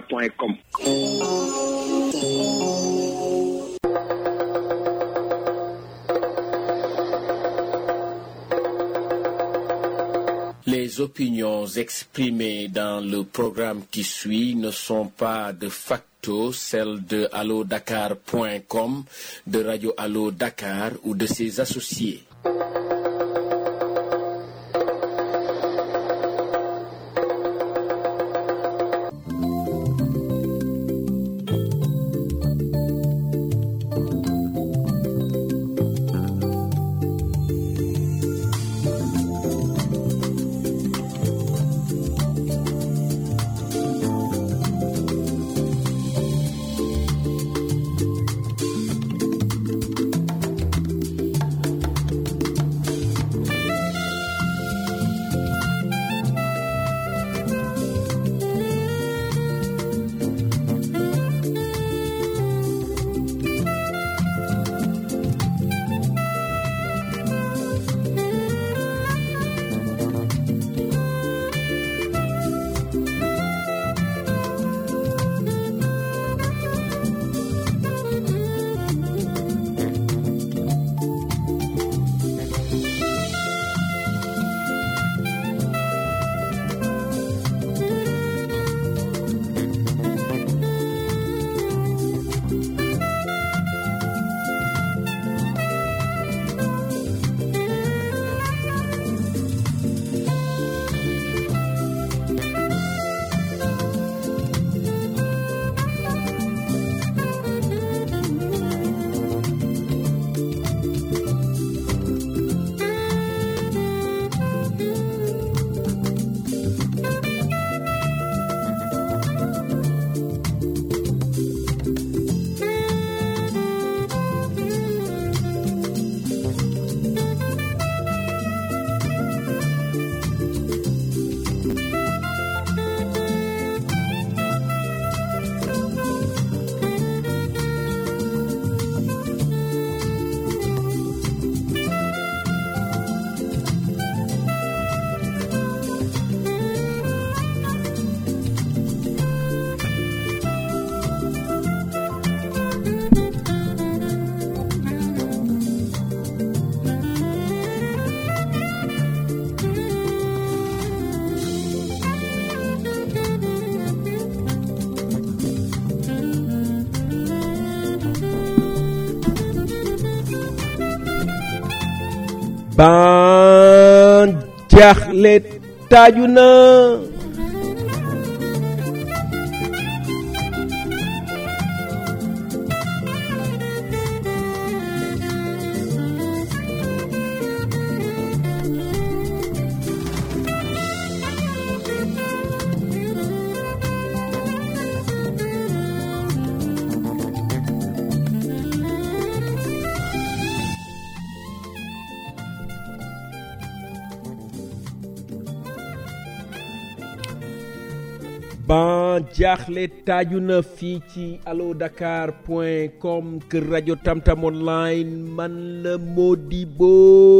point com Les opinions exprimées dans le programme qui suit ne sont pas de facto celles de allodakar.com, de Radio Allo Dakar ou de ses associés. ban jaaxle taaju na ban jaaxle taaju na fii ci allo dakar point com kër rajo tamtam online man la Modibo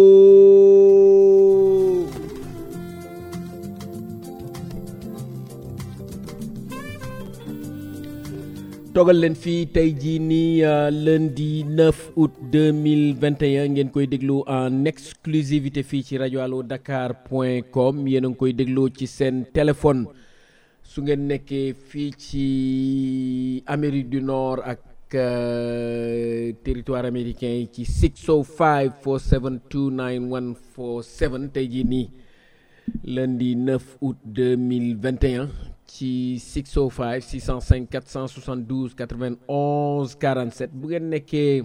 toogal leen fii tey jii nii lundi 9 août 2021 ngeen koy déglu en exclusivité fii ci rajo allo dakar point com yéen a ngi koy déglu ci seen téléphone su ngeen nekkee fii ci Amérique du Nord ak territoire américain yi ci 605 472 9147 tey jii nii lundi 9 août 2021 ci 605 605 472 91 47 bu ngeen nekkee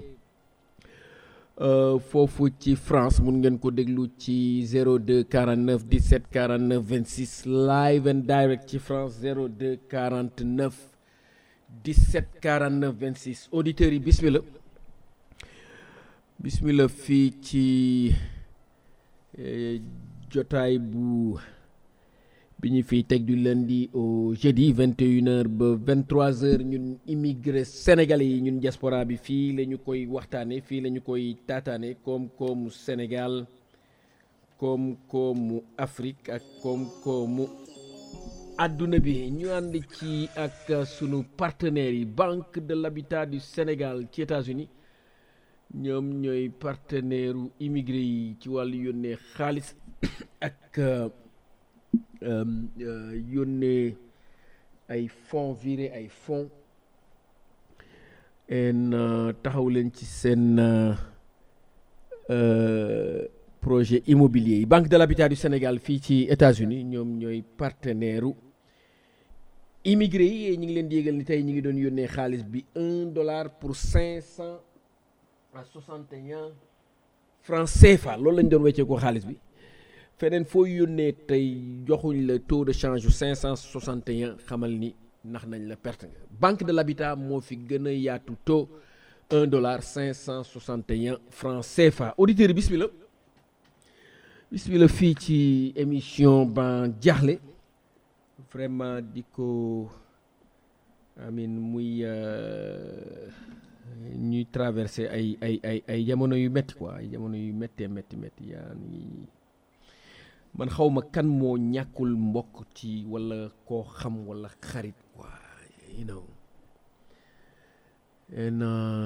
foofu ci France mun ngeen ko déglu ci 02 49 17 49 26 live and direct ci France 02 49 17 49 26 auditeurs yi bismillah bismillah fii ci jotaay bu bi ñu fiy teg du lundi au jeudi 21h ba 23h ñun immigré sénégalais yi ñun diaspora bi fii la ñu koy waxtaane fii la ñu koy taataane koom-koomu Sénégal koom-koomu Afrique ak koom-koomu àdduna bi ñu ànd ci ak sunu partenaires yi Banque de l'Habitat du Sénégal ci États-Unis ñoom ñooy partenaire u immigré yi ci wàllu yónnee xaalis ak yónnee ay fonds viré ay fonds en taxaw leen ci seen projet immobilier yi Banque de l'Habitat du Sénégal fii ci États-Unis ñoom ñooy partenaire u immigré yi ñu ngi leen di yégal ni tey ñu ngi doon yónnee xaalis bi un dollar pour cinq cent à soixante et un francs CFA loolu lañ doon weccee ko xaalis bi feneen foo yónnee tey joxuñ la taux de change yu cinq cent soixante et un xamal ni ndax nañ la perte nga Banque de l'Habitat moo fi gën a yaatu taux un dollar cinq cent soixante et un francs CFA auditeurs yi bismillah bismillah fii ci émission ban jaaxle vraiment di ko amin muy ñuy traversé ay ay ay ay jamono yu métti quoi ay jamono yu méttee métti métti yaa ngi man xaw ma kan moo ñàkkul mbokk ci walla koo xam walla xarit quoi you know and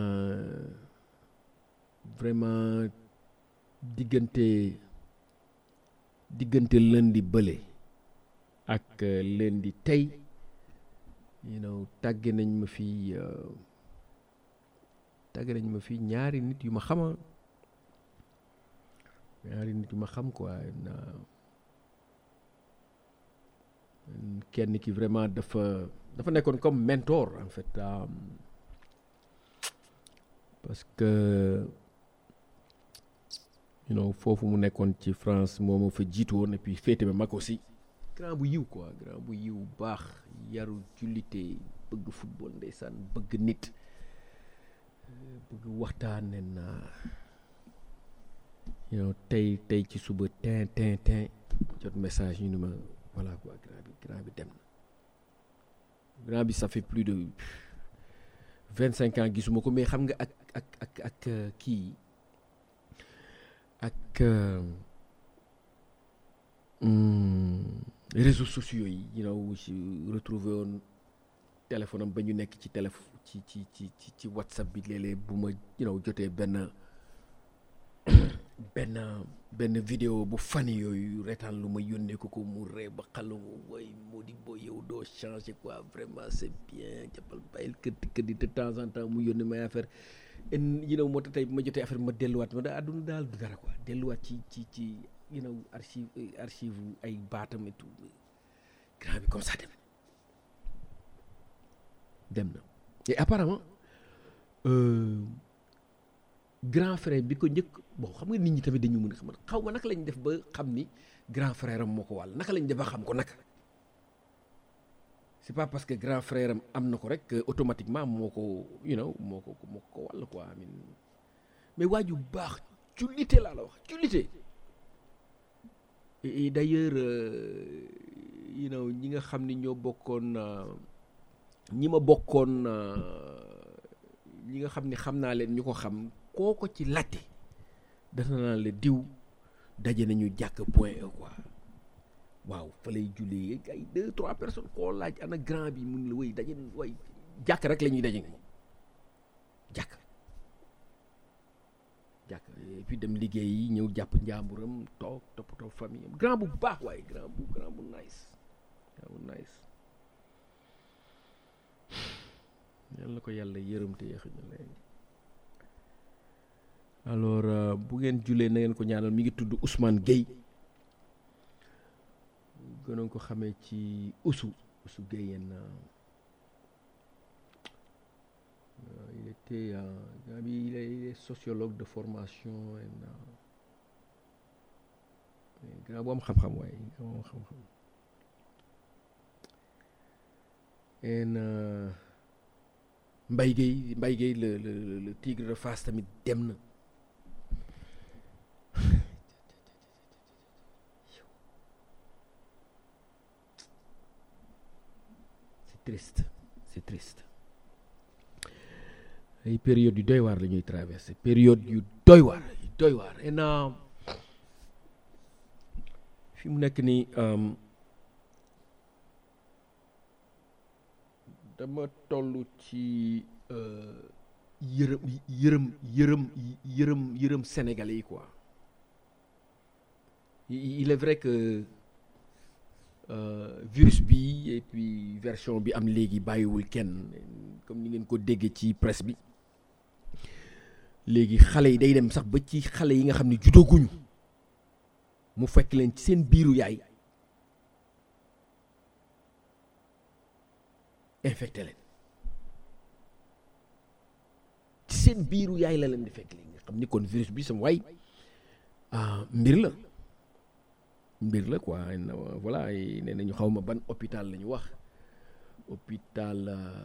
vraiment diggante diggante lundi bële ak lundi tey you know tàgge nañ ma fi tàgge nañ ma fi ñaari nit yu ma xama ñaari nit yu ma xam quoi na kenn ki vraiment dafa dafa nekkoon comme mentor en fait parce que you know foofu mu nekkoon ci France moo ma fa jiitu woon et puis féete ma mag aussi grand bu yiw quoi grand bu yiw baax yaru jullite bëgg football ndeysaan bëgg nit bëgg waxtaan nen you know tey tey ci suba tin tin tin jot message ñu ni ma voilà quoi grand bi grand bi dem na grand bi ça fait plus de vingt cinq ans gisuma ko mais xam nga ak ak ak ak kii ak réseaux sociaux yi you know si retrouvé woon téléphone am ba ñu nekk ci téléphone ci ci ci ci ci whatsapp bi léeg-léeg bu ma you know jotee benn benn benn vidéo bu fani yooyu retaan lu ma yónnee ko ko mu ree ba xalu way moo di boo yow doo changer quoi vraiment c'est bien jàppal bàyyil këddi këddi de temps en temps mu yónnee may affaire en you know moo tax tey bu ma jotee affaire ma delluwaat ma da àdduna daal du dara quoi delluwaat ci ci ci you know archive archive ay baatam et tout grand bi comme ça dem dem na et apparemment grand frère bi ko njëkk bon xam nga nit ñi tamit dañu mën a xam xaw ma naka lañ def ba xam ni grand frère am moo ko wàll naka lañ def ba xam ko naka c'est pas parce que grand frère am am na ko rek automatiquement moo ko you know moo ko moo ko wàll quoi amin mais waa ju baax jullite laa la wax jullite et d'ailleurs you know ñi nga xam ni ñoo bokkoon ñi ma bokkoon ñi nga xam ni xam naa leen ñu ko xam koo ko ci latte dana naa la diw daje nañu jàkk point e quoi waaw fa lay jullee ay deux trois personnes koo laaj ana grand bi mun la wéy daje way jàkk rek la ñuy daje nga jàkk jàkk et puis dem liggéey yi ñëw jàpp njàmburam toog toppatoo famille am grand bu baax waaye grand bu grand bu nice grand bu nice yal na ko yàlla yërëm te yéex ñu leen alors bu ngeen julee na ngeen ko ñaanal mi ngi tudd Ousmane Gueye gënoon ko xamee ci Oussou Oussou Gueye yenn il était gaa bi il est sociologue de formation grand bu am xam-xam waaye grand bu am xam-xam en Mbaye Gueye Mbaye Gueye le le le tigre de Fass tamit dem na c'est triste c'est triste ay période yu doy waar la ñuy traversé période yu doy waar yu doy waar et na fi mu nekk nii dama toll ci yërëm yërëm yërëm yërëm yërëm sénégalais yi quoi il est vrai que virus bi et puis version bi am léegi bàyyiwul kenn comme ni ngeen ko déggee ci presse bi léegi xale yi day dem sax ba ci xale yi nga xam ne juddooguñu mu fekk leen ci seen biiru yaay infecté leen ci seen biiru yaay la leen di fekk léegi nga xam ni kon virus bi sama waay mbir la mbir la quoi voilà nee nañu xaw ma ban hôpital la ñu wax hôpital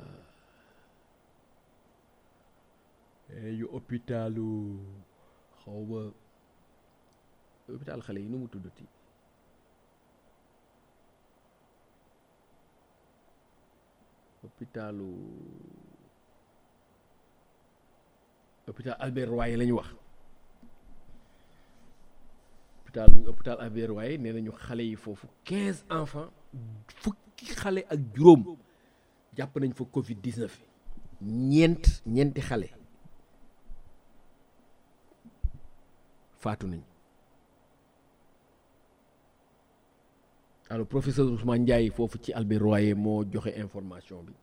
yu hôpitalu xaw ma hôpital xale yi nu mu tuddati hôpitalu hôpital Albert Royer la ñu wax hôpital hôpital Albert Royer nee nañu xale yi foofu quinze enfants fukki xale ak juróom jàpp nañ fa Covid 19 ñeent ñeenti xale faatu nañ alors professeur Ousmane Ndiaye foofu ci Albert Royer moo joxe information bi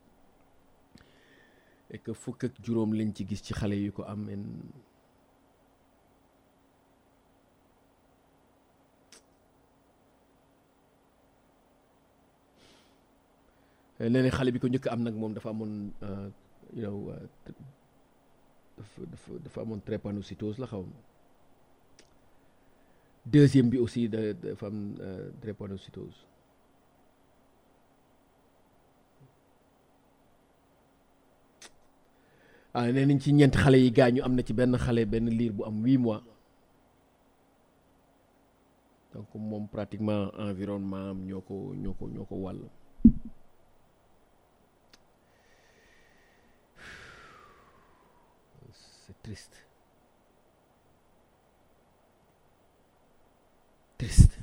et que fukk ak juróom lañ ci gis ci xale yu ko am en nee na xale bi ko njëkk am nag moom dafa amoon you know dafa dafa dafa amoon drépanocytose la xaw ma deuxième bi aussi da dafa am drépanocytose ah nee nañ ci ñeent xale yi gaañu am na ci benn xale benn liir bu am huit mois donc moom pratiquement environnement am ñoo ko ñoo ko ñoo ko wàll c'est triste triste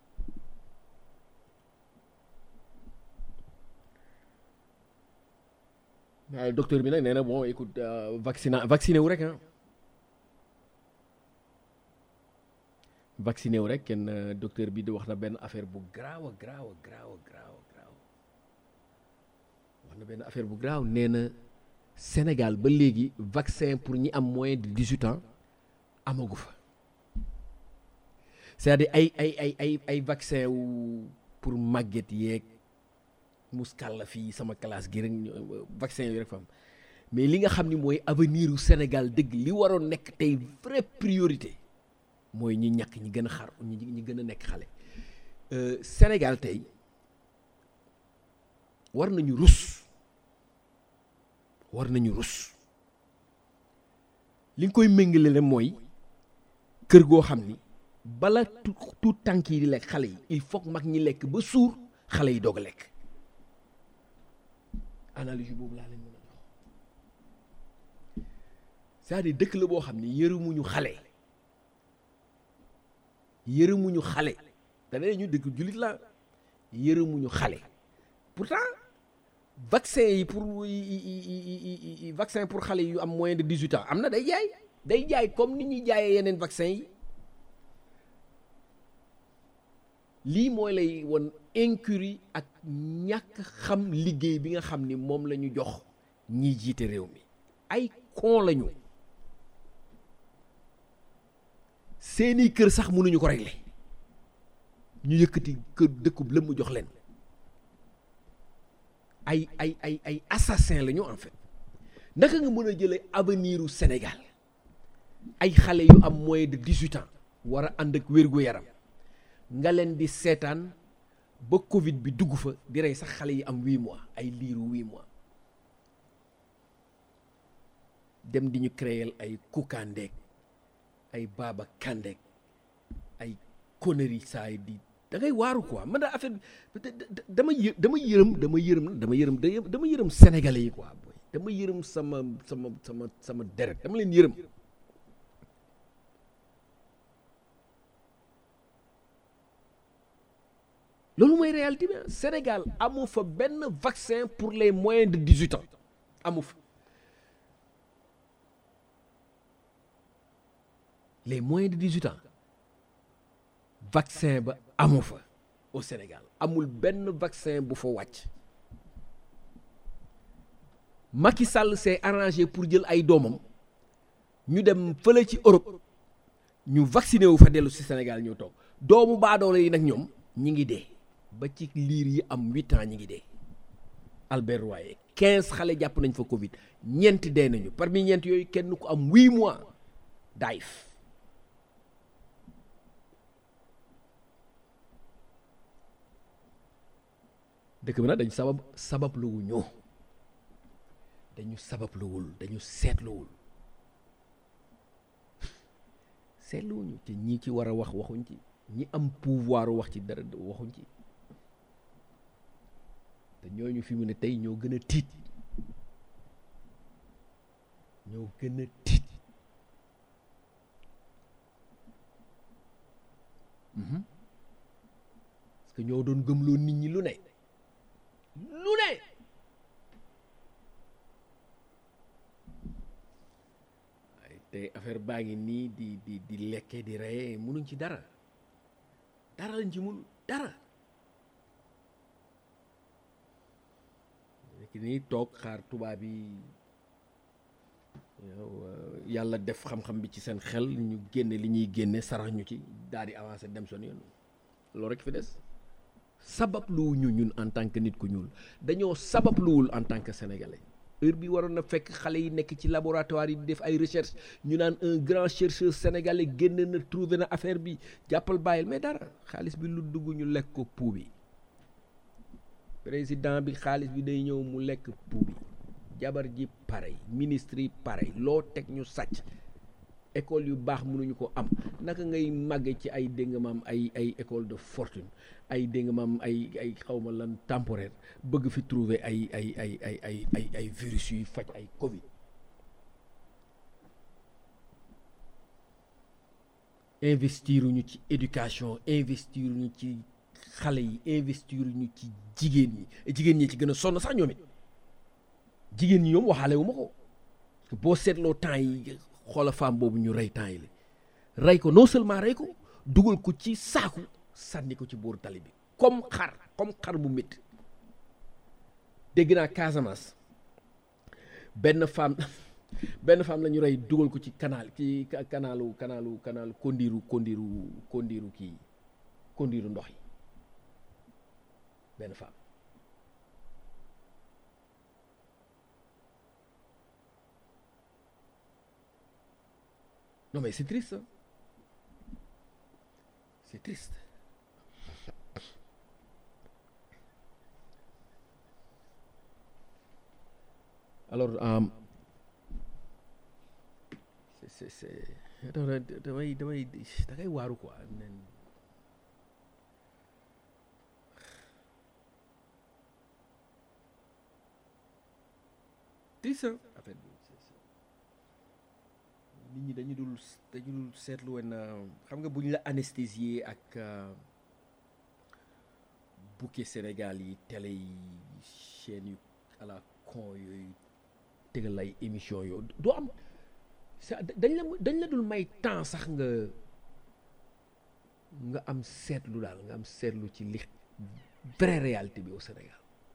waaye docteur bi nag nee na bon écoute vaccina vacciné wu rek ah vacciné wu rek kenn docteur bi di wax na benn affaire bu graaw a graaw a graaw a graaw a graaw wax na benn affaire bu graaw nee na Sénégal ba léegi vaccin pour ñi am moins de dix-huit ans amagu fa c'est-à-dire ay ay ay ay ay vaccin wu pour màgget yeeg muskal la fii sama classe gi rek vaccin yooyu rek fa am mais li nga xam ni mooy avenir u Sénégal dëgg li waroon nekk tey vraie priorité mooy ñi ñàkk ñi gën a xar ñi ñi gën a nekk xale Sénégal tey war nañu rus war nañu rus li nga koy méngale la mooy kër goo xam ni bala tu tout tànk yi di lekk xale yi il faut mag ñi lekk ba suur xale yi doog a lekk analyse boobu laa leen mën a jox c'est-à-dire dëkk la boo xam ni yërëmuñu xale yërëmuñu xale dana ñu dëkk jullit la yërëmuñu xale pourtant vaccin yi pour vaccin pour xale yu am moins de dix-huit ans am na day jaay day jaay comme ni ñuy jaayee yeneen vaccin yi lii mooy lay won incurie ak ñàkk xam liggéey bi nga xam ni moom la ñu jox ñiy jiite réew mi ay con lañu seeni kër sax mënuñu ko régler ñu yëkkati kër dëkkub la mu jox leen ay ay ay ay assassin lañu en fait naka nga mën a jëlee avenir u Sénégal ay xale yu am moins de dix-huit ans war a ànd ak wér-gu-yaram nga leen di seetaan ba Covid bi dugg fa di rey sax xale yi am huit mois ay liiru huit mois dem di ñu créer ay kukandeeg ay baaba kandeeg ay conneries saa yi di da ngay waaru quoi man daa affaire dama yë dama yërëm dama yërëm dama yërëm dama yërëm sénégalais yi quoi booy dama yërëm sama sama sama sama deret dama leen yërëm loolu mooy réalité bi Sénégal amu fa benn vaccin pour les moins de 18 ans amu fa les moins de 18 ans vaccin ba amu fa au Sénégal amul benn vaccin bu fa wàcc Macky Sall s'est arrangé pour jël ay doomam ñu dem fële ci Europe ñu vacciné wu fa dellu si Sénégal ñëw toog doomu baadoolo yi nag ñoom ñi ngi dee ba ci liir yi am huit ans ñi ngi dee Albert Royer quinze xale jàpp nañ fa Covid ñeent dee nañu parmi ñeent yooyu kenn ku am huit mois daayif dëkk bi nag dañu sabab sabab luwu ñoo dañu sabab luwul dañu seetluwul seetluwuñu te ñi ci war a wax waxuñ ci ñi am pouvoir wax ci dara waxuñ ci te ñooñu fi mu ne tey ñoo gën a tiit ñoo gën a tiit parce que ñoo doon gëmloo nit ñi lu ne lu ne waaye tey affaire baa ngi nii di di di lekkee di reyee munuñ ci dara dara lañ ci mun dara nekk nii toog xaar tubaab yi yàlla def xam-xam bi ci seen xel ñu génne li ñuy génne sarax ñu ci daal di avancé dem son yoon loolu rek fi des sabab luwu ñu ñun en tant que nit ku ñuul dañoo sabab luwul en tant que sénégalais heure bi waroon na fekk xale yi nekk ci laboratoire yi di def ay recherche ñu naan un grand chercheur sénégalais génn na trouvé na affaire bi jàppal bàyyil mais dara xaalis bi lu dugg ñu lekk ko pou bi président bi xaalis bi day ñëw mu lekk pou bi jabar ji parey ministre yi parey loo teg ñu sàcc école yu baax mënuñu ko am naka ngay màgge ci ay dégg nga maam ay ay école de fortune ay dégg nga maam ay ay xawma lan temporaire bëgg fi trouver ay ay ay ay ay ay ay virus yuy faj ay covid investiruñu ci éducation investiruñu ci xale yi investiruñu ci jigéen ñi jigéen ñi ci gën a sonn sax ñoom it jigéen ñi ñoom waxaale wu ma ko parce que boo seetloo temps yi xoola femme boobu ñu rey temps yi la rey ko non seulement rey ko dugal ko ci saaku sànni ko ci booru tali bi comme xar comme xar bu métti dégg naa Casamance benn femme benn femme la ñu rey dugal ko ci canal ci kanalu kanalu kanalu kondiru kondiru kondiru kii kondiru ndox yi benn femme non mais c'est triste hein? c'est triste alors um, c'est c'est damay damay da ngay waaru quoi nen triste affaire bi nit ñi dañu dul dañu dul seetlu woon xam nga bu ñu la anesthésier ak bouquet Sénégal yi télé yi chaîne yu à la con yooyu tegal ay émission yooyu doo am dañ la dañ la dul may temps sax nga nga am seetlu daal nga am seetlu ci li vraie réalité bi au Sénégal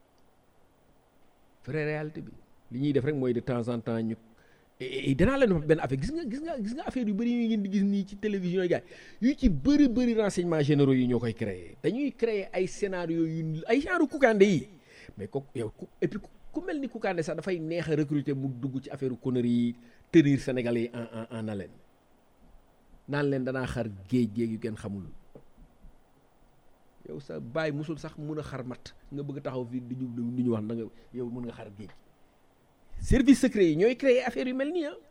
vraie réalité bi li ñuy def rek mooy de temps en temps ñu danaa leen wax benn affaire gis nga gis nga gis nga affaire yu bëri yu ngeen di gis nii ci télévision yi gars yu ci bëri bëri renseignements généraux yi ñoo koy créer dañuy créer ay scénario yu ay genre Kounkandé yi mais ko yow et puis ku mel ni Kounkandé sax dafay neex a recruter mu dugg ci affaire conneries yi tenir Sénégalais yi en en en haleine naan leen danaa xar géej géej yu kenn xamul yow sa bàyyi musul sax mun a xar mat nga bëgg taxaw fii di ñu di ñu wax na nga yow mun nga xar géej service secret yi ñooy créer affaire yu mel nii ah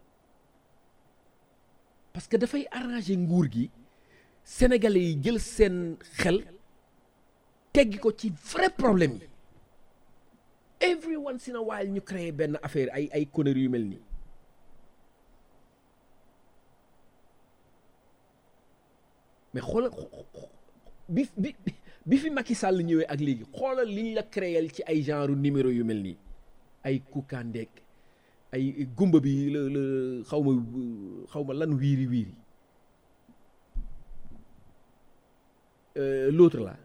parce que dafay arranger nguur gi sénégalais yi jël seen xel teggi ko ci vrai problème yi every once in a while ñu créer benn affaire ay ay conneries yu mel nii mais xoolal bi bi bi fi Macky Sall ñëwee ak léegi xoolal liñ la créel ci ay genre numéro yu mel nii ay kukandeek ay gumba bi la la xaw ma xaw ma lan wiiri wiiri l'autre là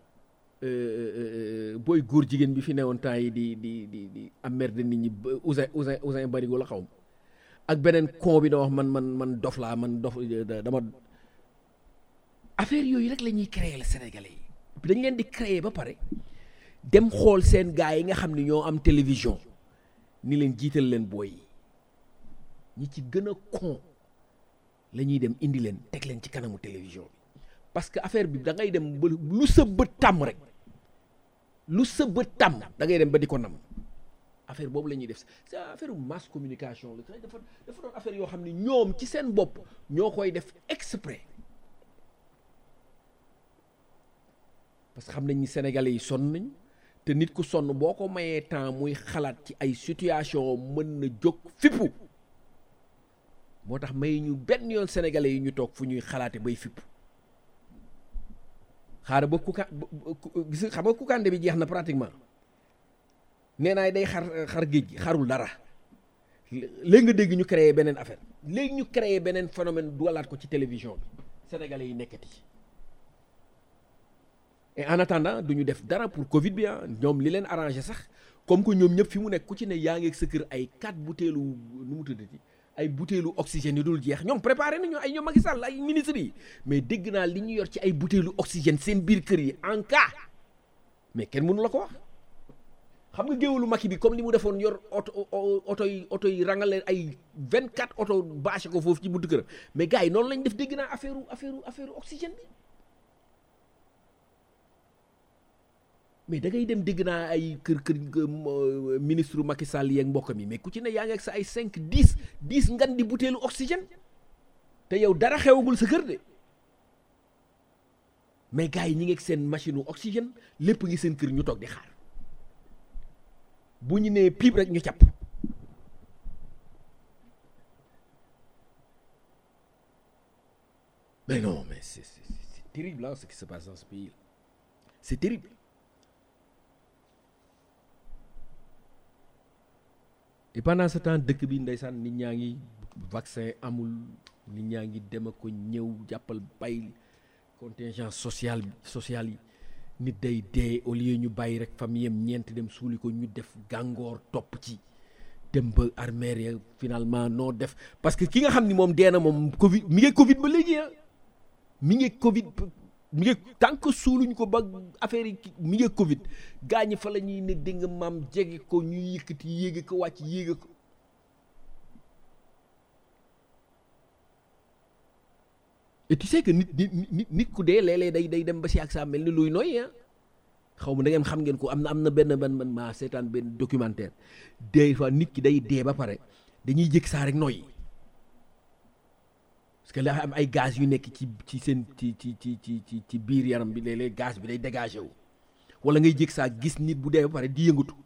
booy góor jigéen bi fi newoon temps yi di di di di emmerde nit ñi Ousin Ousin Ousin Barigo la xaw ma ak beneen con bi da wax man man man dof laa man dof dama affaire yooyu rek la ñuy créer Sénégalais yi dañ leen di créer ba pare dem xool seen gars yi nga xam ne ñoo am télévision ni leen jiital leen booy yi ñi ci gën a con la ñuy dem indi leen teg leen ci kanamu télévision bi parce que affaire bi da ngay dem ba lu sa bët tàmm rek lu sa bët tàmm da ngay dem ba di ko nam affaire boobu la ñuy def c'est affaire masse communication la dafa dafa doon affaire yoo xam ne ñoom ci seen bopp ñoo koy def exprès parce que xam nañ ni sénégalais yi sonn nañu te nit ku sonn boo ko mayee temps muy xalaat ci ay situation mën na jóg fippu moo tax may ñu benn yoon sénégalais yi ñu toog fu ñuy xalaate bay fippu xaaral ba kuka gis xam nga kukande bi jeex na pratiquement nee naa day xar xar géej gi xarul dara léegi nga dégg ñu créer beneen affaire léegi ñu créer beneen phénomène dugalaat ko ci télévision bi sénégalais yi nekkati ci et en attendant du ñu def dara pour Covid bi ah ñoom li leen arrangé sax comme que ñoom ñëpp fi mu nekk ku ci ne yaa ngi sa kër ay quatre butéelu nu mu tuddati ay butéelu oxygène yu dul jeex ñoom préparé nañu ay ñoom Macky Sall ay ministres yi mais dégg naa li ñu yor ci ay butéelu oxygène seen biir kër yi en cas mais kenn mënu la ko wax xam nga géewalu Macky bi comme li mu defoon yor oto oto yi oto yi rangal leen ay vingt quatre oto bâché ko foofu ci buntu këram mais gars yi noonu lañ def dégg naa affaire affaire affaire oxygène bi mais da ngay dem dégg naa ay kër kër ministre Macky Sall yeeg mbokk mi mais ku ci ne yaa ngi ak sa ay cinq dix dix ngan di butéelu oxygène te yow dara xewagul sa kër de mais gars yi ñi ngi ak seen machine oxygène lépp ngi seen kër ñu toog di xaar bu ñu nee piip rek ñu càpp mais non mais c'est c'est terrible hein, ce qui se passe dans ce pays c'est terrible et pendant ce temps dëkk bi ndeysaan nit ñaa ngi vaccin amul nit ñaa ngi dem a ko ñëw jàppal bay contingent social social yi nit day dee au lieu ñu bàyyi rek famille am ñeent dem suuli ko ñu def gàngoor topp ci dem ba armeer ya finalement noo def parce que ki nga xam ni moom dee na moom Covid mi ngi Covid ba léegi ah mi ngi Covid mi ngi tant que suuluñ ko ba affaire yi mi ngi Covid gaañi fa la ñuy ne dégg nga maam jege ko ñuy yëkkati yéege ko wàcc yéege ko et tu sais que nit nit nit ku dee léeg-léeg day day dem ba si ak saa mel ni luy noy ah xaw ma da ngeen xam ngeen ko am na am na benn benn man maa seetaan benn documentaire des fois nit ki day dee ba pare dañuy jëkk saa rek noy parce que dafa am ay gaz yu nekk ci ci seen ci ci ci ci ci ci biir yaram bi léeg-léeg gaz bi day dégagé wu wala ngay jëkk saa gis nit bu dee ba pare di yëngatu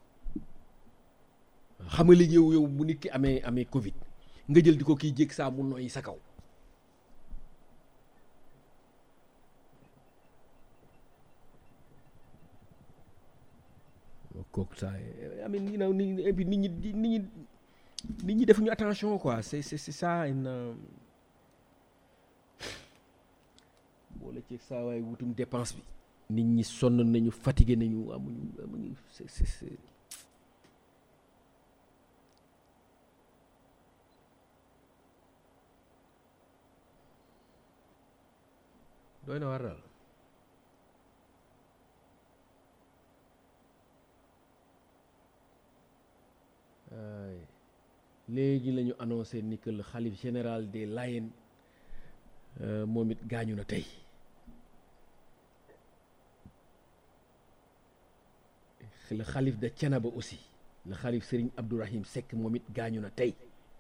xam nga léegi yow yow bu nit ki amee amee Covid nga jël di ko kii jëkk saa mu noyyi sa kaw. kooku saa I mean you know nit ñi et puis nit ñi nit ñi nit ñi defuñu attention quoi c'est c'est c'est ça une boole ci saa waay wutum dépense bi nit ñi sonn nañu fatigué nañu amuñu amuñu c'est c'est c'est doy na war daal léegi la ñu annoncé ni que le xalif général des Layènes moom it gaañu na tey le xalif de Thiénaba aussi le xalif Serigne Abdourahim Seck moom it gaañu na tey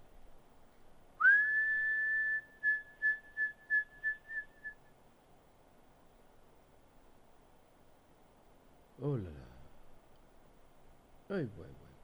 oh là là ay waay waay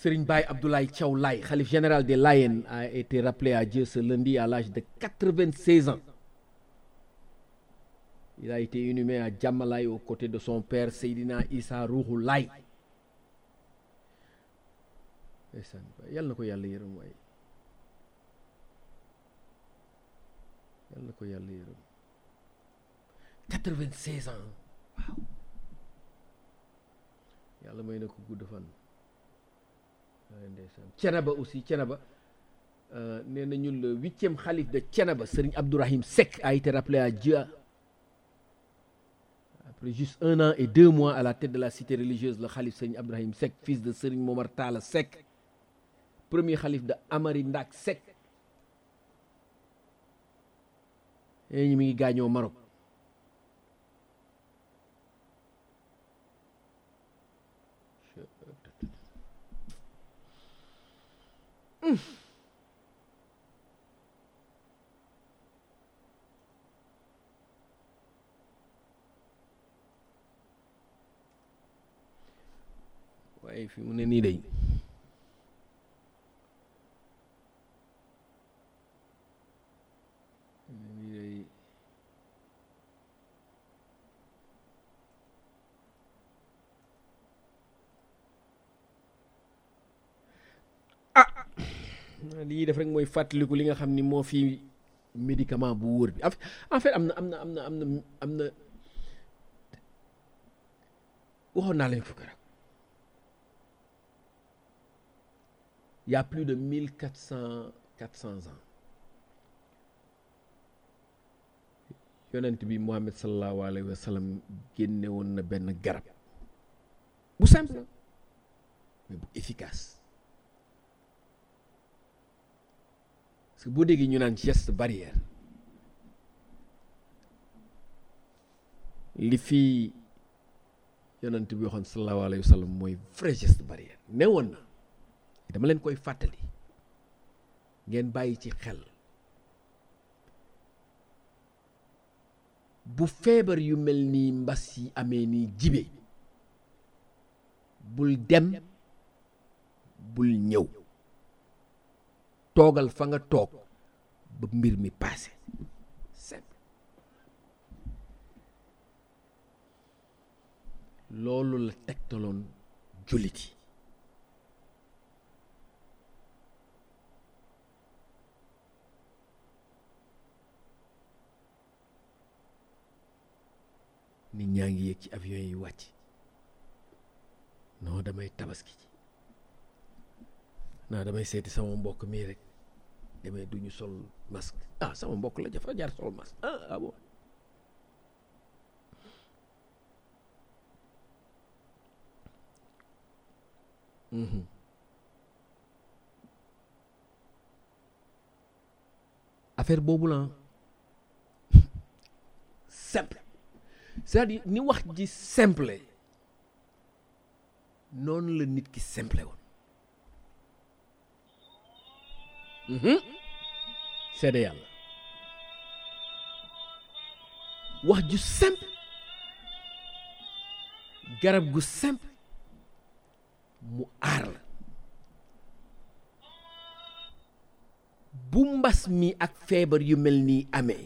Serigne Baye Abdoulaye Thiaw Laye khalife général des Layènes a été rappelé à Dieu ce lundi à l'âge de 96 ans il a été inhumé à Djamalaye aux côtés de son père Seydina Issa Rouhou Laye ndeysaan yàlla na ko yàlla yërëm waaye yàlla na ko yàlla yërëm 96 ans waaw yàlla may na ko gudd fan waaye ndeysaan Cenaba aussi Cenaba nee na ñun le huitième xalif de Cenaba Serigne Abdourahim Seck a été rappelé à Dieu après juste un an et deux mois à la tête de la cité religieuse le xalif Serigne Abdourahim Seck fils de Serigne Momar Talla Seck premier xalif de Amari Ndak Seck ee ñu mi ngi gaañoo Maroc waaye fi mu ne nii day nii day ah li ñuy def rek mooy fàttaliku li nga xam ni moo fi médicament bu wóor bi en fait am na am na am na am na am na waxoon naa leen fukk rek il y a plus de mille quatre cent quatre cents ans yonent bi Muhammad sallallahu alayhi wa sallam génne woon na benn garab bu simple mais bu efficace parce que boo déggee ñu naan geste barrière li fi yonent bi waxoon sallallahu alayhi wa sallam mooy vrai geste barrière ne woon na dama leen koy fàttali ngeen bàyyi ci xel bu feebar yu mel nii mbas yi amee nii jibe bul dem bul ñëw toogal fa nga toog ba mbir mi paase simple loolu la tegtaloon jullit yi nit ñaa ngi yéeg ci avion yi wàcc non damay tabaski ci naa damay seeti sama mbokk mii rek demee duñu sol masque ah sama mbokk la jafa jaar sol masque ah ah bon affaire boobu la simple c'est-à-dire ni wax ji simple noonu la nit ki simple woon seede yàlla wax ju simple garab gu simple mu aar la bu mbas mi ak feebar yu mel nii amee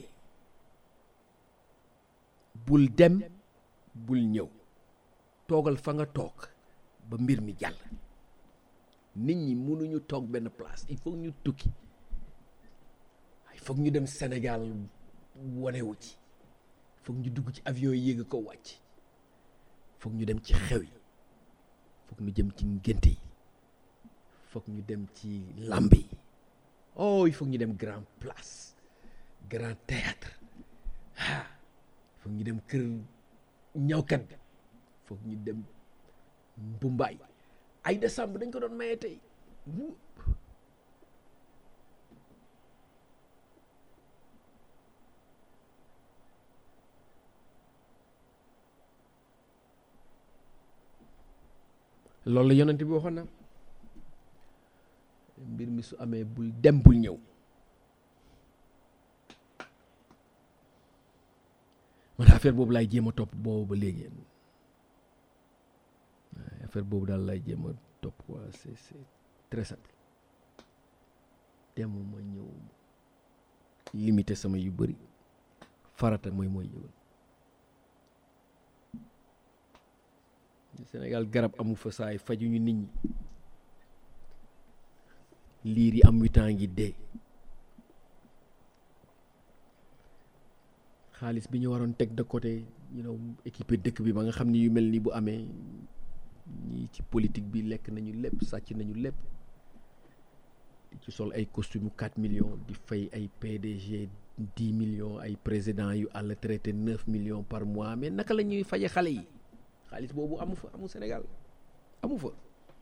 bul dem bul ñëw toogal fa nga toog ba mbir mi jàll nit ñi mënuñu toog benn place il faut ñu tukki il faut ñu dem Sénégal wanewu ci il faut ñu dugg ci avion yi yéeg ko wàcc il faut ñu dem ci xew yi il faut ñu jëm ci ngénte yi il faut ñu dem ci làmb yi oh il faut ñu dem grand place grand théâtre ah foog ñu dem kër ñawkat bi foog ñu dem mbumbaay ay décembre dañ ko doon maye tey loolu la yonent bi waxoon na mbir mi su amee bul dem bul ñëw man affaire boobu laay jéem a topp boobu ba léegi affaire boobu daal laay jéem a topp quoi c'est c'est très simple demuma ñëw limité sama yu bëri farata mooy mooy yëwal Sénégal garab amu fa saay fajuñu nit ñi liir yi am huit ans ngi dee xaalis bi ñu waroon teg de côté you know équipé dëkk bi ba nga xam ni yu mel ni bu amee ñii ci politique bi lekk nañu lépp sàcc nañu lépp di ci sol ay costume 4 millions di fay ay PDG 10 millions ay président yu àll traité 9 millions par mois mais naka la ñuy faje xale yi xaalis boobu amu fa amu Sénégal amu fa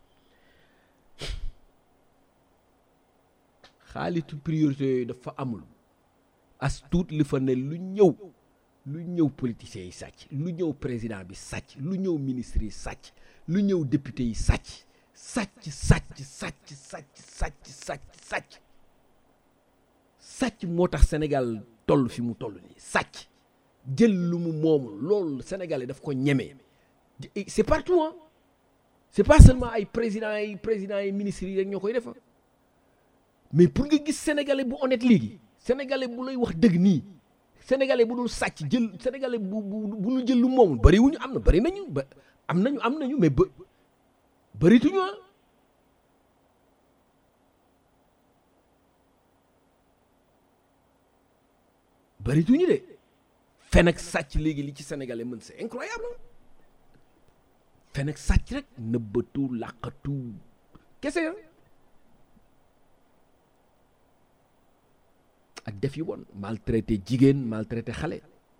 xaalitu priorité yooyu dafa amul as tuut li fa ne lu ñëw lu ñëw politiciens yi sàcc lu ñëw président bi sàcc lu ñëw ministre yi sàcc lu ñëw député yi sàcc sàcc sàcc sàcc sàcc sàcc sàcc sàcc sàcc moo tax Sénégal toll fi mu toll nii sàcc jël lu mu moomul loolu Sénégalais daf ko ñemee c'est partout hein c'est pas seulement ay présidents yi présidents yi ministres yi rek ñoo koy def mais pour nga gis sénégalais bu honnête léegi sénégalais bu lay wax dëgg nii sénégalais bu dul sàcc jël sénégalais bu bu bu ñu jël lu moomul bari wuñu am na bari nañu ba am nañu am nañu mais ba barituñu ah barituñu de fen ak sàcc léegi li ci sénégalais mën c'est incroyable fen ak sàcc rek nëbbatu làqatu kese ya ak def yu bon maltraité jigéen maltraité xale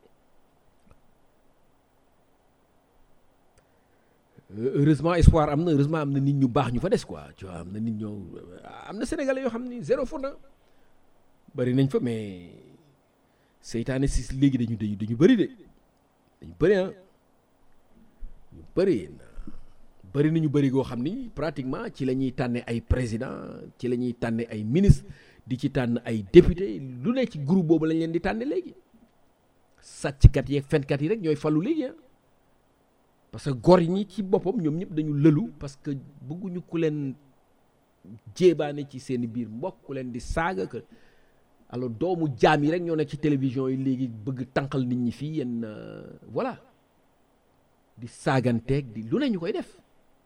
heureusement espoir am na heureusement am na nit ñu baax ñu fa des quoi tu vois am na nit ñoo am na sénégalais yoo xam ni zéro faute na bari nañ fa mais seytaane si léegi dañu dañu dañu bëri de dañu bëri ah ñu bëri bëri nañu bëri goo xam ni pratiquement ci la ñuy tànne ay président ci la ñuy tànne ay ministre di ci tànn ay député lu ne ci groupe boobu lañ leen di tànne léegi sàcckat yeeg fenkat yi rek ñooy falu léegi ah parce que gor ñi ci boppam ñoom ñëpp dañu lëlu parce que bëgguñu ku leen jéebaane ci seeni biir mbokk ku leen di saaga que alors doomu jaam yi rek ñoo nekk ci télévision yi léegi bëgg tànqal nit ñi fii yenn voilà di saaganteeg di lu ne ñu koy def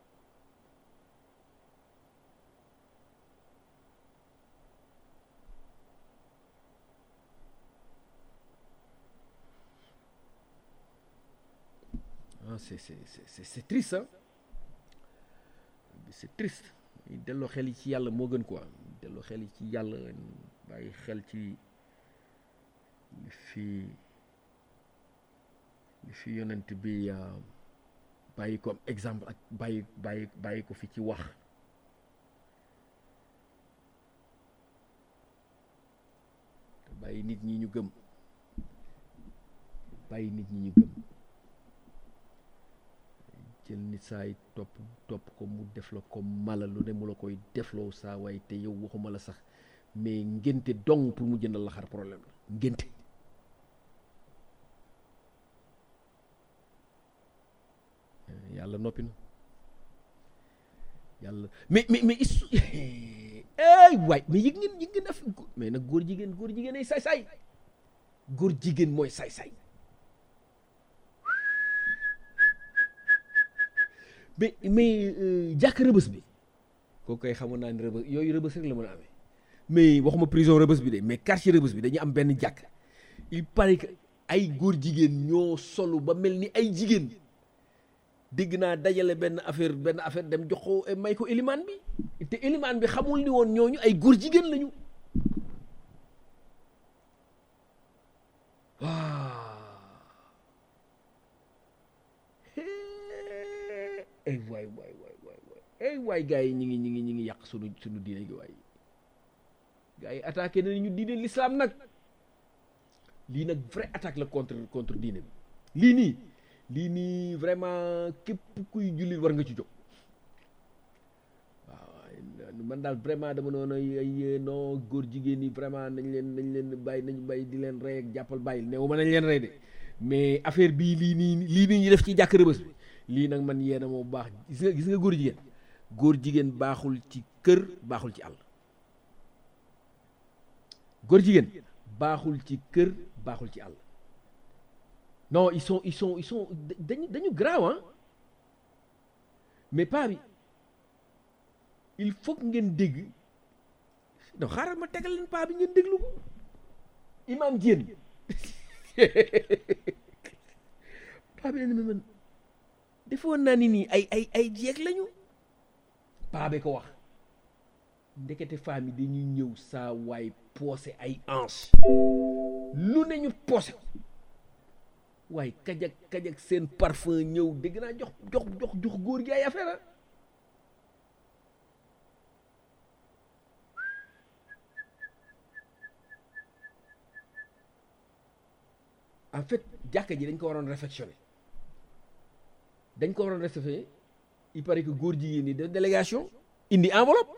ah c'est c'est c'est c'est triste ah c'est triste delloo xel yi ci yàlla moo gën quoi delloo xel yi ci yàlla bàyyi xel ci li fi li fi yonent bi bàyyi ko am exemple ak bàyyi bàyyi bàyyi ko fi ci wax bàyyi nit ñi ñu gëm bàyyi nit ñi ñu gëm jël nit saay topp topp ko mu def la ko mala lu ne mu la koy defloo saa waaye te yow waxuma la sax mais ngénte dong pour mu jëndal la xar problème la ngénte yàlla noppi na yàlla mais mais mais is ay waay mais yëg ngeen yëg ngeen af mais nag góor jigéen góor jigéen ay saay-saay góor jigéen mooy saay-saay mais mais jàkk rëbës bi kooku koy xamoon naa ne rëbës yooyu rëbës rek la mën a amee mais waxuma prison rëbës bi de mais quartier rëbës bi dañu am benn jàkk il paraît que ay góor jigéen ñoo solu ba mel ni ay jigéen dégg naa dajale benn affaire benn affaire dem jox ko may ko élimaan bi te élimaan bi xamul ni woon ñooñu ay góor jigéen lañu ay waay waay waay waay waay ay waay gars yi ñi ngi ñi ngi ñi ngi yàq sunu sunu diine gi waay gars yi attaqué nañu diine l'islam nag lii nag vrai attaque la contre contre diine bi lii nii lii nii vraiment képp kuy jullit war nga ci jóg waaw man daal vraiment dama noonu ay non góor jigéen ñi vraiment nañ leen nañ leen bàyyi nañ bàyyi di leen rey ak jàppal bàyyil néew ma nañ leen rey de mais affaire bii lii nii lii nii ñu def ci jàkk rëbës bi lii nag man yéena moo baax gis nga gis nga góor jigéen góor jigéen baaxul ci kër baaxul ci àll góor jigéen baaxul ci kër baaxul ci àll non ils sont ils sont ils sont dañu dañu graaw ah mais paa bi il faut que ngeen dégg non xaaral ma tegal leen paa bi ngeen déglu ko imam Diène paa bi ne ma man defoon naa ni nii ay ay ay jeeg lañu paa bi ko wax ndekete femme yi dañuy ñëw saa waay poosé ay ange lu ne ñu poosé ko waaye kajak kajak seen parfum ñëw dégg naa jox jox jox jox góor gi ay affaire ah en fait jàkka ji dañ ko waroon réfectionné dañ ko waroon réfectionné il paraît que góor jigéen ñi def délégation indi enveloppe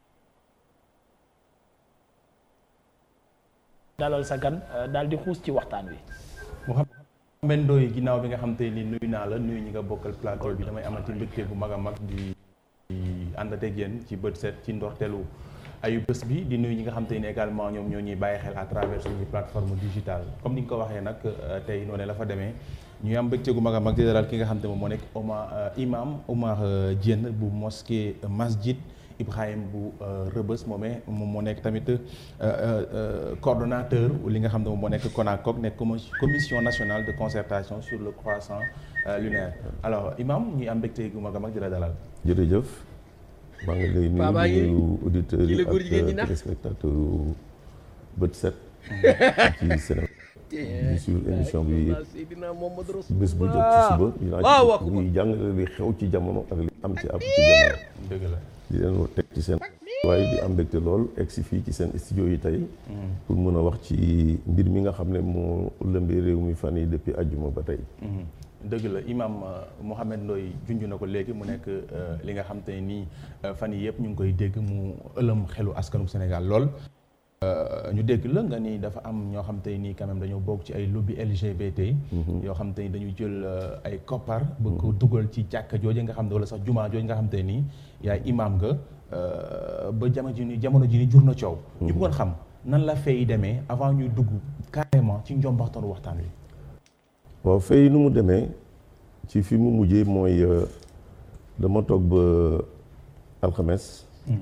dalal sa gan daal di xuus ci waxtaan wi Mouhamed Ndoye ginnaaw bi nga xam te ni nuyu naa la nuyu ñi nga bokkal plateau bi damay amati mbégte bu mag a mag di ànd ak yéen ci bët set ci ndorteelu ayu bés bi di nuyu ñi nga xam te ni également ñoom ñoo ñuy bàyyi xel à travers suñu plateforme digitale comme ni nga ko waxee nag tey noonu la fa demee ñuy am mbégte gu mag a mag di dalal ki nga xam te moom moo nekk Omar imam Omar Diène bu mosquée masjid Ibrahim bu Rëbës moomee moom moo nekk tamit coordonnateur li nga xam ne moom moo nekk CONACOC nekk commission nationale de concertation sur le croissant lunaire alors imam ñuy am mbégte gu mag a mag di la dalal. jërëjëf maa ngi lay Paa baa ngi nuyu auditeurs yi la góor jigéen ñi ak nax. téléspectateurs bët set ci Sénégal di suivre émission bi Seydina Mohamed bés bu jot ci suba dinaa waaw waaw ci ñuy jàngale li xew ci jamono ak li am ci ab ci jamono dëgg la. di leen war teg ci seen waaye di am mbégte lool egg si fii ci seen studio yi tey pour mën a wax ci mbir mi nga xam ne moo lëmbee réew mi fan yi depuis ajjuma ba tey dëgg la imam Mouhamed Ndoye junj na ko léegi mu nekk li nga xam te ne nii fan yi yëpp ñu ngi koy dégg mu ëlëm xelu askanu Sénégal lool. ñu dégg la nga ni dafa am ñoo xam te nii quand même dañoo bokk ci ay lobby LGBT. yoo xam te ni dañu jël ay koppar. bëgg ko dugal ci jàkka jooju nga xam ne wala sax jumaa jooju nga xam te nii yaay imam nga ba jamono ji ni jamono ji ni jur na coow. ñu bëggoon xam nan la fay demee avant ñuy dugg carrément ci njombaxtaanu waxtaan wi. waaw fay nu mu demee ci fi mu mujjee mooy dama toog ba alxames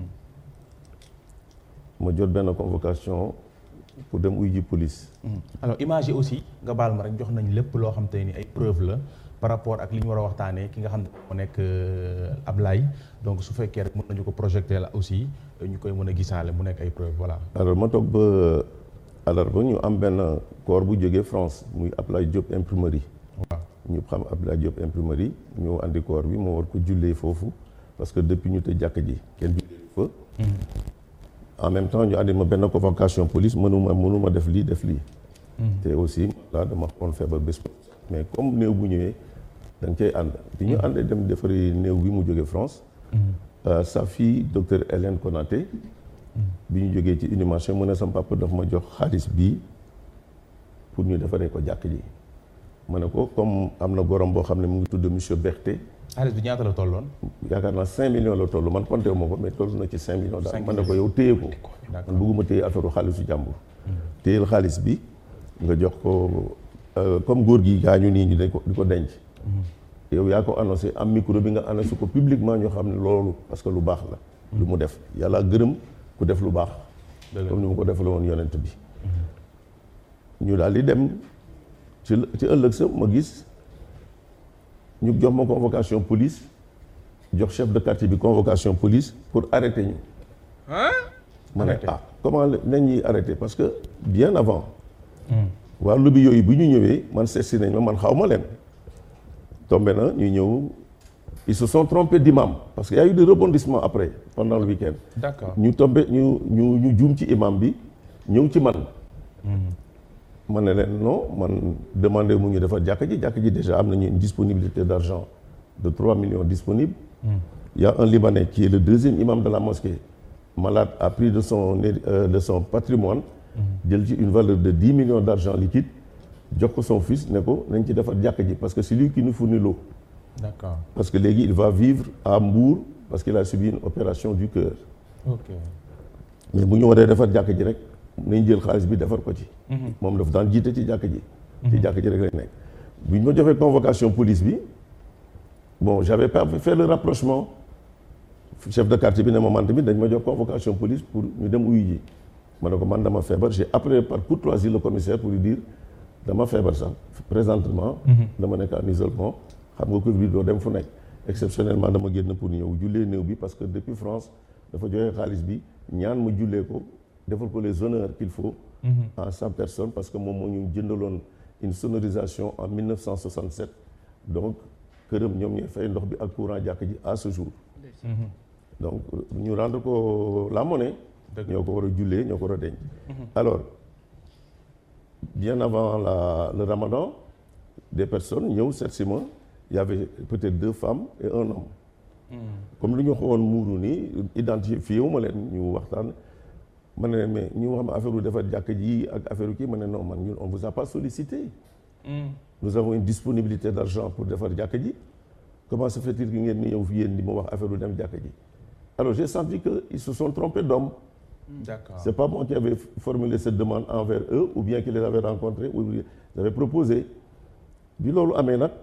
ma jot benn convocation pour dem uy ji police alors image yi aussi nga baal ma rek jox nañ lépp loo xam te ni ay preuve la par rapport ak li ñu war a waxtaanee ki nga xam ne moo nekk Ablaye donc su fekkee rek mën nañu ko projeté la aussi ñu koy mën a gisaale mu nekk ay preuve voilà. alors ma toog ba alarba ñu am benn corps bu jógee France muy Ablaye Diop imprimerie waaw ñu xam Abdoulaye Diop imprimerie ñu andi corps bi moo war ko jullee foofu parce que depuis ñu tëj jàkk ji kenn jullee fa en même temps ñu andi ma benn convocation police mënuma mënuma def lii def lii te aussi là dama xoon feebar bés mais comme néew bu ñëwee da nga cay ànd bi ñu àndee dem defari néew bi mu jógee France sa fille docteur Hélène Konaté bi ñu jógee ci inhumation mu ne sama papa daf ma jox xaalis bii pour ñu defaree ko jàkk ji ma ne ko comme am na gorom boo xam ne mu ngi tudd monsieur Berté xaalis bi ñaata la tolloon. yaakaar naa 5 millions la toll man compté wu ma ko mais toll na ci 5 millions daal Cinq man ne ko yow téye ko D'accord. man bëgguma téye affaire xaalisu jàmbur téyel xaalis bi nga jox ko euh, comme góor gi gaañu nii ñu dañ ko di ko denc yow yaa ko annoncé am micro bi nga annoncé ko publiquement ñu xam ne loolu parce que lu baax la lu mu def yàlla gërëm ku def lu baax Dëgg la. comme ni mu ko defale woon yonent bi ñu daal di dem ci ci ëllëg sa ma gis ñu jox ma convocation police jox chef de quartier bi convocation police pour arrêter ñu ma ne Arrêter. ah comment la- nañ ñuy arrêter parce que bien avant waa lobby yooyu bu ñu ñëwee man seet si nañ ma man xaw ma leen tombé na ñu ñëw ils se sont trompés d'imam parce que y a eu des rebondissements après pendant le week-end d'accord ñu tombé ñu ñu ñu juum ci imam bi ñëw ci man ma ne leen non man demandé mu ñu defar jàkk ji jàkk ji déjà am nañu une disponibilité d'argent de 3 millions disponibles il y a un Libanais qui est le deuxième imam de la mosquée malade a pris de son euh, de son patrimoine jël ci une valeur de 10 millions d'argent liquide jox ko son fils ne ko nañ ci defar jàkk ji parce que c'est lui qui nous fournit l'eau d'accord parce que léegi il va vivre à Mbour parce qu'il a subi une opération du cœur ok mais bu ñu waree defar jàkk ji rek nañ jël xaalis bi defar ko ci moom daf daan jiite ci jàkk ji ci jàkk ji rek lay nekk bu ñu ma joxee convocation police bi bon j'avais pas fait le rapprochement chef de quartier bi ne ma man tamit dañ ma jox convocation police pour ñu dem uyu ji ma ne ko man dama feebar j'ai appelé par courtoisie le commissaire pour lui dire dama feebar sax présentement dama nekk en isolement xam nga Covid bi doo dem fu nekk exceptionnellement dama génn pour ñëw jullee néew bi parce que depuis France dafa joxe xaalis bi ñaan ma jullee ko defal ko les honneurs qu'il faut en cent personnes parce que moom moo ñu jëndaloon une sonorisation en 1967 donc këram ñoom ñooy fay ndox bi ak courant jàkk ji à ce jour donc ñu rendre ko la monnaie ñoo ko war a jullee ñoo ko war a denc alors bien avant la le ramadan des personnes ñëw seet si ma il y avait peut-être deux femmes et un homme comme lu ñu xawoon muuru nii identifié wu ma leen ñu waxtaan ma ne leen mais ñu wax ma affaire u defar jàkk ji ak affaire u kii ma ne non man ñun on vous a pas sollicité nous avons une disponibilité d'argent pour defar jàkk ji comment se fait-il que ngeen ni ñëw fi yéen di ma wax affaire u dem jàkk ji alors j'ai senti que ils se sont trompés d'homme d'accord c'est pas moi qui avais formulé cette demande envers eux ou bien qui les avait rencontrés ou bien les avait proposé bi loolu amee nag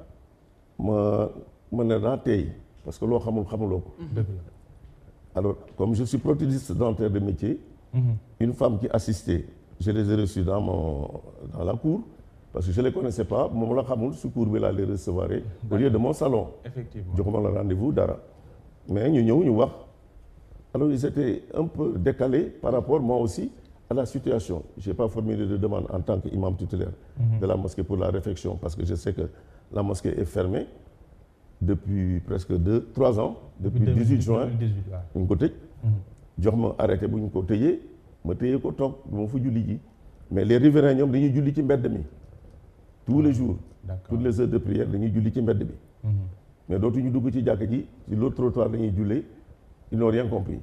ma ma ne naa tey parce que loo xamul xamuloo ko dëgg la alors comme je suis prothésiste dentaire de métier une femme qui assistait je les ai reçus dans mon dans la cour parce que je les connaissais pas moom la xamul su cour bi laa les recevoir au lieu de mon salon effectivement joxuma la rendez-vous dara mais ñu ñëw ñu wax alors ils étaient un peu décalés par rapport moi aussi à la situation j'ai pas formulé de demande en tant qu'imam tutélaire de la mosquée pour la réfection parce que je sais que la mosquée est fermée depuis presque deux trois ans depuis 18 juin 2018 waaw ñu ko tëj jox ma arrêté bu ñu ko tëjee ma tëjee ko toog du ma fa julli ji mais les riverains ñoom dañuy julli ci mbedd mi tous les jours d'accord toutes les heures de prière dañuy julli ci mbedd bi mais dootuñu dugg ci jàkk ji ci l'autre trottoir dañuy jullee ils n'ont rien compris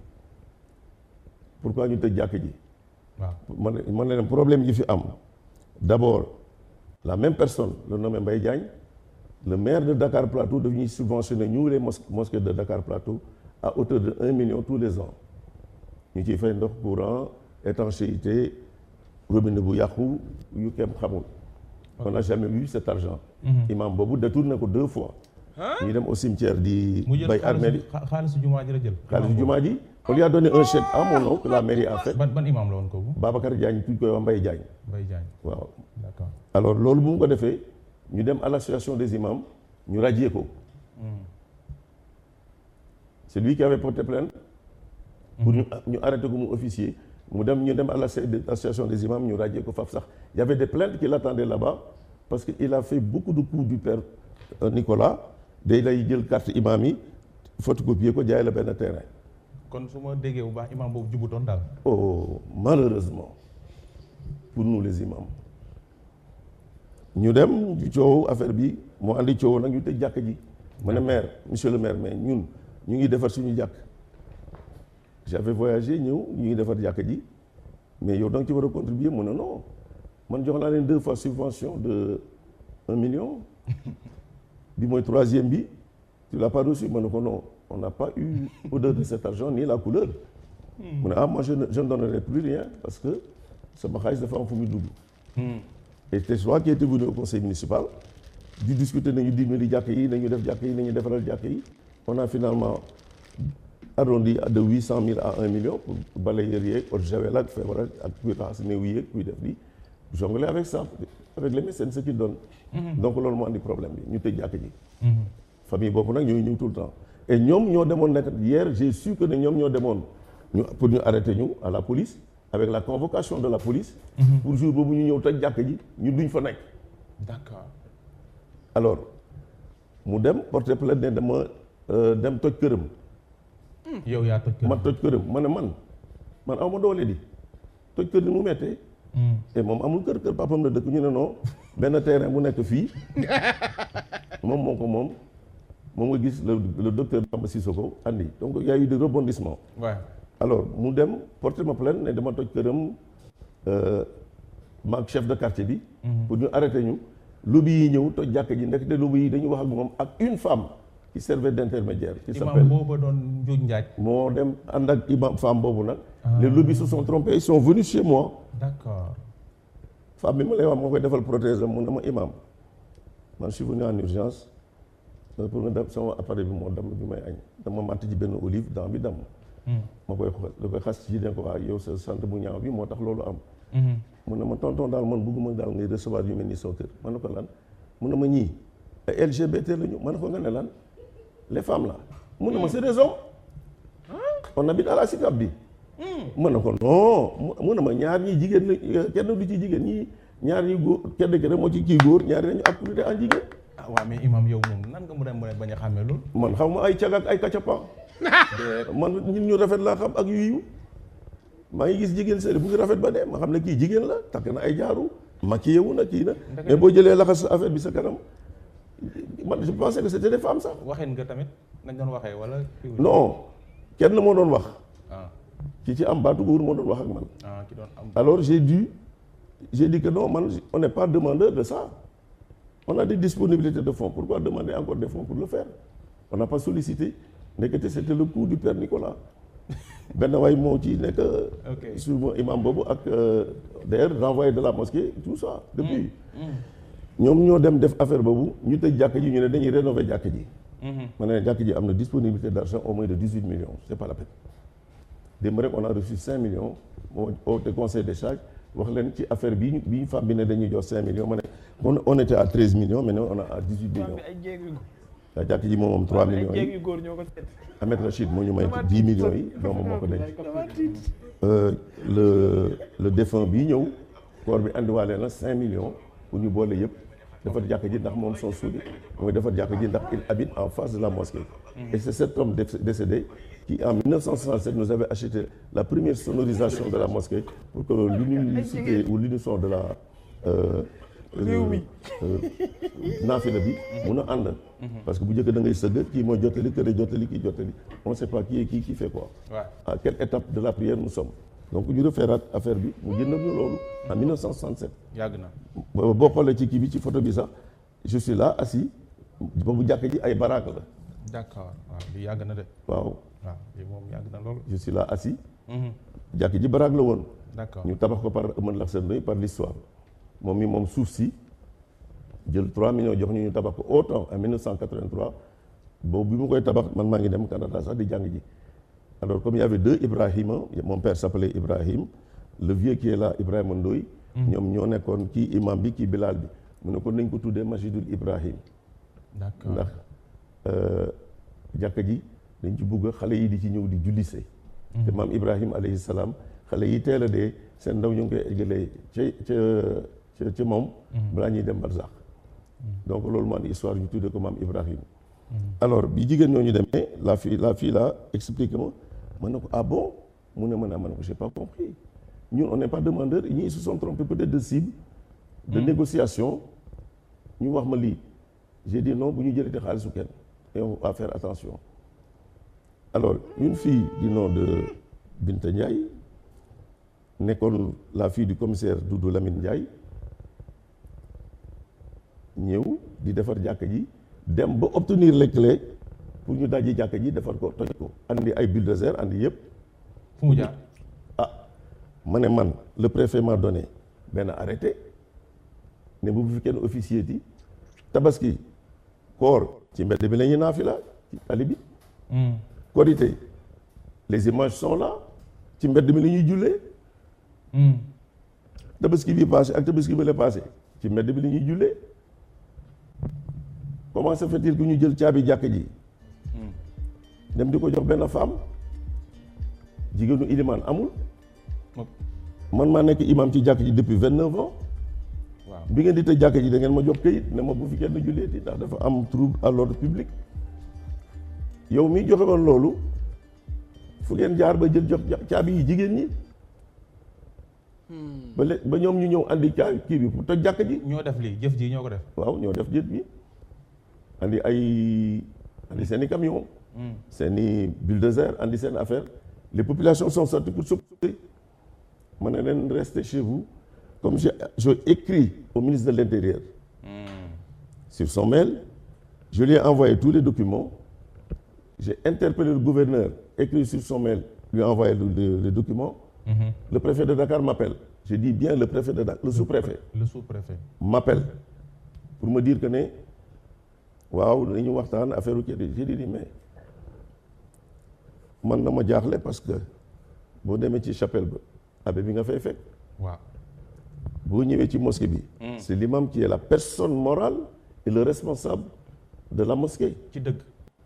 pourquoi ñu tëj jàkk ji waaw man ne man ne leen problème yi fi am d'abord la même personne le nommé Mbaye Diagne le maire de Dakar Plateau daf ñuy subventionner ñu les mos mosquées de Dakar Plateau à hauteur de un million tous les ans ñu ciy fay ndox courant étanchéité robinet bu yàqu yu kenn xamul on n'a jamais eu cet argent imam boobu détourné ko deux fois ñu dem au cimetière di mu jël bay armée xaalisu xa- xaalisu jumaa ji la jël xaalis jumaa ji on lui a donné un chèque à mon nom que la mairie a fait ban ban imam la woon kooku Babacar Diagne tuñ koy wax Mbaye Diagne Mbaye Diagne waaw d'accord alors loolu bu mu ko defee ñu dem à l'association des imams ñu radier ko c'est lui qui avait porté plainte pour ñu ñu arrêté ko mu officier mu dem ñu dem à l'association des imams ñu radier ko faf sax il y avait des plaintes qui l'attendaient là-bas parce que il a fait beaucoup de coups du père euh, Nicolas day lay jël carte imam yi photocopier ko jaay la benn terrain kon su ma déggee bu baax imam boobu jubutoon daal oh malheureusement pour nous les imams ñu dem ñu coow affaire bi moo andi coow nag ñu tëj jàkk ji ma ne maire monsieur le maire mais ñun ñu ngi defar suñu jàkk j'avais voyagé ñëw ñu ngi defar jàkk ji mais yow da nga ci war a contribuer mu ne non man jox naa leen deux fois subvention de un million bi mooy troisième bi tu l'as pas reçu ma ne ko non on n'a pas eu odeur de cet argent ni la couleur mu ne ah moi je ne je ne donnerai plus rien parce que sama xaalis dafa am fu muy dugg et c'est toi qui étais venu au conseil municipal di discuter nañu dimbali jàkk yi nañu def jàkk yi nañu defaral jàkk yi on a finalement arrondi de huit cent mille à un million pour balayeur yeeg eau de javel ak feebar ak ak kuy raxas néew yeeg kuy def li jongler avec ça avec les médecins ce qu'ils donnent donc loolu moo andi problème bi ñu tëj jàkk ji famille boobu nag ñooy ñëw tout le temps et ñoom ñoo demoon nekk hier j'ai su que ne ñoom ñoo demoon ñu pour ñu arrêter ñu à la police avec la convocation de la police pour jour boobu ñu ñëw tëj jàkk ji ñu duñ fa nekk d'accord alors mu dem porter plainte ne dama euh, dem toj këram yow yaa toj kër ma toj këram ma ne man man aw ma doole di toj kër ni mu mettee et moom amul kër kër papam la dëkk ñu ne non benn terrain bu nekk fii moom moo ko moom moom nga gis le le docteur Bamba Sissoko andi donc il y a eu des rebondissements waaw alors mu dem porter ma plainte ne dama toj këram maag chef de quartier bi pour ñu arrêter ñu lobby yi ñëw toj jàkk ji ndekete lobby yi dañu wax ak moom ak une femme qui servait d'intermédiaire qui imam s'appelle booba doon njuuj njaaj moo dem ànd ak imam femme boobu nag les lobbies se sont trompés ils sont venus chez moi d'accord femme bi ma lay wax moo koy defal prothèse am mu ne ma imam man je suis venu en urgence euh, pour nga dem sama appareil bi moo damm bi may añ dama màtt ji benn olive dent bi damm ma koy xool da koy xas ci ne ko waa yow sa sant bu ñaaw bi moo tax loolu am mu ne ma tonton daal man bëgguma daal ngay recevoir yu mel ni sama kër ma ne ko lan mu ne ma ñii ay LGBT la ñu ma ne ko nga ne lan les femmes là mu ne ma c'est des hommes on habite à la SICAP bi mu ne ko non mu ne ma ñaar ñi jigéen la kenn du ci jigéen ñi ñaar ñi góor kenn ki rek moo ci kii góor ñaari dañu activité en jigéen ah waaw mais imam yow moom nan nga mën a mën a bañ a xàmmee loolu man xaw ma ay cag ak ay kacapa man ñun ñu rafet laa xam ak yu yiw maa ngi gis jigéen sëri bu ngi rafet ba dee ma xam ne kii jigéen la takk na ay jaaru maquillé wu na kii na mais boo jëlee laxas affaire bi sa kanam man je pensais que c'était des femmes sax waxeen nga tamit nañ doon waxee wala kii non kenn moo doon wax ah ki ci am baatu góor moo doon wax ak man ah ki doon am alors j'ai dû j'ai dit que non man on n'est pas demandeur de ça on a des disponibilités de fonds pourquoi demander encore des fonds pour le faire on n'a pas sollicité ndekete c'était le coup du père Nicolas benn waay moo ci nekk Ok. suivant imam boobu ak euh, d'ailleurs renvoyé de la mosquée tout ça depuis ñoom ñoo dem def affaire boobu ñu tëj jàkk ji ñu ne dañuy rénover jàkk ji ma ne jàkk ji am na disponibilité d'argent au moins de 18 millions c'est pas la peine démb rek on a reçu 5 millions moo oote conseil des charges wax leen ci affaire bi ñu bi femme bi ne dañuy jox 5 millions ma ne on on était à 13 millions mais on a à 18 millions ay jéeg yu waa jàkk ji moom moom 3 ay millions jéeg yi yu góor ñoo ko seet Ahmed Rachid moo ñu may 10 millions yi doomam moo ko denc Euh, le le défunt bii ñëw corps bi andiwaale na 5 millions pour ñu boole yëpp defar jàkk ji ndax moom son suudi mooy defar jàkk ji ndax il habite en face de la mosquée et c'est cet homme déc- décédé qui en 1967 nous avait acheté la première sonorisation de la mosquée pour que l'unicité ou l'unisson de la euh, euh, euh, naafila bi mun a ànd parce que bu njëkk da ngay sëgg kii mooy jottali kër jottali kii jottali on ne sait pas qui est qui qui fait quoi waaw à quelle étape de la prière nous sommes donc ñu refeeraat affaire bi mu jëndal ñu loolu en 1967 yàgg na boo boo xoolee ci kii bi ci photo bi sax je suis là assis boobu jàkk ji ay baraak la d'accord waaw li yàgg na de waaw waaw li moom yàgg na loolu je suis là assis jàkk ji baraak la woon d'accord ñu tabax ko par Eumane Laxane Ndoye par l'histoire moom mi moom suuf si jël 3 millions jox ñu ñu tabax ko autant en 1983 boobu bi mu koy tabax man maa ngi dem Canada sax di jàng ji alors comme il y avait deux Ibrahima mon père s'appelait Ibrahim le vieux qui est là Ibrahima Ndoye ñoom ñoo nekkoon kii imam bi kii Bilal bi mu ne ko nañ ko tuddee Masjidul Ibrahim d'accord ndax jàkka ji dañ ci bugg xale yi di ci ñëw di jullise te maam Ibrahim alayhi salaam xale yi teel a dee seen ndaw ñu ngi koy eggalee ca ca ca ca moom balaa ñuy dem barzak donc loolu moo andi histoire ñu tuddee ko maam Ibrahim alors bi jigéen ñooñu demee la fille la fille là expliqué ma ma ne ko ah bon mu ne ma ne ma ne ko j'ai pas compris ñun on n'est pas demandeur ñii ils se sont trompés peut-être de cible de négociation ñu wax ma lii j'ai dit non bu ñu jëlee te xaalisu kenn et on va faire attention alors une fille du nom de Binta Ndiaye nekkoon la fille du commissaire Doudou Lamine Ndiaye ñëw di defar jàkka ji dem ba obtenir les clés pour ñu dajji jàkka ji defar ko toj ko andi ay bulldozer andi yëpp fu mu jaar ah ma ne man le préfet m'a donné benn arrêté ne bu fi kenn officier ti tabaski koor ci mbedd bi la ñuy naafila ci tali bi korité les images sont là ci mbedd mi la ñuy jullee tabaski bi passé ak tabaski bi la passé ci mbedd bi la ñuy jullee comment se fait-il que ñu jël caabi jàkk ji dem di ko jox benn femme jigéenu ilimaan amul man maa nekk imam ci jàkk ji depuis vingt neuf ans waaw bi ngeen di tëj jàkk ji da ngeen ma jox këyit ne ma bu fi kenn julleeti ndax dafa am trouble à l'ordre public yow mi joxe woon loolu fu ngeen jaar ba jël jox caabi yi jigéen ñi ba le ba ñoom ñu ñëw andi caabi kii bi pour toj jàkk ji ñoo def lii jëf ji ñoo ko def waaw ñoo def jët bi andi ay andi seen i camion seen i bulldozer andi seen affaire les populations sont sorties pour s'opposer ma ne leen restez chez vous comme j'ai j'ai écrit au ministre de l'Intérieur sur son mail je lui ai envoyé tous les documents j'ai interpellé le gouverneur écrit sur son mail lui envoyé le, le, le document le préfet de Dakar m'appelle je dis bien le préfet de Dakar le sous-préfet le sous-préfet m'appelle pour me dire que ne waaw dañu waxtaan affaire u kii j'ai dit mais man na ma jaaxle parce que boo demee ci chapelle ba abbé bi nga fay fekk waaw boo ñëwee ci mosquée bi c'est l'imam qui est la personne morale et le responsable de la mosquée ci dëgg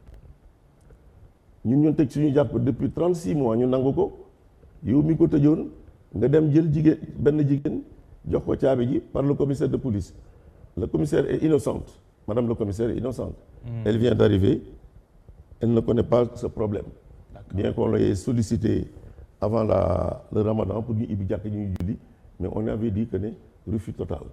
ñun ñun tëj suñu jàpp depuis 36 mois ñu nangu ko yow mi ko tëjoon nga dem jël jigéen benn jigéen jox ko caabi ji par le commissaire de police le commissaire est innocente madame le commissaire est innocente elle vient d'arriver elle ne connaît pas ce problème bien qu'on l'ait sollicité avant la le ramadan pour ñu ibbi jàkk ñuy julli mais on avait dit que ne refus total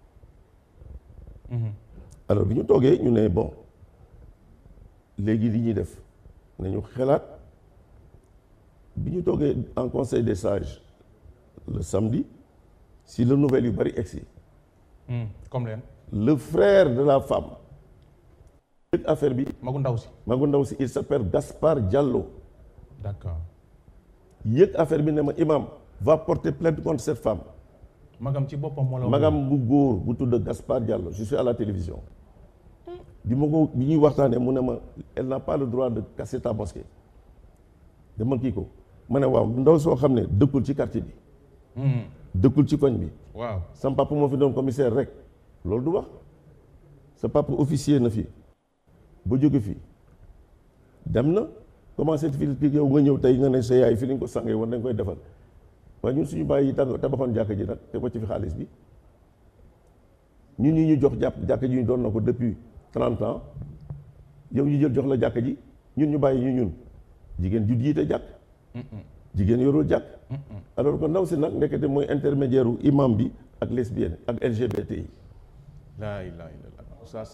alors bi ñu toogee ñu ne bon léegi li ñuy def nañu xelaat bi ñu toogee en conseil des sages le samedi si la nouvelle yu bari egsi comme leen le frère de la femme yëg affaire bi magu ndaw si magu ndaw si il s'appelle Gaspard Diallo d'accord yëg affaire bi ne ma imam va porter plainte contre cette femme magam ci boppam moo la wax magam bu góor bu tudd Gaspard Diallo je suis à la télévision bi ma ko bi ñuy waxtaanee mu ne ma elle n'a pas le droit de casser ta mosquée dama kii ko ma ne waaw ndaw soo xam ne dëkkul ci quartier bi dëkkul ci koñ bi waaw sam papa moo fi doon commissaire rek loolu du wax sa papa officier na fi ba jóge fi dem na commencé fi yow nga ñëw tey nga ne sa yaay fi lañ ko sàngee woon dañ koy defal waaye ñun suñu bàyyi yi tax tabaxoon jàkka ji nag te ko ci fi xaalis bi ñun ñi ñu jox jàpp jàkka ji ñu doon na ko depuis trente ans yow ñu jël jox la jàkka ji ñun ñu bàyyi ñu ñun jigéen ju jiite jàkk jigéen yorul jàkk alors que ndaw si nag ndekete mooy intermédiaire u imam bi ak lesbienne ak LGBT yi laa ilaaha illallaah ça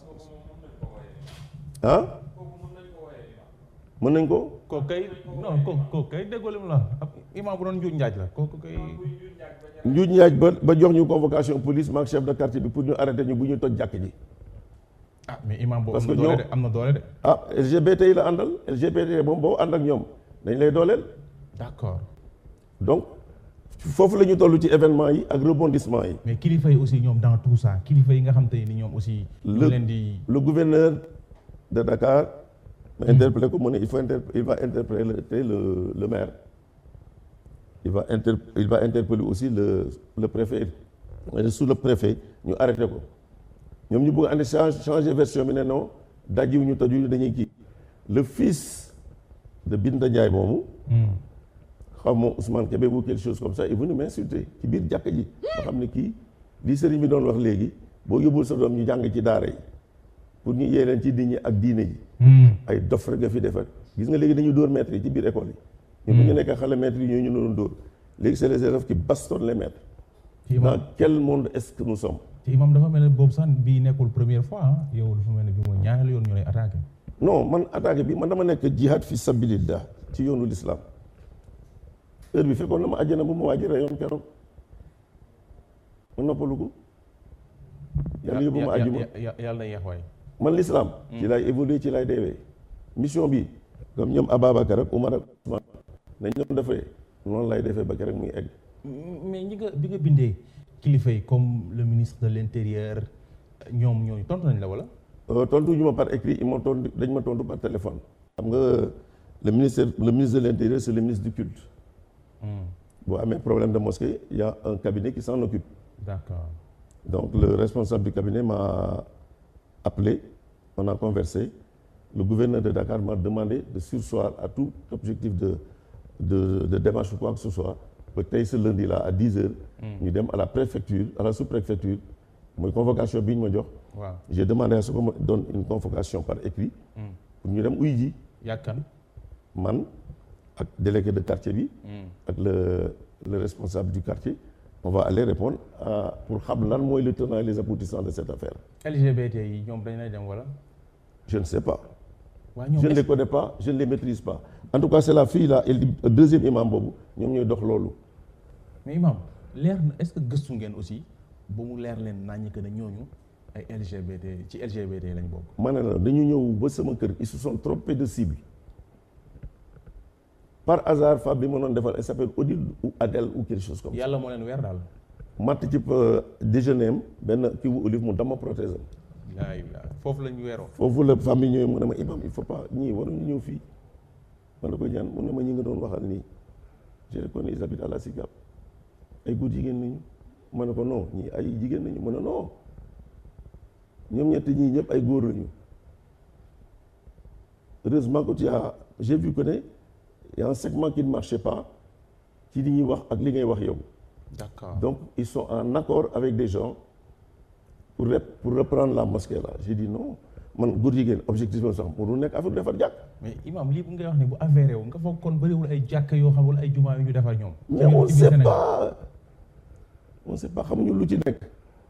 ah mën nañ ko kooku kay non kooku kooku kay déggoo li mu la ab imaam bu doon njuuj njaaj la kooku kay njuuj njaaj ba ba jox ñu convocation police maak chef de quartier bi pour ñu arrêté ñu bu ñu toj jàkk ji ah mais imaam boobu Parce am na que doole ñoo- de am na doole de ah LGBT yi la àndal LGBT moom boo ànd ak ñoom dañ lay dooleel d'accord donc foofu la ñu toll ci événement yi ak rebondissement yi mais kilifa yi aussi ñoom dans tout ça kilifa yi nga xam te ni ñoom aussi ñu Le- leen di le gouverneur de Dakar ma interpellé ko mu ne il faut inter il va interpeller le, le maire il va inter il va interpeller aussi le le préfet le sous le préfet ñu arrêté ko ñoom ñu bëgg a andi change changer version bi ne non dajiw ñu toju dañuy kii le fils de Binta Ndiaye moomu xaw ma Ousmane Kébé ou quelque chose comme ça est venu m'insulter ci biir jàkk ji nga xam ne kii li sëriñ bi doon wax léegi boo yóbbul sa doom ñu jàng ci daara yi pour ñu yee leen ci nit ñi ak diine ji ay dof rek nga fi defar gis nga léegi dañu dóor maîtres yi ci biir école yi ñu bu ñu nekk xale maîtres yi ñooy ñu doon dóor léegi c'est les élèves qui bastonnent les maîtres ci dans imaam quel monde est-ce que nous sommes ci imaam dafa mel ne boobu sax bii nekkul première fois ah yow dafa mel ne bi mooy ñaareelu yoon ñu lay attaqué non man attaqué bi man dama nekk jihad fi sabilillah ci yoonu l'islam heure bi fekkoon na ma àjjana bu ma waaj a reyoon keroog ma noppalu ko yàlla yóbbu ma àjjuma yàlla na yeex waay man l'islam ci laay évoluer ci laay deewee mission bi comme ñoom Ababacar ak Umar ak Ousmane nañ doon defee noonu lay defee ba keroog muy egg mais ñi nga bi nga bindee kilifa yi comme le ministre de l'intérieur ñoom ñooñu tontu nañ la wala Euh, tontu ñu ma par écrit ils m'ont tontu dañ ma tontu par téléphone xam nga le ministère le ministre de l'intérieur c'est le ministre du culte boo amee problème de mosquée il y a un cabinet qui s'en occupe d'accord donc le responsable du cabinet m'a appelé on a conversé le gouverneur de Dakar m'a demandé de surseoir à tout objectif de de de démarche ou quoi que ce soit ba tey ce lundi là à 10 heures ñu dem à la préfecture à la sous-préfecture mooy convocation bi ñu ma jox waaw j'ai demandé à ce qu'on me donne une convocation par écrit pour ñu dem uy ji yàkkan man ak délégué de quartier bi ak le le responsable du quartier on va aller répondre à pour xam lan mooy le tenant et les aboutissants de cette affaire LGBT yi ñoom dañ lay dem wala je ne sais pas waaw ñoom je ne est-ce les connais pas je ne les maîtrise pas en tout cas c'est la fille là et le deuxième imam boobu ñoom ñooy dox loolu mais imam leer na est-ce que gëstu ngeen aussi ba mu leer leen naññ que ne ñooñu ay LGBT ci LGBT lañ bokk ma ne la dañu ñëw ba sama kër ils se sont trompés de cible par hasard femme bi ma doon defal elle s'appelle Odile ou Adèle ou quelque chose comme ça yàlla moo leen weer daal. matt ci euh, déjeuner am benn kii bu olive mu dama prothèse am laa ilaaha foofu la ñu weeroo. foofu la femme bi ñëwee mu ne ma imam il faut pas ñii waruñu ñëw fii ma ne ko ñaan mu ne ma ñi nga doon waxal nii je reconnais ils habitent à la SICAP ay góor jigéen nañu ma ne ko non ñii ay jigéen nañu mu ne non ñoom ñett ñii ñëpp ay góor lañu heureusement que tu as j'ai vu que ne y a un segment qui ne marchait pas ci li ñuy wax ak li ngay wax yow d'accord donc ils sont en accord avec des gens pour rep- pour reprendre la mosquée là j'ai dit non man góor jigéen objectif la sax pour nekk affaire defar jàkk mais imam lii bu ngay wax ne bu avéré wu nga foog kon bëriwul ay jàkka yoo xam wala ay jumaa yu ñu defar ñoom. mais on sait pas on sait pas xamuñu lu ci nekk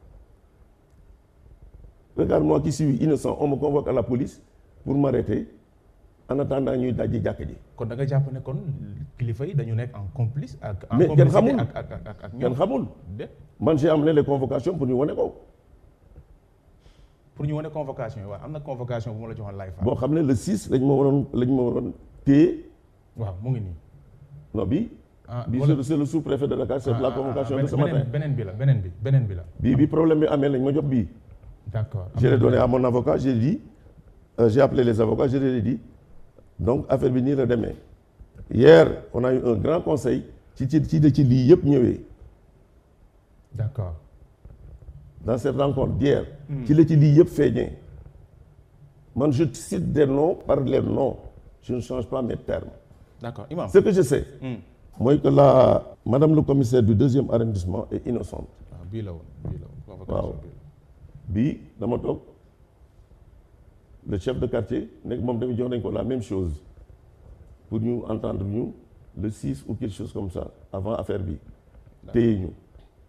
regarde moi qui suis innocent on me convoque à la police pour m'arrêter en attendant ñuy dajji jàkk ji kon da nga jàpp ne kon kilifa yi dañu nekk en complice ak. en Mais kenn complicité xamul. ak ak ak ak ak kenn ñoom. xamul déet man j'ai amené les convocations pour ñu wane ko pour ñu wane convocation yi waaw am na convocation bu ma la joxoon laay fa. boo xam ne le 6 lañ ma waroon lañ ma waroon téye waaw mu ngi nii. non bi ah bi wala- c'est le- c'est le sous-préfet de Dakar c'est ah, la ah, convocation ah, de ce beneen- matin beneen bi la beneen bi beneen bi la. bii bi problème bi amee lañ ma jox bii d'accord. je l'ai donné à mon avocat j'ai dit euh, j'ai appelé les avocats je leur ai dit donc affaire bi nii la demee hier on a eu un grand conseil ci ci ci de ci lii yëpp ñëwee d'accord. dans cette rencontre d'hier ci la ci lii yëpp feeñee man je cite des noms par les noms je ne change pas mes termes d'accord imam. ce que je sais mooy que la madame le commissaire du deuxième arrondissement est innocente waaw bii la woon bii la woon. convocation Waaw. bii la. bii dama toog le chef de quartier nekk moom tamit jox nañ ko la même chose pour ñu entendre ñu le 6 ou quelque chose comme ça avant affaire bi téye ñu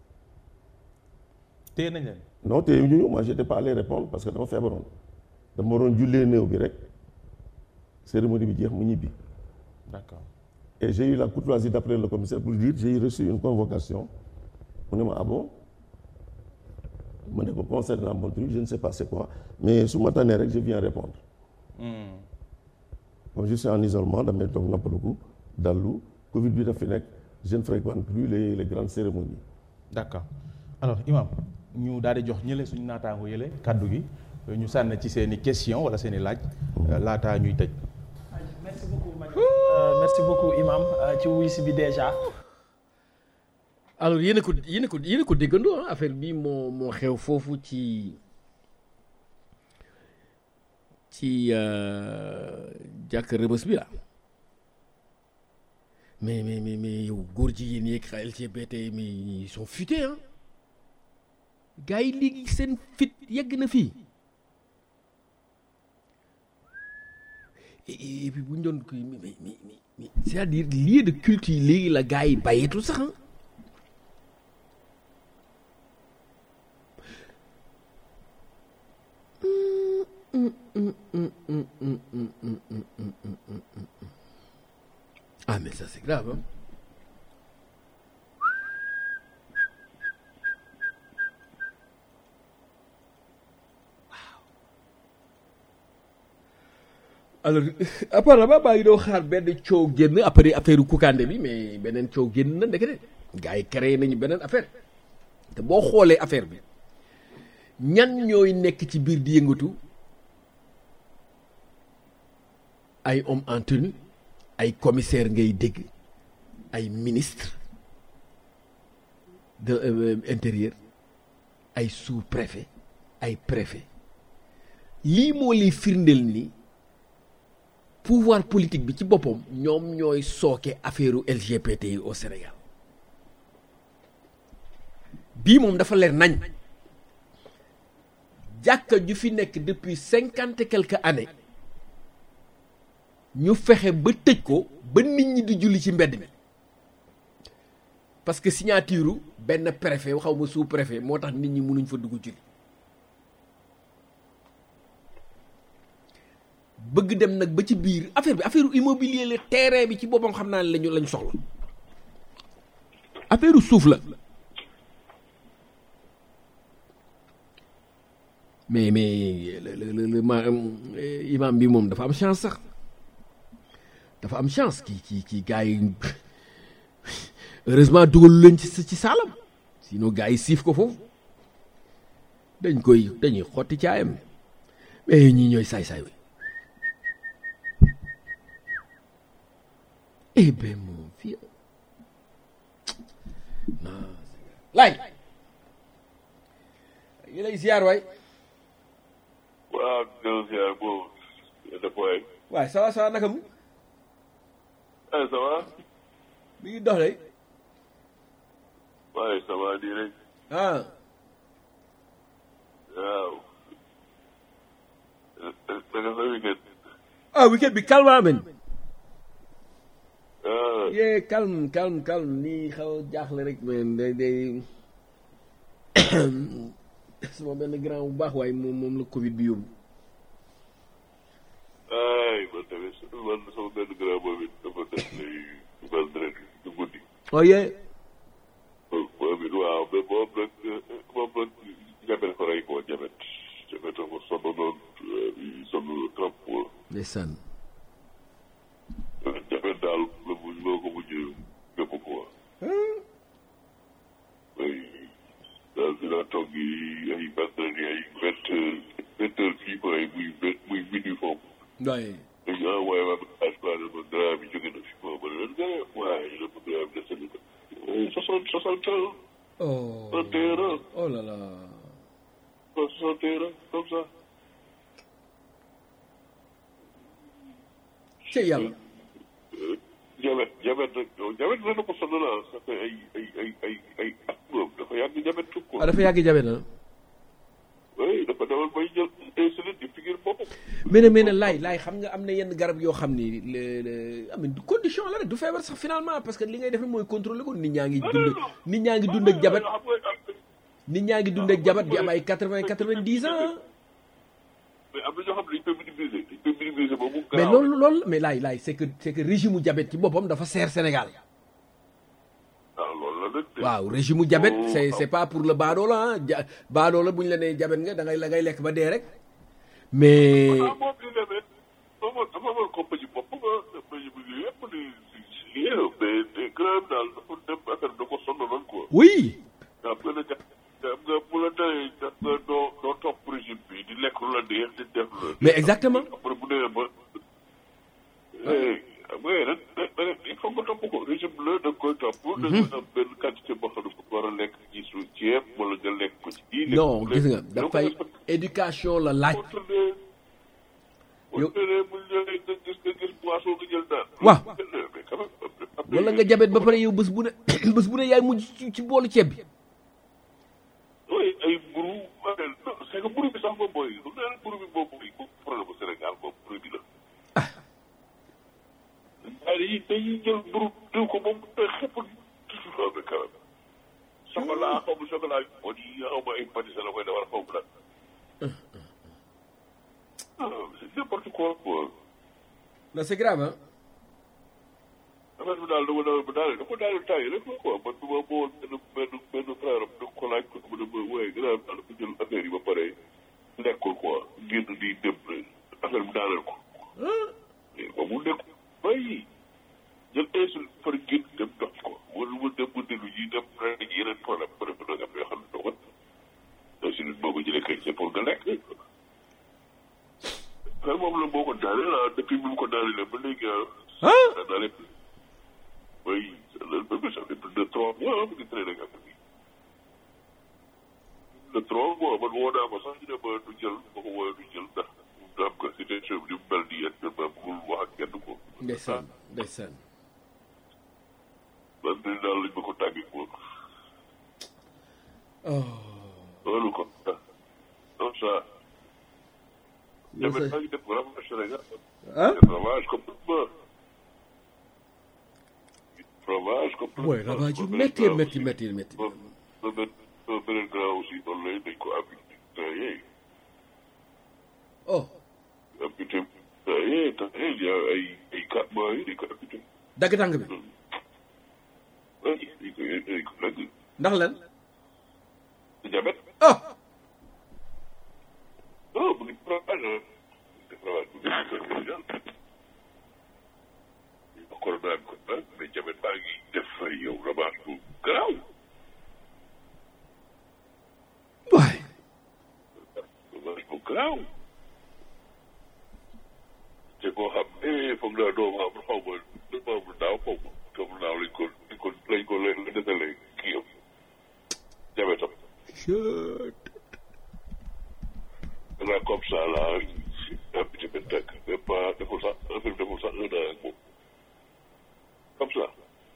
téye nañ leen. non téye ñu moi j'étais pas allé répondre parce que dama feebaroon dama waroon jullee néew bi rek cérémonie bi jeex mu ñibbi d'accord. et j'ai eu la courtoisie d'appeler le commissaire pour dire j'ai reçu une convocation mu ne ma ah bon ma ne ko concernant mon truc je ne sais pas c'est quoi mais su ma tànnee rek je viens répondre comme je suis en isolement damay toog noppaluku dallu Covid bi daf fi nekk je ne fréquente plus les les grandes cérémonies d'accord alors imam ñu daal di jox ñële suñu naataango yële kaddu gi ñu sànn ci seen i question wala seen i laaj laataa ñuy tëj merci beaucoup Madiop Euh, merci beaucoup imam euh, ci wuy si bi déjà alors yéen a ko yéen a ko yéen a ko déggandoo ah affaire bi moo moo xew foofu ci ci euh, jàkk rëbës bi la mais mais mais mais yow góor jigéen yeeg xa LGBT mais ils sont futés ah gars yi léegi seen fit yegg na fii et, et- et puis bu ñu doon koy mais mais mais mais c'est-à-dire lieu de culte yi léegi la gars yi bàyyeetu sax ah Ah, mais ça, c'est grave. Hein? alors apparemment baa ngi doon xaar benn coow génn après affaire Koukandé bi mais beneen coow génn na ndekete gars yi créé nañu beneen affaire te boo xoolee affaire bi ñan ñooy nekk ci biir di yëngatu ay homme en tenue ay commissaire ngay dégg ay ministre de euh, intérieur ay sous-préfet ay préfet lii moo lay firndeel ni pouvoir politique bi ci boppam ñoom ñooy sooke affaire LGBT yi au Sénégal bii moom dafa leer nañ jàkka ju fi nekk depuis cinquante et quelques années ñu fexe ba tëj ko ba nit ñi di julli ci mbedd mi parce que signature benn préfet xaw ma sous préfet moo tax nit ñi mënuñ fa dugg julli bëgg dem nag ba ci biir affaire bi affaire immobilier la terrain bi ci boppam xam naa ne lañu lañu soxla affaire suuf la mais mais le le le ma imam bi moom dafa am chance sax dafa am chance kii kii kii gars yi heureusement dugalu leen ci ci saalam sinon gars yi siif ko foofu dañ koy dañuy xotti caayam mais ñii ñooy saay-saay wi eh ben mon vieux non lay yi lay ziar waay waaw delloo ziar boobu def waay waay ça va ça va naka mu eh ça va mi ngi dox de waaye ça va di rek ah waaw naka sa weekend ah weekend bi calme amen ah yee calme calme calme nii xaw a jaaxle rek mais day day sama benn grand bu baax waaye moom moom la Covid bi yóbbu. ay man tamit man sama benn grand boobu it dafa def lay vendredi du guddi oh yee moom it waaw mais moom nag moom nag jabet ko rey koo jabet jabet ko sonn noonu sonn trop ndeysaan jabet daal la mu loo ko mujj gëpp ko ay daal dina toog yi ay vendredi ay vingt heures vingt heures fii ko ay muy vingt muy minuit foofu waaye dañu envoyé ma message quoi ne ma grand bi jóge na fi ma ma ne leen gars waaye ñu ne ma grand bi dese na ko soixante soixante ans oh soixante et un ans oh là là soixante et un ans comme ça ci yàlla jabet jabet nag jabet dana ko sonal ah ça fait ay ay ay ay ay at moom dafa yàgg jabet tout quoi ah dafa yàgg jabe na oui dafa demal bay jël insuline di figure boppam mais ne mais ne laay laay xam nga am na yenn garab yoo xam ni le le am du condition la rek du feebar sax finalement parce que li ngay def mooy contrôler ko nit ñaa ngi dund nit ñaa ngi dund ak jabat xam nga nit ñaa ngi dund ak jabat di am ay quatre vingt quatre vingt dix ans mais am na ñoo xam ne dañ koy minimiser dañ koy minimiser ba mu mais loolu loolu mais laay laay c'est que c'est que régime mu diabète ci boppam dafa seer Sénégal waaw loolu la nag de. waaw régime mu diabète c'est c'est pas pour le baadoola ah ja baadoola bu ñu la nee diabète nga da ngay la ngay lekk ba dee rek mais ah moom li demee dafa dafa amoon compagnie bopp nga compagnie bi yëpp di si lié mais mais grand daal dafa dem affaire da ko sonaloon quoi. oui xam nga ne xam nga bu la tawee xam nga doo doo topp régime bi di lekk lu la neex di def la. mais exactement après bu demee ba. xam nga ren ren il faut nga topp ko régime la da nga koy topp. da nga am benn quantité boo xam ne ko war a lekk ci su ceeb wala nga lekk ko ci. kii lekk non ko gis nga lekk. dafay éducation la laaj boo tëddee boo Yow- tëddee bu ñëwee nga gis nga gis boisson nga jël naan. Waaw. mais quand même après- wala nga diabète ba pare yow bés bu ne bés bu ne yaay mujj ci ci boolu ceeb bi oui ay mburu waaye non c'est que mburu bi sax moom mooy lu naan mburu bi moom mooy moom problème bu Sénégal moom mburu bi la. waaye dañuy dañuy jël mburu diw ko moom day xëpp toujours mais quand même. chocolat xaw ma chocolat bi moo di xaw ma ay pâtisserie la koy defar xaw ma nag. ah c'est n'importe quoi quoi. non c'est grave hein affaire bi daal dama daal ba daal dafa daal taay rek la quoi man dama bool benn benn benn frère am da ko laaj ko mu ne ma waaye gannaaw daal dafa jël affaire yi ba pare lekkul quoi génn di dem affaire bi daaneel ko. mais ba mu nekk bay jël insuline par génn dem dox ko wala mu dem mu dellu ji dem rek dañuy yeneen problème ba def nag am yoo xam ne doo ko insuline boo ko jëlee kay c'est pour nga lekk. xel moom la boo ko daaneel ah depuis bi mu ko daanelee ba léegi ah. ah daaneel oui le bébé ça fait plus de trois mois mu ngi traîner ak affaire bi. de trois mois man woo naa ko sax ñu ne ma du jël ma ko woowee du jël ndax mu am ko situation bi ni mu mel nii actuellement bëggul wax ak kenn ko. ndeysaan ndeysaan man de daal lañ ma ko tàggee ko. loolu ko ah comme ça. yow tamit sa maa ngi def ravage Sénégal. ah def ravage complètement. ravage complètement. mooy ravage yu métti métti métti métti ba ba benn ba beneen grand aussi noonu lay dañ ko affecté temps yii oh affecté temps yii temps yii il y a ay ay quatre mois yi dañ ko affecté dagg tànk bi ay dañ ko dañ ko nag ndax lan diabète oh non mu ngi ravage ah mu ngi ravage bu ngi corona bi ko ah mais jabet baa ngi def yow rabaat bu garaaw waay rabaat bu garaaw te koo xam eh foog naa doo ma am xaw ma doo ma am daaw xaw ma xaw ma naaw lañ ko lañ ko lañ ko la desalee kii yam jabetam là comme ça là un petit peu teg mais pas deful sax affaire bi deful sax un an ak moom comme ça.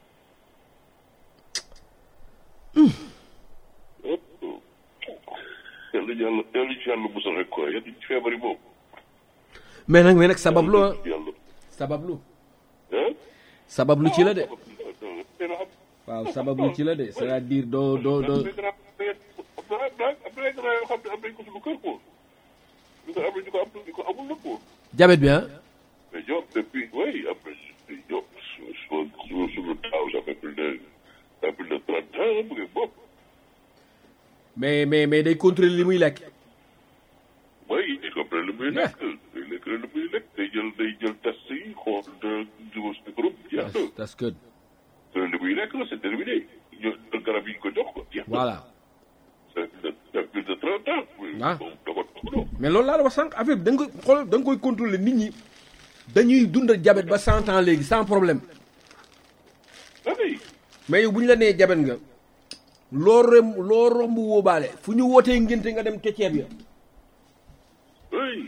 yàlla yàlla yàlla ci yàlla musal rek quoi yàlla ci feebar yi moom. mais nag mais nag sabablu ah yàlla sabablu ah. sabablu ci la de dina xam. waaw sabablu ci la de c'est-à-dire doo doo doo am na am na grand yoo xam ne am nañ ko suñu kër quoi. ñu ko am nañ ko am ñu ko amul la quoi. jabet bi ah mais ñoom depuis oui am na ñoom su su suñu taaw ça fait plus de ça fait plus de trente ans mu ngi bopp. mais mais mais day contrôler li muy lekk mooy il comprend lu muy lekk day lekk lu muy lekk day jël day jël test yi xool de jiwu si groupe jeex na that's good te li muy lekk la c'est terminé ñu jël garab yi ñu ko jox ko jeex na voilà ça fait ça fait plus de trente ans. Ah. moom da ko toppatoo. mais loolu laa la wax sànq affaire bi da nga koy xool da nga koy contrôler nit ñi dañuy dund ak jabet ba cent ans léegi sans problème ah oui mais yow bu ñu la nee jabet nga loo rem loo romb wóobaale fu ñu wootee ngénte nga dem keceeb ya oui.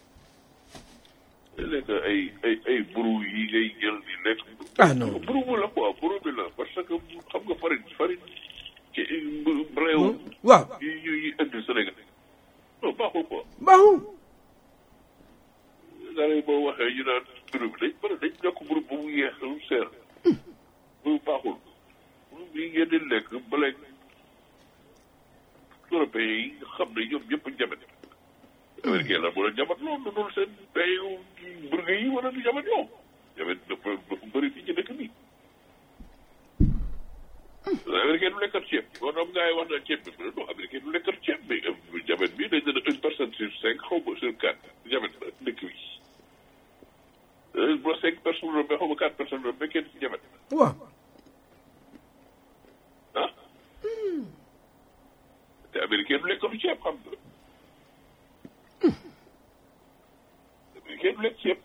day lekk ay ay ay buru yi ngay jël di lekk. ah non buru bi la quoi buru bi la parce que xam nga farine farine ci réew. waaw yi yi yi indi Sénégal non baaxul quoi. baaxul daanaka boo waxee ñu naan buru bi dañ bëri dañ yokk buru ba mu yeex lu seer. buru baaxul. buru bi ngeen di lekk ba léegi européens yi nga xam ne ñoom ñëpp njabat. américain la mën a njabat loolu dul seen payu burger yi wala du njabat yow. njabat dafa dafa bëri fii ci dëkk bi. américain du lekkat ceeb boo xam gars yi wax na ceeb bi mu ne non américain du lekkat ceeb bi njabat bi dañ ne une personne sur cinq xaw ma sur quatre njabat la dëkk bi. bu la cinq personnes la mais xaw ma quatre personnes la mais kenn ci njabat waaw ah. te américain du lekkatu ceeb xam nga. américain du lekk ceeb.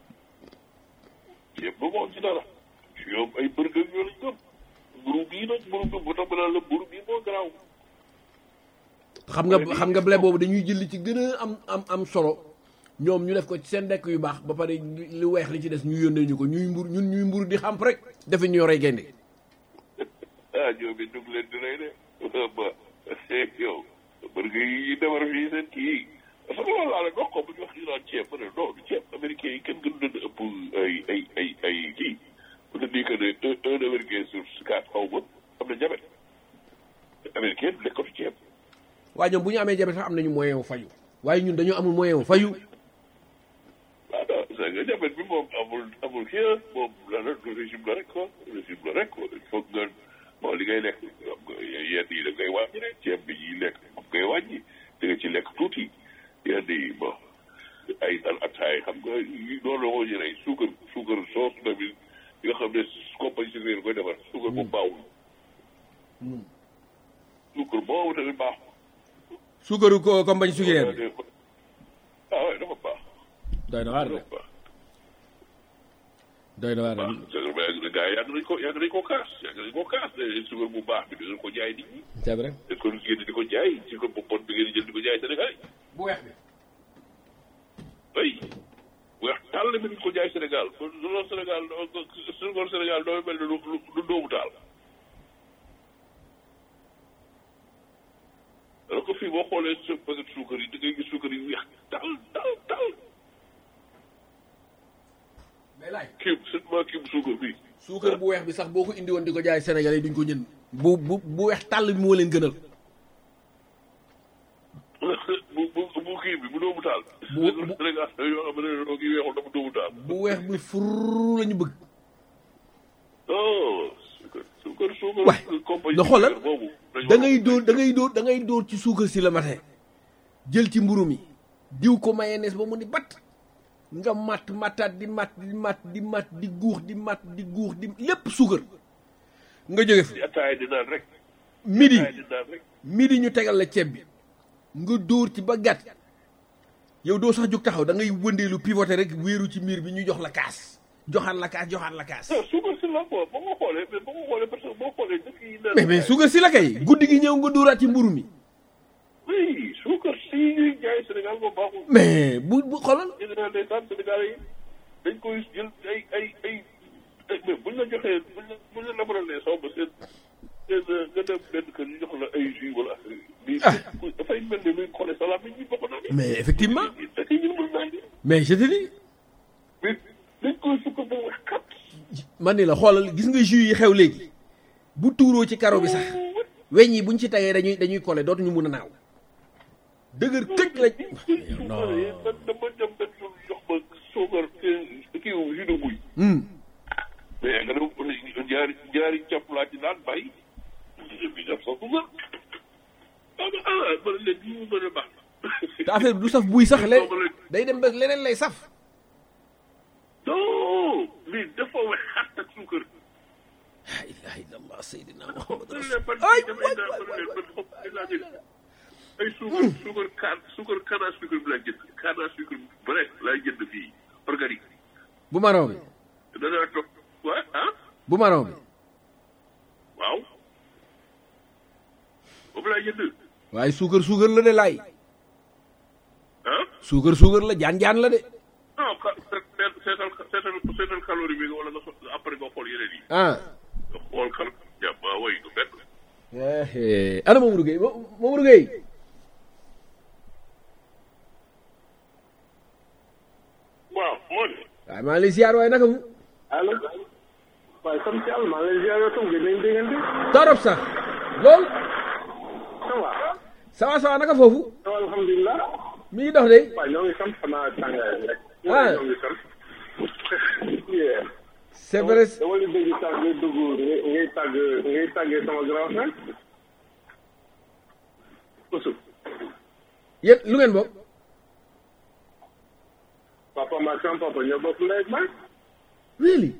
ceeb ba mu am ci dara. ñoom ay burger ñoo lañ gëm. mburu bii nag mburu bi bu tax ma naan la mburu bii moo garaaw. xam nga xam nga blé boobu dañuy jël li ci gën a am am am solo ñoom ñu def ko ci seen dekk yu baax ba pare li weex li ci des ñu yónnee ñu ko ñuy mbur ñun ñuy mburu di xamp rek defe ñu yoree gaynde ah ñoom it dugg leen di rey de. ba yow burger yi defar fii seen kii yi. parce que loolu laa la dox ko bu ñu wax ñu naan ceeb ma ne non du ceeb américain yi kenn gën leen ëpp ay ay ay ay kii. bu la nii que ne un un américain sur quatre xaw ma am na jabet. américain du lekkatu ceeb. waaye ñoom bu ñu amee jabe sax am nañu moyen wu faju waaye ñun dañoo amul moyen wu faju waaw non c'est que jabet bi moom amul amul kii moom la la régime la rek quoi régime la rek quoi il faut que nga bon li ngay lekk xam nga yenn yi da ngay wàññi rek ceeb bi ñuy lekk moom ngay wàññi da nga ci lekk tuuti yenn yi bon ay dal ataay xam nga loolu la ko jëlee suukar suukar soos tamit yi nga xam ne compagnie sucrière koy defar suukar bu baawul suukar boobu tamit baaxul suukaru ko compagnie sucrière bi ah oui dafa baax doy na waar de dafa baax doy na waar de suukar ba yàgg na gars yi yàgg nañ ko yàgg nañ ko kaas yàgg nañ ko kaas ne suukar bu baax bi dinañ ko jaay nit ñi c'est vrai dañ ko génn di ko jaay suukar bu bon bi ngeen di jël di ko jaay Sénégal bu weex bi ay weex tàll bi ñu ko jaay Sénégal loolu Sénégal suukar Sénégal doo mel ne lu lu doomu taal alors que fii boo xoolee sa paquet suukar yi da ngay gis suukar yi weex tal tal tal mais laaj kii surtout kii bu suukar bii suukar bu weex bi sax boo ko indi woon di ko jaay Sénégal yi duñ ko jënd bu bu bu weex tàll bi moo leen gënal bu bu bu kii bi bu doomu taal. Bu- bu- Sénégal yoo xam ne doo kii weexul dafa doomu taal. bu weex bi fur la ñu bëgg oh suukar suukar suukar. waay compagnie nga xoolal suukar boobu. dañu da war a- ngay dóor da ngay dóor da ngay dóor ci suukar si la matin jël ci mburu mi diw ko mayonnaise ba mu ni bat nga matt mattaat di matt di matt di matt di guux di matt di guux di lépp suukar nga jóge fa di ataaya di naan rek midi ataaya di naan rek midi ñu tegal la ceeb bi nga dóor ci ba gàtt yow doo sax jóg taxaw da ngay wëndeelu pivoter rek wéeru ci miir bi ñu jox la kaas joxaat la kaas joxaat la kaas non suukar si la quoi boo ko xoolee mais boo ko xoolee parce que boo xoolee dëkk yi naan mais mais suukar si la kay guddi gi ñëw nga dóoraat ci mburu mi oui suukar si ñuy jaay Sénégal moo baaxul mais bu bu xoolal ñu ne naan ndeysaan Sénégal yi dañ koy jël ay ay ay ay mais buñ la joxee buñ la buñ la defaralee soo ba seen seen nga dem benn kër ñu jox la ay jus wala affaire yi. Ah. mais dafay mel ni luy xoolee salaam yi ñu bokk naa ne. mais effectivement da ciy ñu mën naa ne. mais je te dis mais dañ koy sukkar ba wax kat. man ni la xoolal gis nga jus yi xew léegi bu tuuroo ci karo bi sax weñ yi buñ ci tegee dañuy dañuy collé dootuñu mun a naaw dëgër këj la non man dama dem benn jour jox ma suukar kii kii wu jus de buy. Hmm. mais nga dem ñaari ñaari jàpp laa ci daan bàyyi. bi def sa suukar. ah ah man leen lii mu mën a baax. te affaire bi du saf buy sax leen day dem ba leneen lay saf non lii dafa wex xat ak suukar. la ilaha illallah sayyidina muhammad man rasul leen man ay damay waay naan waay man waay leen man waay. foofu ay laa jël ay suukar suukar kaan suukar canne à sucre bi laa jënd canne à sucre bi vrai laay jënd fii organique. bu marron bi danaa toog waa ah bu marron bi waaw boobu laay jënd waaye suukar suukar la de laay ah suukar suukar la jaan jaan la de non ka seet seetal seetal seetal calorie bi nga wala nga so après nga xool yeneen yi ah nga xool kal ja ba way du benn eh ana Mamadou Gueye Mo- Mamadou Gueye waaw moo ne waaye maa ngi lay ziar waaye naka mu allo waaye sant yàlla maa ngi lay ziar yow tam gëj nañ déggante torop sax lool ça va ça va ça va naka foofu ça va alhamdulilah mi ngi dox de waaye ñoo ngi sant xanaa tàngaay rek Ah. ñoo ngi sant yeah c'est vrai dama la dégg sax ngay dugg ngay ngay tàgg ngay tàggee sama grand frère Oussou yéen lu ngeen bokk papa ma sama papa ñoo bokk ndey ak baay really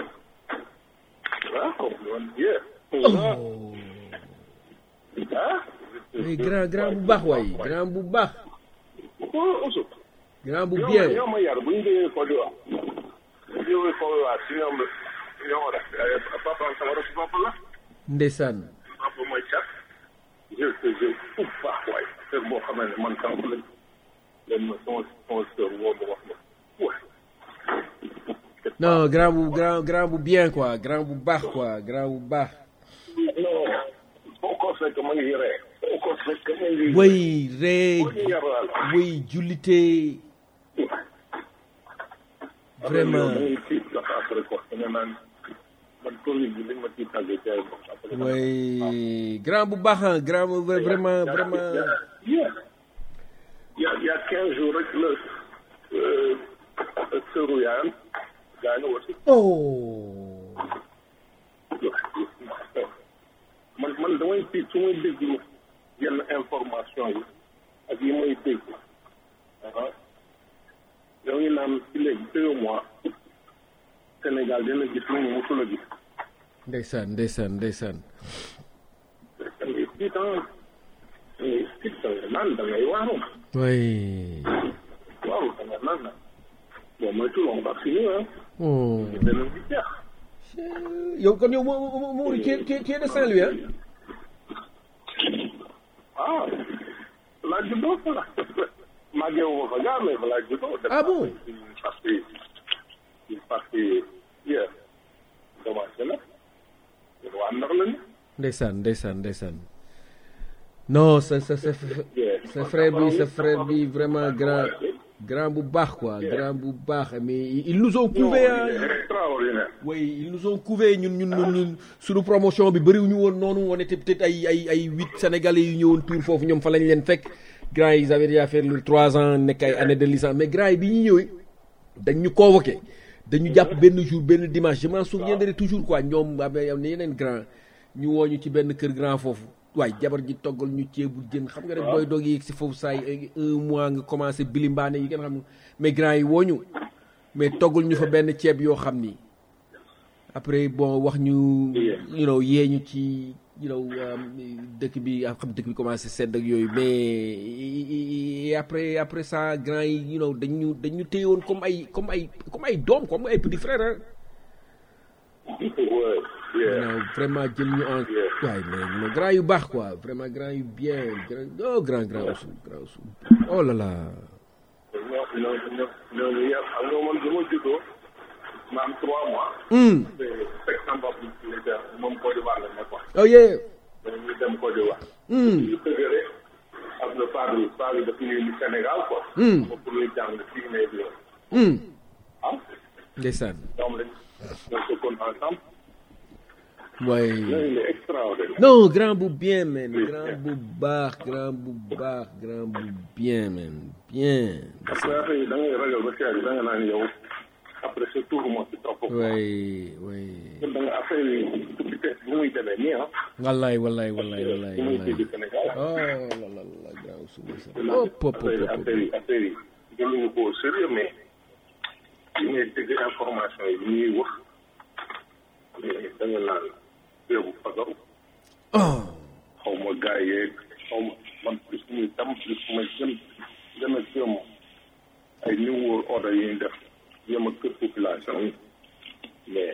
ah kooku woon yeah oh ah mais grand grand bu baax waay grand bu baax oh Oussou grand bu ñoo ma bien ñoo ma yar bu ñu jógee Côte d'Ivoire bu ñu jógee Côte d'Ivoire si ñoom ñoo ma def papa sama rek papa la ndeysaan papa mooy cat je te je fu baax waay kër boo xamee ne man tam lañ leen ma sama sama sœur woo ma wax ma waay non grand bu grand grand bu bien quoi grand bu baax quoi grand bu baax non foo ko fekk ma ngi ree foo ko fekk ma ngi way ree boo ñu yaral way jullite vraiment da ngay tiit sax après quoi da nga naan man Covid bi liñ ma ciy tàggee ci ay bopp après way grand bu baax ah grand bu vra- vraiment vraiment Yeah. Il y a, il y a 15 jours rek la euh, sëru yaayam gaañu aussi. oh man man damay tiit su may déglu yenn information yi ak yi may dégg ah yow ngi naan ci léegi deux mois Sénégal dina gis lu mu musul a gis. ndeysaan ndeysaan ndeysaan da ngay tiit ah da ngay tiit da ngay naan da ngay waaru way waaru da ngay naan nag bon mooy tout on va finir ah oh dana di jeex. yow kon yow moo moo moo qui est- qui est qui est de Saint-Louis ah ah laa juddoo fa la màggee wu ma fa gaa mais fa laa juddoo. Ah bon? parce que parce que hier commencé na yéen waa ndax la ni. ndeysaan ndeysaan ndeysaan non sa sa sa sa frère bi sa frère bi vraiment grand grand bu baax quoi grand bu baax mais ils nous ont couvé ah extraordinaire. oui ils nous ont couvé ñun ñun ñun ñun suñu promotion bi bëriwuñu woon noonu on était peut-être ay ay ay huit sénégalais yu ñëwoon tour foofu ñoom fa lañ leen fekk grand yi ils avaient déjà fait lu trois ans nekk ay année de licence mais grand yi bi ñu ñëwee dañ ñu convoqué dañu jàpp benn jour benn dimanche je m'en souviendrai toujours quoi ñoom am na yeneen grand ñu woo ñu ci benn kër grand foofu waay jabar ji toggal ñu ceebu jën xam nga rek booy doog yéeg si foofu saa yi un mois nga commencé bilimbaane yi ngeen xam mais grand yi wooñu mais toggal ñu fa benn ceeb yoo xam ni après bon wax ñu you know yee ñu ci you know dëkk bi xam dëkk bi commencé sedd ak yooyu mais après après ça grand yi you know dañu dañu téye woon comme ay comme ay comme ay doom comme ay petit frère hein non vraiment jël ñu en waaye mais mais grand yu baax quoi vraiment grand yu bien grand oh grand grand Ousou grand Ousou oh là là ñoo ñoo ñoo ñooñu yëpp xam nga man bi ma juddoo ma am trois mois. Hmm. te fekk sama bopp moom Côte d'Ivoire la nekkoon. oh yeah dañuy dem Côte d'Ivoire. Hmm. ñu dëgëre ak le padre padre daf ñuy Sénégal quoi. Hmm. ba pour ñu jàng fii mais bi Hmm. ah ndeysaan ñoom lañ ñoo sukkoon ensemble. waaye ñooñu il est extraordinaire. non grand bu bien man grand bu baax grand bu baax grand bu bien man bien parce que affaire yi da ngay ragal ba seet da nga naan yow après ce tour moo ci topp. waaye waaye da nga affaire yi vitesse bu muy demee nii ah. wallaay wallaay wallaay wallaay bu muy wallaay tëj Sénégal. oh la la la grand Ousou ndeysaan oh pop pop affaire yi pop affaire yi affaire yi jëluñu ko au sérieux mais li ngay dégg information yi li ñuy wax mais da nga naan réewu fagaru oh xaw ma gars yeeg xaw ma man plus ñuy tam plus ma gën gën a jëm ay new world order yi ñu def jëm a kër population yi mais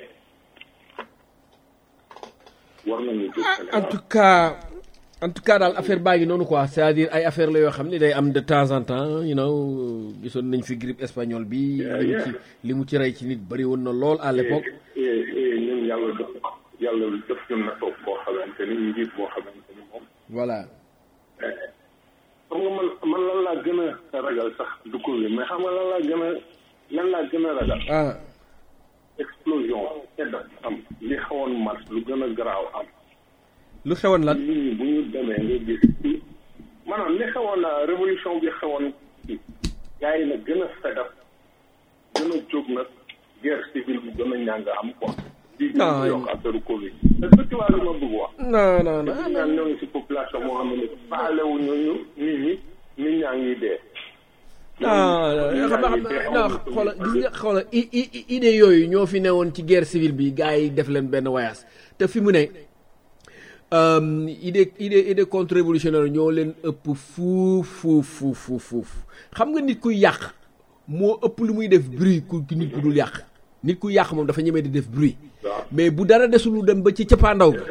war nañu jóg en Sénégal tout cas en tout cas daal affaire baa ngi noonu quoi c'est-à-dire ay affaire la yoo xam ne day am de temps en temps you know gisoon nañ fi grippe espagnole bi li mu ci li mu ci rey ci nit bëri woon na lool à l'époque et et ñun yàlla def yàlla def ñu na toog boo xamante ni njiit boo xamante ni moom voilà xam nga man man lan laa gën a ragal sax du Covid mais xam nga lan laa gën a lan laa gën a ragal ah explosion sedd am li xawoon mars lu gën a garaaw am lu xewoon lan nit ñi bu ñu demee nga gis ci maanaam li xewoon révolution bi xewoon ci gars yi nag gën a fedap gën a jóg nag guerre civile bi gën a ñàng am quoi di gën Non, a yokk affaire Covid est-ce que tu vois li ma bëgg wax non non te non ñu naan ñoo ngi si population moo xam ne faalewuñu ñu nit ñi nit ñaa ngi dee non xam nga xam nga non xoola gis nga xoola i- i- i- idée yooyu ñoo fi newoon ci guerre civile bi gars yi def leen benn voyage te fi mu ne euh, idée idée idée contre révolutionnaire ñoo leen ëpp fuuf fuuf fuuf fuuf fuuf xam nga nit kuy yàq moo ëpp lu muy def bruit ku ku nit ku dul yàq nit ku yàq moom dafa ñemee di def bruit mais bu dara desul lu dem ba ci cappaandaw ga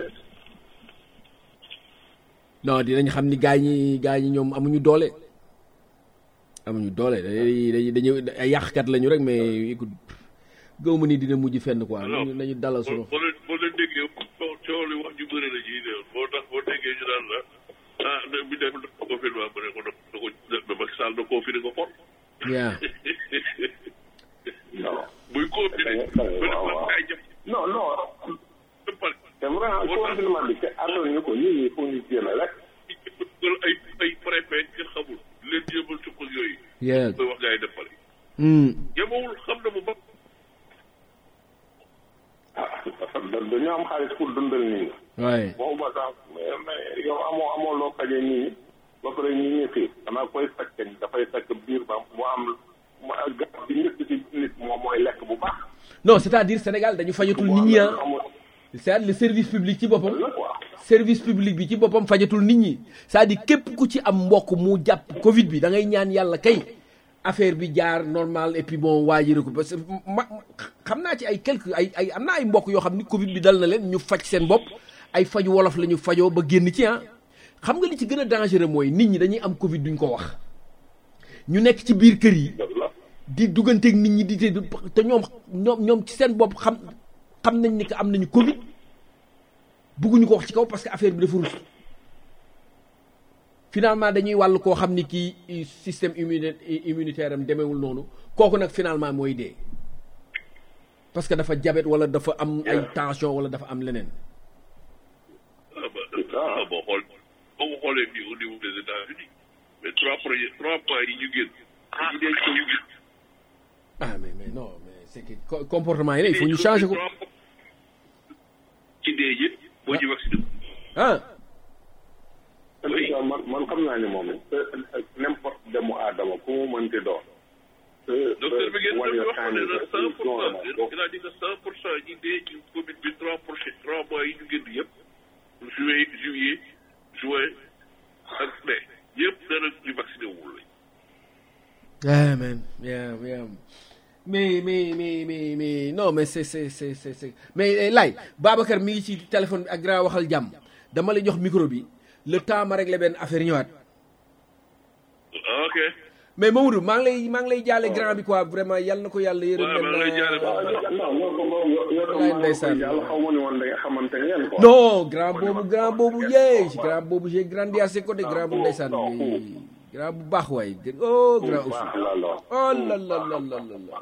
non dinañ xam ni gaa ñi gaa ñi ñoom amuñu doole amuñu doole dañuy dañuy dañuy ay yàqkat lañu rek mais écoute gëw ma ni dina mujj fenn quoi nañu nañu dalal sunu boo leen boo leen déggee coow coow li wax ju bëri la ciy néew moo tax boo déggee ñu naan la ah da bi def confinement ba ne ko da ko da Macky Sall da confiné ko xol yaa non buy confiné Da nga- da nga- ba def waaw, la waaw. ay jëm non non dëppal c'est vrai confinement bi te àndoon ñu ko nit ñi faut ñu génn rek ay ay préfet nga xamul leen jéemal ci ko yooyu yaa koy wax gars yi dëppale hmm yemawul xam na bu ba ah parce que da- dañoo am xaalis pour dundal nit ñi waaye boobu ba sax mais mais yow amoo amoo loo fajee nit ñi ba pare ñi ñi fii xanaa koy faj kañ dafay fekk biir ba mu am mu garab bi njëkk ci nit moom mooy lekk bu baax non c'est-à-dire Sénégal dañu fajatul nit ñi ah amul c'est-à-dire le service public ci boppam la quoi service public bi ci boppam fajatul nit ñi c'est-à-dire képp ku ci am mbokk mu jàpp Covid bi da ngay ñaan yàlla kay affaire bi jaar normal et puis bon waa ji ko parce que ma xam naa ci ay quelques ay ay am naa ay mbokk yoo xam ni Covid bi dal na leen ñu faj seen bopp ay faju wolof la ñu fajoo ba génn ci ah xam nga li ci gën a dangereux mooy nit ñi dañuy am Covid duñ ko wax ñu nekk ci biir kër yi dëgg la di dugganteeg nit ñi di te te ñoom ñoom ñoom ci seen bopp xam xam nañ ni que am nañu Covid bugguñu ko wax ci kaw parce que affaire bi dafa rus finalement dañuy wàll koo xam ni kii système immuni immunitaire am demeewul noonu kooku nag finalement mooy dee parce que dafa diabète wala dafa am ay tension wala dafa am leneen ah ba ah boo xool boo ko xoolee fii au niveau des États-Unis mais trois premiers trois points yi ñu génn yi denc ko ñu génn ah mais mais non mais c'est que co- comportement yi la il faut ñu changer ko ci dee ji boo ci vacciné ah nga man man xam naa ni moom n'importe demu aadama ku mu mënti doon. docteur bi ngeen what doon you're wax ne trying na to cent do is pour normal. cent il a dit que cent pour cent ñi dee ci Covid bi trois prochain trois mois yi ñu génn yëpp juillet juillet juin ak mai yëpp dana ñu vacciné wul lañ Yeah, man. Yeah, yeah. Mais, mais, mais, mais, mais, non, mais c'est, c'est, c'est, c'est, c'est. Mais, eh, Lay, Babacar mi ngi ci téléphone bi ak grand waxal jàmm. Dama lay jox micro bi. Le temps ma régler benn affaire ñëwaat. ah ok Mais Mamadou, maa ngi lay, maa ngi lay jaale grand bi quoi, vraiment, yal na ko yàlla yërëm. waaw maa ngi lay jaale waaw non non ko moom yow yow Wallaay maa ngi ndeysaan. koy yàlla xaw ma ni woon da nga xamante ngeen quoi. Non, grand boobu, grand boobu, yee, grand boobu, j'ai grandi à ses côtés, grand bu ndeysaan. non, oui. Grand bu baax waay. Oh, grand bu aussi. baax la lool. Oh là là là là là là.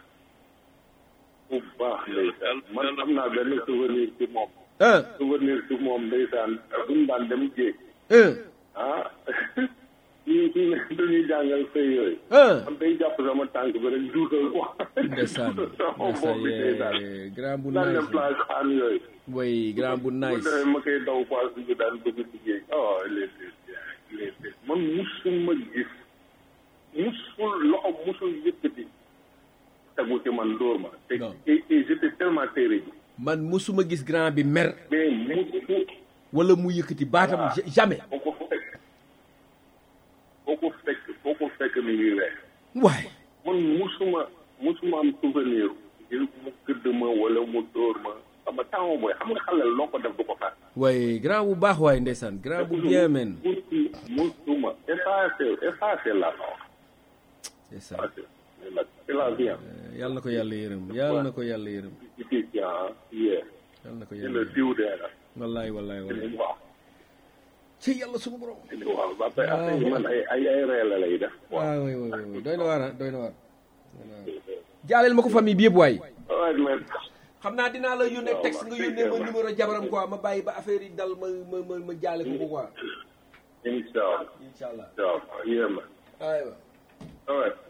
bu baax ndeysaan man am naa benn souvenir ci moom. Un, souvenir ci moom ndeysaan buñ daan dem jéeg un, ah ñu ñu dañuy jàngal sëy yooyu. un. man day jàpp sama tànk bi rek duutal ko. Ndeysaan, sama bopp bi ndeysaan. ndeysaan, grand bu daan dem nice. plage xaan yooyu. Oui, grand bu bu nice. defee ma koy daw paas bi daan bëgg liggéey. oh il était bien il était man musuma gis musul loxo musul yëkkati tegu ci man dóor ma. te Non. et et j'étais tellement terrible. man musuma gis grand bi mer mais musu wala mu yëkkati baatam ja- jamais foo ko fekk foo ko fekk foo ko fekk mi ngi weex. waay man musuma musuma am souvenir ngir mu gëdd ma wala mu dóor ma sama temps booy xam nga xale loo ko def du ko fàtte. waay grand bu baax waay ndeysaan grand bu bien men musu musuma effacé effacé la la wax ndeysaan effacé c'est la c'est la vie hein. yàlla na ko yàlla yërëm yàlla na ko yàlla yërëm difficile ah yeah yàlla na ko c'est yàlla le yërëm diw dee la wallaay wallaay c'est wallaay li mu wax ci yàlla suñu borom c'est li mu wax ba pare affaire yi man ay ay ay ree la lay def waaw waay waay waay doy na waar ah doy na waar doy na waar jaaleel ma ko famille bi yëpp waay waaye man xam naa dinaa la yónnee texte nga yónnee ma numéro jabaram quoi ma bàyyi ba affaire yi dal ma ma ma ma jaale ko ko quoi incha allah incha allah incha allah yeah man aywa all right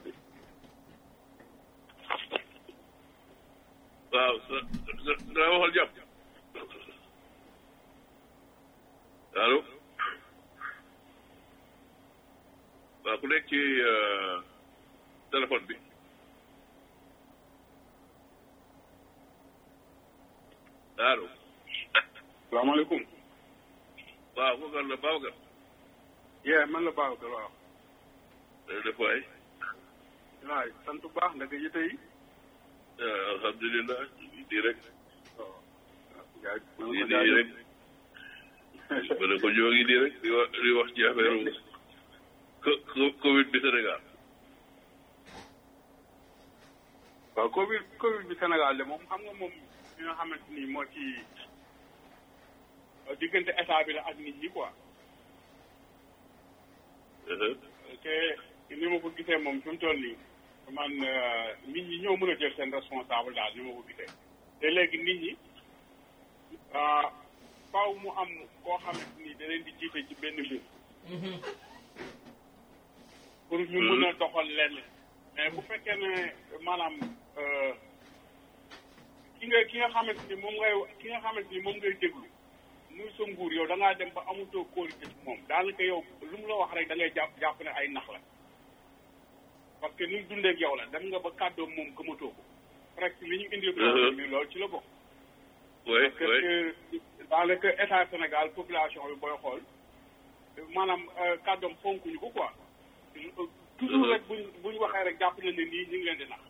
waaw sa sa dana waxal jàpp allo waaw ku nekk ci euh, téléphone bi allo salaamaaleykum waaw kooku la Babacar yeah man la Babacar waaw day def waay waay sant bu baax ndaka yite yi ah, alhamdulilah ñu ngi di rek yaay ñu ngi di rek ma ne ko ñoo ngi di rek di wax di wax ci affaire co- co- Covid bi Sénégal waaw Covid Covid bi Sénégal de moom xam nga moom li nga xamante ni moo ci diggante état bi la ak nit ñi quoi Uh-huh. te ni ma ko gisee moom fi mu toll nii man nit ñi ñoo mën a jël seen responsable daal ni ma ko gisee te léegi nit ñi ah, faaw mu am koo xamante ni da leen di jiite ci benn mbir pour ñu mën a doxal lenn mais bu fekkee ne maanaam euh, ki nga ki nga xamante ni moom ngay ki nga xamante ni moom ngay déglu muy sa nguur yow da ngaa dem ba amutoo kóolute ci moom daanaka yow lu mu la wax rek da ngay jàpp jàpp ne ay nax la parce que ni mu dundee ak yow la dem nga ba kàddoom moom gëmatoo ko presque li ñu indi problème bi loolu ci la bokk oui parce oui que daanaka état Sénégal population bi booy xool maanaam euh, kàddoom fonkuñu ko quoi toujours rek buñ buñ waxee rek jàpp na ne nii ñu ngi leen di nax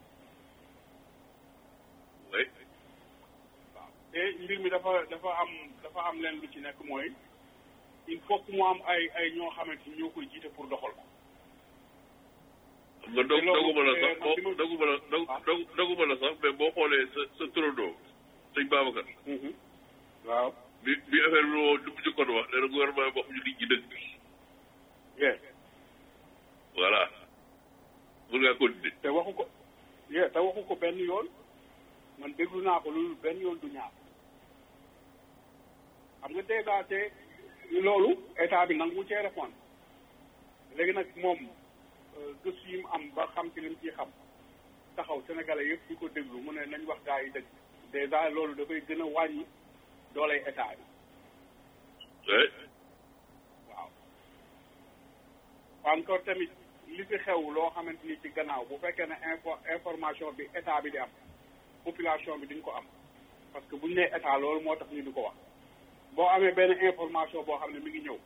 oui waaw te mbir mi dafa dafa am dafa am leen lu ci nekk mooy il faut que mu am ay ay ñoo xamante ni ñoo koy jiite pour doxal ko nga dog doguma la sax man li ma- doguma la dog dog doguma la sax mais boo xoolee sa sa turandoo sëñ Babacar waaw bi bi affaire bi woo du mu jëkkoon wax nee na gouvernement bi waxuñu nit ñi dëgg bi yee voilà mun ngaa continuer te waxu ko yee te waxu ko benn yoon man déglu naa ko loolu benn yoon du ñaar xam nga dèjà te loolu état bi nangu cee répondre léegi nag moom euh, gëstu yi mu am ba xam ci li mu ciy xam taxaw sénégalais yëpp di ko déglu mu ne nañ wax gaa yi dëgg dèjà loolu dafay gën a wàññi dooley état bi oui waaw encore tamit li fi xew loo xamante ni ci gannaaw bu fekkee ne info information bi état bi di am population bi duñ ko am parce que buñ nee état loolu moo tax ñu di ko wax boo amee benn information boo xam ne mi ngi ñëw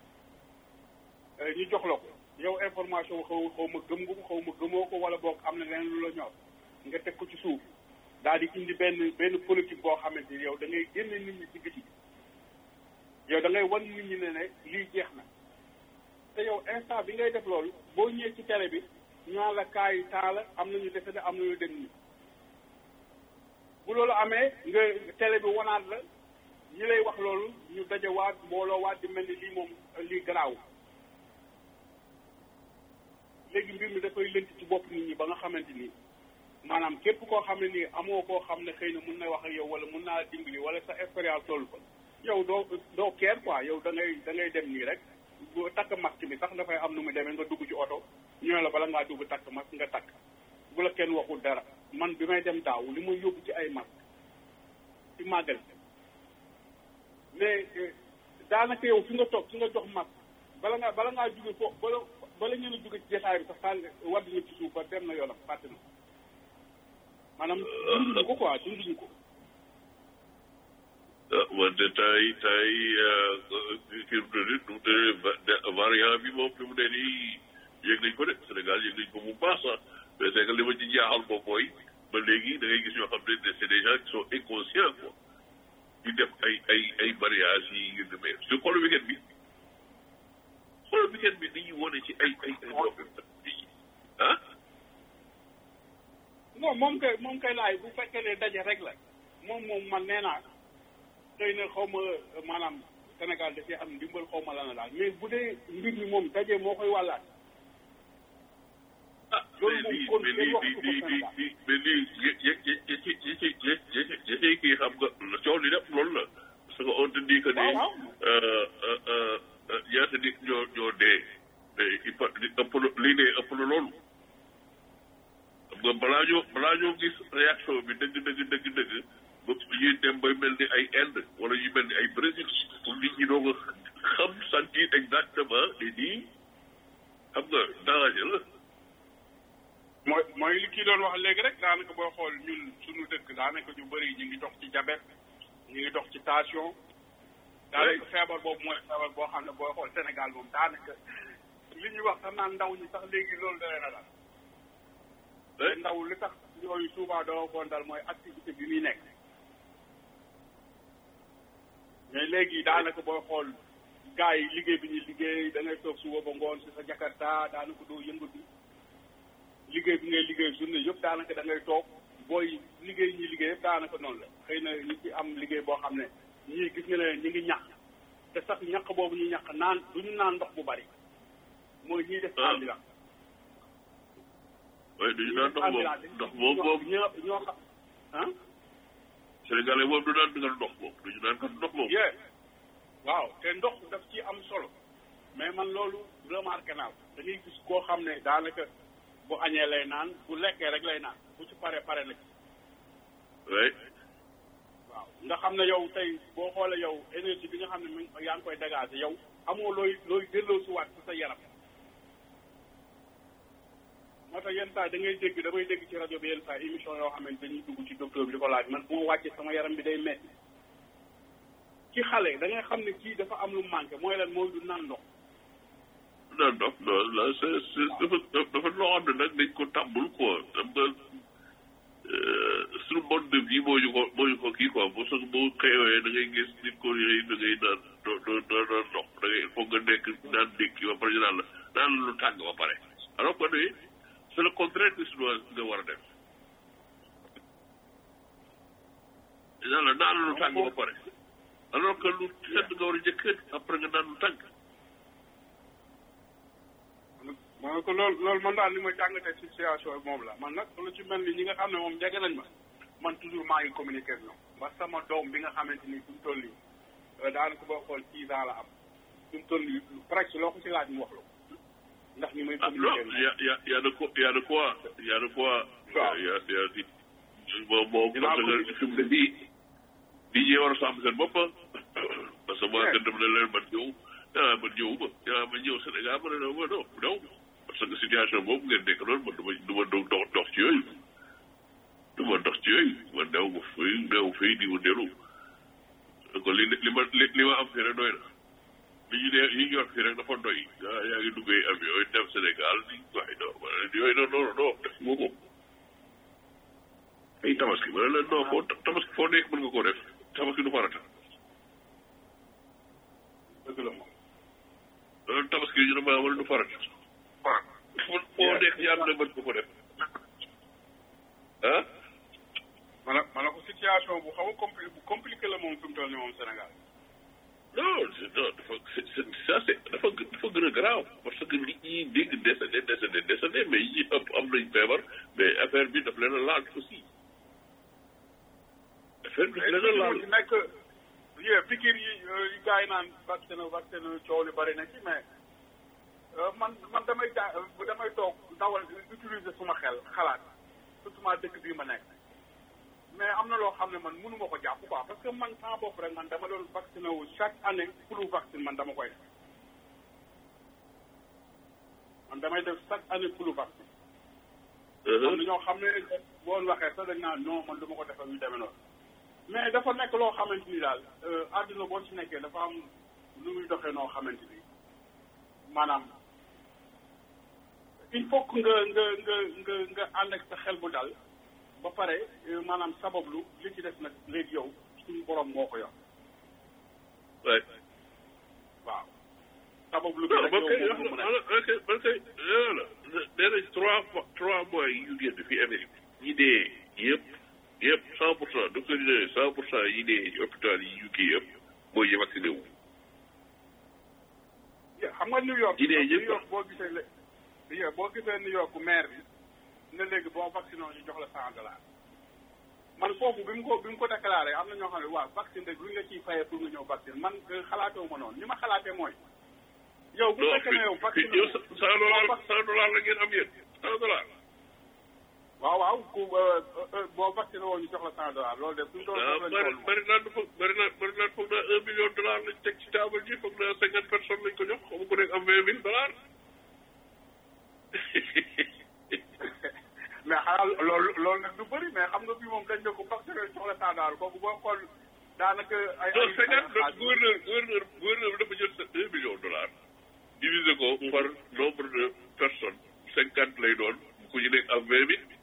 ñu jox la ko yow information xaw xaw ma gëm nga ko xaw ma gëmoo ko wala boog am na leneen lu la ñor nga teg ko ci suuf daal di indi benn benn politique boo xamante ni yow da ngay génne nit ñi ci biti yow da ngay wan nit ñi ne ne lii jeex na te yow instant bi ngay def loolu boo ñëwee ci télé bi ñu naan la kaay taala am nañu defe ne am nañu dem nii bu loolu amee nga télé bi wanaat la ñi lay wax loolu ñu dajawaat mbooloo waat di mel ni lii moom lii garaaw léegi mbir mi dafay lënt ci bopp nit ñi ba nga xamante ni maanaam képp koo xam ne nii amoo koo xam ne xëy na mun na wax ak yow wala mun naa dimbali wala sa expérience toll fa yow doo doo keer quoi yow da ngay da ngay dem nii rek bu takk masque bi sax dafay am nu mu demee nga dugg ci oto ñoo la bala ngaa dugg takk masque nga takk bu la kenn waxul dara man bi may dem daaw li ma yóbbu ci ay masque ci màggal mais daanaka yow fi nga toog fi nga jox masque bala ngaa bala ngaa jóge fo bala bala ngeen a jóge ci jotaay bi sax sànni wadd na ci suuf ba dem na yoonam fàtte na maanaam dunduñu ko quoi dunduñu ko wante tay tay kii mu tëdd nu mu tëdd variant bi moom fi mu ne nii yëg nañ ko de Sénégal yëg nañ ko bu baax sax mais c'est que li ma ci jaaxal moom mooy ba léegi da ngay gis ñoo xam ne c'est des gens qui sont inconscients quoi di def ay ay ay mariage yi ngir demee su xool weekend bi xool weekend bi dañuy wone ci ay ay ay ah non moom kay moom kay laay bu fekkee ne daje rek la moom moom man nee naa xëy na xaw ma maanaam Sénégal dafay am ndimbal xaw ma la na daal mais bu dee mbir mi moom daje moo koy wàllaat ah loolu mais moom lii kon mais kenn lii waxtu ko lii Sénégal lii mais lii yë yë yë yë ci yë ci yë yë yë ci kii xam nga coow li lépp loolu la parce que on te dit que ni waaw waaw ñaata nit ñoo ñoo dee mais il faut li ëpp na lii dee ëpp na loolu xam nga balaa ñoo balaa ñoo gis réaction bi dëgg dëgg dëgg dëgg ba ñuy dem bay mel ni ay Inde wala yu mel ni ay Brésil pour nit ñi doog a xam sentir exactement ni nii xam nga danger la. mooy mooy li kii doon wax léegi rek daanaka booy xool ñun suñu dëkk daanaka ñu bëri ñu ngi dox ci diabète ñu ngi dox ci tension daanaka feebar boobu mooy feebar boo xam ne booy xool Sénégal moom daanaka li ñuy wax sax naan ndaw ñi sax léegi loolu da leen a daal te ndaw li tax yooyu souvent doo koon dal mooy activité bi muy nekk mais léegi daanaka booy xool gars yi liggéey bi ñuy liggéey da ngay toog suba ba ngoon si sa jakarta daanaka doo yëngatu liggéey bi ngay liggéey journée yëpp daanaka da ngay toog booy liggéey ñi liggéey yëpp daanaka noonu la xëy na ñi ci am liggéey boo xam ne ñii gis nga ne ñi ngi ñàkk te sax ñàkk boobu ñu ñàkk naan du ñu naan ndox bu bari mooy ñiy def Ah. ambulance waaye duñu naan ndox moom ndox moom moom ñoo ñoo xam ah Sénégalais moom du naan dugal ndox moom duñu naan kat ndox moom. yee waaw te ndox daf ci am solo mais man loolu remarqué naa ko da ngay gis koo xam ne daanaka bu añee lay naan bu lekkee rek lay naan bu ci pare pare na ci oui waaw nga xam ne yow tey boo xoolee yow énergie bi nga xam ne mi ngi yaa ngi koy dégager yow amoo looy looy delloo si waat ci sa yaram moo tax yenn saa da ngay dégg damay dégg ci rajo bi yenn saa émission yoo xam ne dañuy dugg ci docteur bi di ko laaj man bu ma wàccee sama yaram bi day metti ci xale da ngay xam ne kii dafa am lu manqué mooy lan mooy du naan ndox naan ndox non la c'est c'est dafa dafa loo xam ne nag dañ ko tàmbul quoi xam nga suñu mode de vie moo ñu ko moo ñu ko kii quoi bu sax boo xëyoo da ngay gis nit ko yooyu da ngay naan doo doo doo doo ndox da ngay il faut nga nekk naan ndékki ba pare ñu naan la naan lu tàng ba pare alors que ni c'est le contraire que suñu nga war a def naan la naan lu tàng ba pare alors que lu sedd nga war a njëkk après nga naan lu tàng moo ko loolu loolu man daal li ma jàngatee ci situation bi moom la man nag lu ci mel ni ñi nga xam ne moom jege nañ ma man toujours maa ngi communiquer ak ñoom ba sama doom bi nga xamante ni fi mu toll nii daanaka boo xool six ans la am fi mu toll nii presque loo ko ci laaj mu wax la ko ndax ñi may Ah non, communiquer il y a, il y a, il y a de quoi, il y a de quoi, il y a de quoi. Waaw. Il y a, il y a di moom moom Dinaa parce ko que fi mu ne nii nit ñi war a sàmm seen bopp parce que moi Yeah. que dem na leen man ñëw ah man ñëwuma ah man ñëw Sénégal ma ne la ma non non parce que situation boobu ngeen nekk noonu man du ma du ma dox dox ci yooyu du ma dox ci yooyu man dew ma fii dew fii di wëndeelu donc li li ma li li ma am fii rek doy na li ñu dee li ñu yor fii rek dafa doy ah yaa ngi duggee avion yi dem Sénégal di waaye non ma ne yooyu non non non def ma ko ay tabaski ma ne la non foo tabaski foo nekk mën nga koo def tabaski du farata dëgg la moom loolu tabaski ñu ne maa wala du farata foo foo nekk yàlla na mën nga ko def ah ma ne ma ne ko situation bu xaw a compli bu compliqué la moom fi mu toll nii moom Sénégal non c'est- non dafa c'est c'est- ça c'est dafa gë- dafa gën a garaaw parce que nit ñi dégg décédé décédé décédé mais yi ëpp am nañ feebar mais affaire bi daf leen a laal aussi affaire bi daf leen a laal ci nekk yee pikir yi yi gars yi naan vaccin vaccin coow li bari na ci mais man man damay ja damay toog dawal utiliser suma xel xalaat surtout ma dëkk bii ma nekk mais am na loo xam ne man mënu ma ko jàpp quoi parce que man sama bopp rek man dama doon vacciné wu chaque année pour vaccine man dama koy def man damay def chaque année pour vaccine am na ñoo xam ne boon waxee sax dañ naan non man du ma ko defal yu demee noonu mais dafa nekk loo xamante ni daal àdduna boo ci nekkee dafa am lu muy doxee noo xamante ni maanaam il faut que nga nga nga nga nga ànd ak sa xel bu dal ba pare maanaam sabablu li ci des nag léegi yow suñu borom moo ko yor waay waaw sabablu bi non rek man kay yow wax moom na mu nekk man kay man kay nee na nee nañ trois fois trois mois yi ñu génn fii Amérique ñi dee yëpp yëpp cent pour cent docteur yi ne cent pour cent yi dee hôpital yi yu kii yëpp mooy yi vacciné wu xam nga New York Yi dee New yëpp York boo gisee lé yeah, boo gisee New York maire bi ne léegi boo vacciné ñu jox la cent dollars man foofu bi mu ko bi mu ko déclaré am na ñoo xam ne waaw vaccine rek lu ñu la ciy fayee pour nga ñëw vaccine man xalaatoo ma noonu li ma xalaatee mooy yow bu non fekkee ne yow fii vacciné yow wu- cent dollars cent dollars la ngeen am yéen cent dollars waaw waaw ku boo vacciné woo ñu jox la cent dollars loolu de suñu doon ah lañ bari toll moom. bari naan foog bari naan bari naan foog naa un million de dollars lañ teg ci table ji foog naa cinquante personnes lañ ko jox xamu ko nekk am vingt mille dollars mais xanaa loolu loolu nag du bëri mais xam nga bii moom dañ ne ko vacciné jox la cent dollars kooku boo xool daanaka ay non ay cinquante ay- gouverneur gouverneur gouverneur bi dafa jël sa un million de dollars diviser ko par nombre de personnes cinquante lay doon ku ñu nekk am vingt mille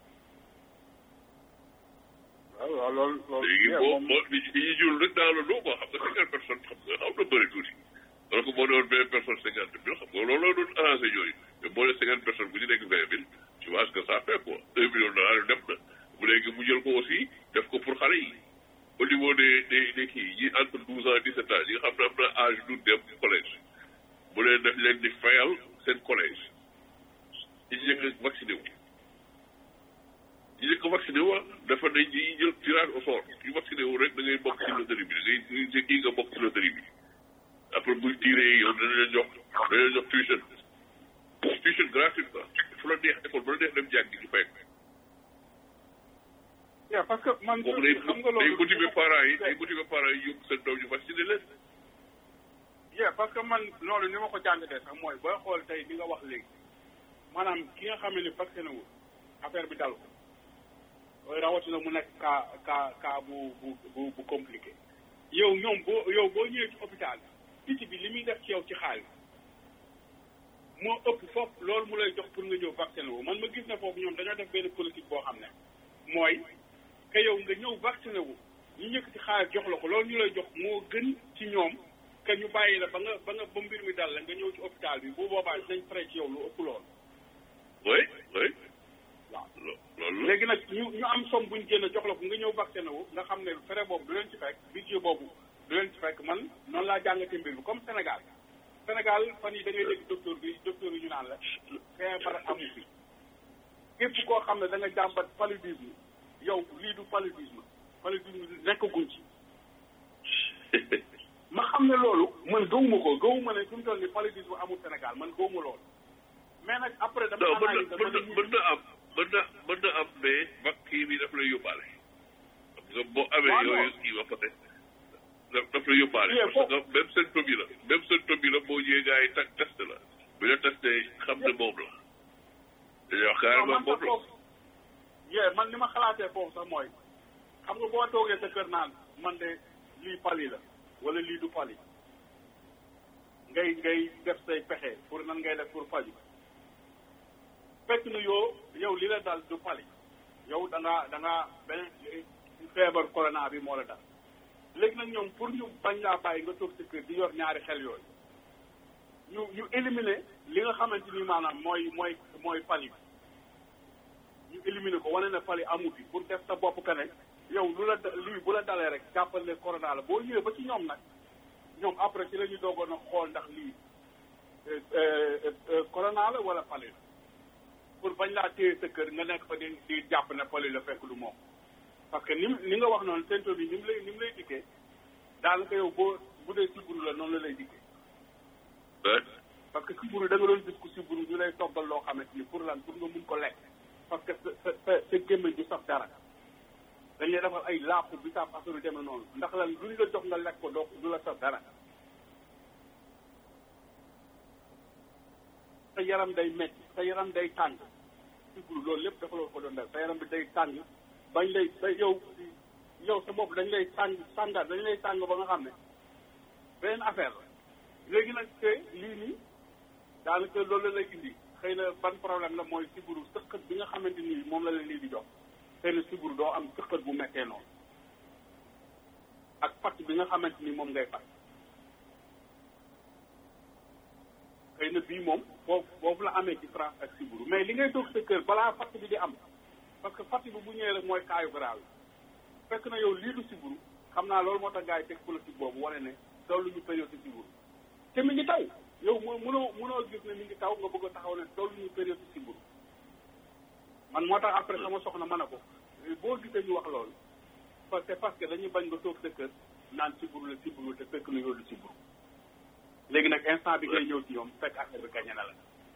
waaw waaw loolu loolu léegi yeah, boo moom- boo li ñuy jul rek dans le lot quoi xam nga cinquante personnes xam nga xam na bëri tuuti alors que boo doon vingt personnes cinquante mille xam nga loolu la doon arrangé ñooyu mais boo nee cinquante personnes bu ñu nekk vingt mille tu vois ce que ça fait quoi un million de dollars yu def na bu léegi mu jël ko aussi def ko pour xale yi au niveau des des des kii yi entre douze ans dix sept ans yi nga xam ne am na âge du dem collège bu leen def leen di fayal seen collège ñi njëkk a vacciné wu ñi njëkk a vacciné wu ah dafa ne ñi jël tirage au sort ñu vacciné wu rek da ngay bokk ci loterie bi da ngay da kii nga bokk ci loterie bi après buñ tiré yow dana leen jox dana leen jox tuition tuition gratuite quoi fu la neex école bu la neex dem jàngi ñu fay yeah, parce que man kooku day xam nga day loolu motiver parents yi day motiver parents yi yóbbu seen doom ñu vacciné leen yeah, parce que man loolu ni ma ko jàngatee sax mooy booy xool tey li nga wax léegi maanaam ki nga xam ne vacciné wul affaire bi dal ko mooy rawatina mu nekk cas cas cas bu bu bu bu compliqué yow ñoom boo yow boo ñëwee ci hôpital piti bi li muy def ci yow ci xaalis moo ëpp foofu loolu mu lay jox pour nga ñëw vacciné wu man ma gis ne foofu ñoom dañoo def benn politique boo xam ne mooy que yow nga ñëw vacciné wu ñu ñëkk ci xaalis jox la ko loolu ñu lay jox moo gën ci ñoom que ñu bàyyi la ba nga ba nga ba mbir mi dal la nga ñëw ci hôpital bi bu boobaa dinañ frais ci yow lu ëpp loolu oui oui waaw lo- loolu la léegi nag ñu ñu am somme buñ génn jox la ko nga ñëw vacciné wu nga xam ne frais boobu du leen ci fekk budget boobu du leen ci fekk man noonu laa jàngate mbir mi comme Sénégal Sénégal fan yi da ngay dégg docteur bi docteur yi ñu naan la feebar amu fi képp koo xam ne da nga jàmbat paludisme yow lii du paludisme paludisme nekkaguñ ci ma xam ne loolu man gëwuma ko gëwuma ne fi mu toll ni paludisme amul Sénégal man gëwuma loolu mais nag après dama non mën na analyse mën na mën na am mën na mën na am mais vac kii bi daf lay yóbbaale xam nga boo amee Waaw, yooyu non. kii ba pare daf daf la yóbbaale Yeah, parce que même symptôme yi la même symptôme yi la boo ñëwee gars yi tag test la bu la testé xam ne moom la dañuy wax non carrément man moom sax la foofu yee man ni ma xalaatee foofu sax mooy xam nga boo toogee sa kër naan man de lii pali la wala lii du pali ngay ngay def say pexe pour nan ngay def pour faju fekk na yoo yow li la dal du pali yow da ngaa da ngaa beneen feebar corona bi moo la dal léegi nag ñoom pour ñu bañ laa bàyyi nga toog sa kër di yor ñaari xel yooyu ñu ñu éliminer li nga xamante ni maanaam mooy mooy mooy pali bi ñu éliminer ko wane ne pali amu fi pour def sa bopp que ne yow lu la da- lii bu la dalee rek jàppal ne corona la boo ñëwee ba ci ñoom nag ñoom après ci la ñu doogoon a xool ndax lii euh, euh, euh, corona la wala pali la pour bañ laa téye sa kër nga nekk fa di di jàpp ne pali la fekk lu moom parce que ni mu ni nga wax noonu symptôme bi ni mu lay ni mu lay dikkee daanaka yow boo bu dee siburu la noonu la lay dikkee Ouais. parce que siburu da nga doon gis ku siburu ñu lay toggal loo xamante ni pour lan pour nga mun ko lekk parce que sa sa sa sa gémmiñ du saf dara dañ lay defal ay laapu bi saaf affaire yu demee noonu ndax lan luñ la jox nga lekk ko doo du la saf dara sa yaram day metti sa yaram day tàng siburu loolu lépp dafa loolu ko doon def sa yaram bi day tàng bañ lay ba yow yow sa bopp dañ lay tàng tàngaat dañ lay tàng ba nga xam ne beneen affaire la léegi nag te lii nii daanaka loolu la lay indi xëy na ban problème la mooy siburu sëqët bi nga xamante ni moom la leen lii di jox xëy na siburu doo am sëqët bu mettee noonu ak fatt bi nga xamante ni moom ngay fat xëy na bii moom foofu foofu la amee différence ak siburu mais li ngay toog sa kër balaa fatt bi di am parce que fatt bi bu ñëwee rek mooy kaayu garaaw yi fekk na yow lii du siburu xam naa loolu moo tax gars yi teg politique boobu wane ne tollu ñu période siburu te mi ngi taw yow moo mënoo mënoo gis ne mi ngi taw nga bëgg a taxaw ne tollu ñu période siburu man moo tax après sama soxna mën a ko boo gisee ñu wax loolu parce que parce que dañuy bañ nga toog sa kër naan siburu la siburu te fekk na yow du siburu léegi nag instant bi ngay ñëw ci ñoom fekk affaire bi gañe na la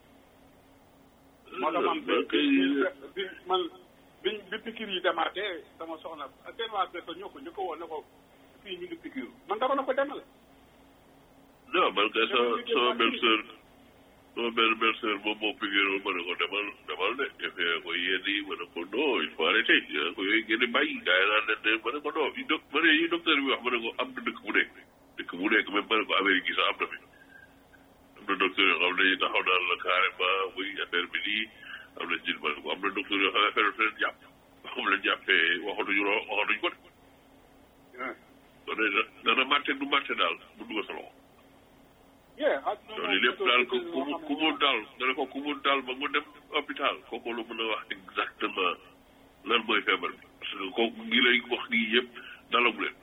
moo tax man bi bi man bi bi pikir yi demaatee sama soxna seen waa kër ñoo ko ñu ko woon ne ko fii ñu ngi pikiru man dama na ko demale non man kay sa sama belle sœur sama belle belle sœur moom moo piqûre ma ne ko demal demal de defee ko yéen yi ma ne ko non il faut arrêter yaa ko yooyu ngeen di bàyyi gars yi naan ne ma ne ko non yi doc ma ne yi docteur bi wax ma ne ko am na dëkk bu nekk dëkk bu nekk même ma ne ko Amérique yi sax am na fi am na docteur yoo xam ne dañuy taxaw naan la carrément muy affaire bi nii am na jël ma ne ko am na docteur yoo xam ne affaire bi leen jàpp xam leen jàppee waxatuñu loo waxatuñu ko de kon dana màtte du màtte daal bu dugg sa loxo yeah ak loolu lépp daal ku ku mu ku mu daal nga ne ko ku mu daal ba mu dem hôpital kooku lu mën a wax exactement lan mooy feebar bi parce que kooku ngi lay wax nii yëpp dalagu leen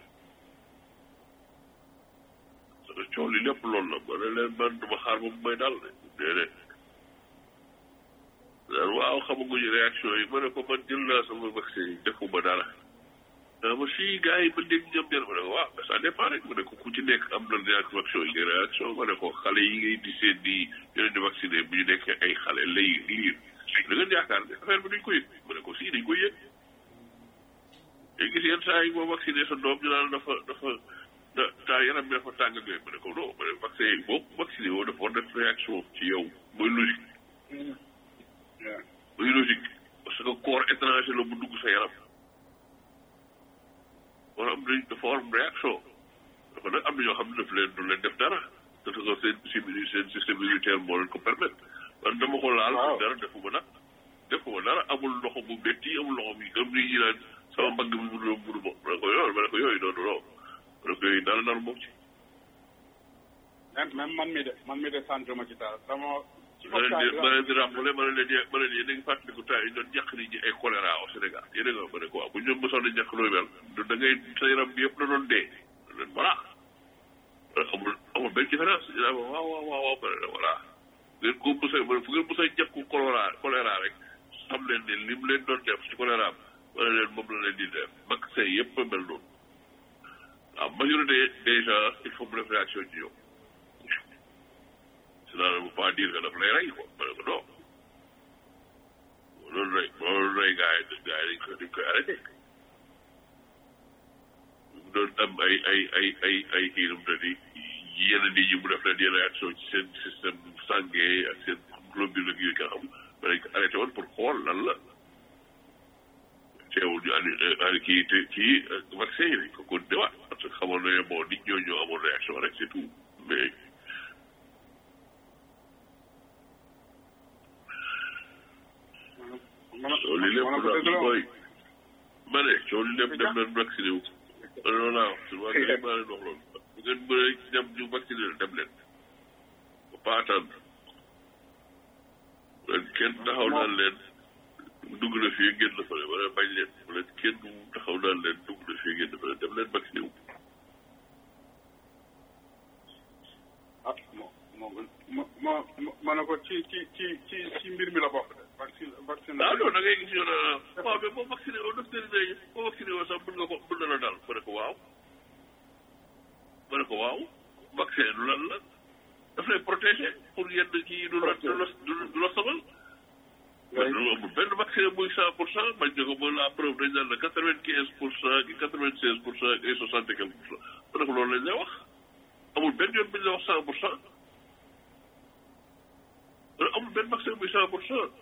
parce que coow li lépp loolu la ma ne leen man duma xaar ba mu may dal de déedéet daal waaw xamaguñu réaction yi ma ne ko man jël naa sama vaccin yi defuma dara ah ma si gars yi ba léegi ñoom ñaar ma ne ko waaw mais ça dépend rek ma ne ko ku ci nekk am na réaction yi réaction ma ne ko xale yi ngay di seen di ñu leen di vacciné bu ñu nekkee ay xale lay liir da ngeen yaakaar ne affaire bi duñ ko yëg ma ne ko si dañ koy yëg léegi gis yenn saa yi boo vacciné sa doom ñu naan dafa dafa da taa yaram bi dafa tàng ak yooyu ma ne ko non ma ne vaccin yi boo vacciné woo dafa war def réaction ci yow mooy logique muy logique parce que corps étranger la bu dugg sa yaram wala am nañ dafa war am réaction dafa nag am na ñoo xam ne daf leen du leen def dara parce que seen seen seen système immunitaire moo leen ko permettre man dama ko laal dara defuma nag defuma dara amul loxo bu métti amul loxo bu am ni ñi naan sama mbagg bi mënu mënu ma ma ne ko yooyu ma ne ko yooyu noonu non ma ne ko yooyu dara dara moom ci même même man mi de man mi de sant ma ci dara sama ma leen di ma leen di rappelé ma leen leen ma leen yéen a ngi fàttaliku temps yi doon ñàkk nit ñi ay choléra au Sénégal yéen a nga ma ne ko waaw bu ñu mësoon a ñàkk nooy mel da ngay sa yaram bi yëpp la doon dee leen voilà amul amul benn différence ñu naan waaw waaw waaw waaw ma ne voilà ngeen ko mos a ma ne fu ngeen mos a ñàkk choléra choléra rek xam leen ne lim leen doon def ci choléra am ma ne leen moom la leen di def vaccin yëpp a mel noonu waaw majorité des gens il faut mu def réaction ci yow cela ne veut pas dire que daf lay rey quoi ma ne ko non loolu rey loolu rey gars yi gars yi dañ koy dañ koy arrêté doon am ay ay ay ay ay kii nu mu tëddi yenn nit ñi mu def leen yenn réaction ci seen système sanguin ak seen globule ak yooyu nga xam mais dañ ko arrêté woon pour xool lan la teewul ñu andi andi kii te kii vaccin yi dañ ko continué waat parce que xamoon nañu bon nit ñoo ñoo amoon réaction rek c'est tout mais coow li lépp daal mooy ma ne coow li lépp dem leen vacciné wu loolu laa wax su ma maa leen wax loolu bu ngeen mënee dem ñu vacciné leen dem leen ba pas attendre leen kenn taxaw naan leen dugg na fii génn na fële wala bañ leen bu leen kenn taxaw naan leen dugg na fii génn fële dem leen vacciné wu ah moo moo ma ma ma ne ko ci ci ci ci ci mbir mi la bokk de vaccine vaccine ah non da ngay gis ñu ne waaw mais boo vacciné woo docteur yi boo vacciné woo sax mën nga ko mën na la daal ma ne ko waaw ma ne ko waaw vaccin du lan la daf lay protégé pour yenn kii du la du la du la sobal mais loolu amul benn vaccin muy cent pour cent bañ ne ko ba la preuve dañ naan la quatre vingt quinze pour cent ki quatre vingt seize pour cent et soixante et quelque pour cent ma ne ko loolu lañ lay wax amul benn yoon bu ñu la wax cent pour cent amul benn vaccin muy cent pour cent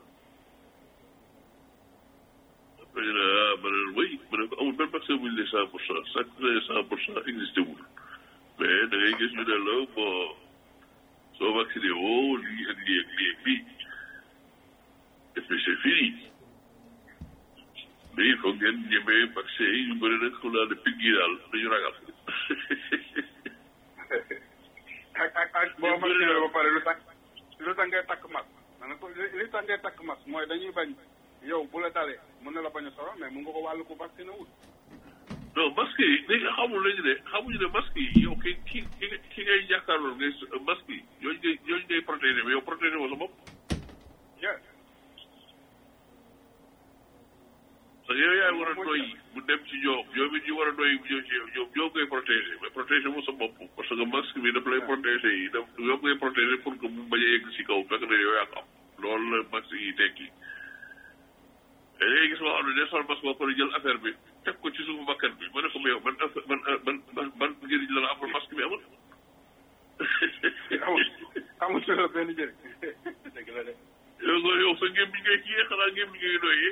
ma ne ah ma ne oui ma ne ko amul benn vaccin bu ñu ne cent pour cent chaque année cent pour cent existé wul mais da ngay gis ñu ne la bon soo vacciné woo lii ak lii ak lii ak lii et puis c'est fini mais il faut ngeen ñemee vaccin yi ñu bëri nag xam naa ne pigg yi daal dañu ragal. ak ak ak boo vacciné ba pare lu tax lu tax ngay takk masque ma ne ko li tax ngay takk masque mooy dañuy bañ yow bu la dalee mën na la bañ a soro mais mun nga ko wàllu ko vacciné wul. non masque yi léegi xamul lañu ne xamuñu ne masque yi yow ki ki ki ki ngay jàkkaarloo ngay masque yi ñooñu ngay ñooñu ngay protégé mais yow protégé woo sa bopp. yes. parce que yow yaay war a doy bu dem ci ñoom ñoom it ñu war a doy bu ñëw ci yow ñoom ñoo ngay protégé mais protégé woo sa bopp parce que masque bi daf lay protégé yi daf yow ngay protégé pour que mu bañ a yegg si kaw fekk na yow yaa ko am loolu la masque yi tekki. te léegi gis nga xam ne day sol masque ba pare jël affaire bi teg ko ci suufu bakkan bi ma ne ko mais yow ban ban ban ban ban njëriñ la la amul masque bi amul. amul amul ci la benn njëriñ dëgg la de. yow nga yow sa ngém bi ngay kiyee xanaa ngém bi ngay doyee.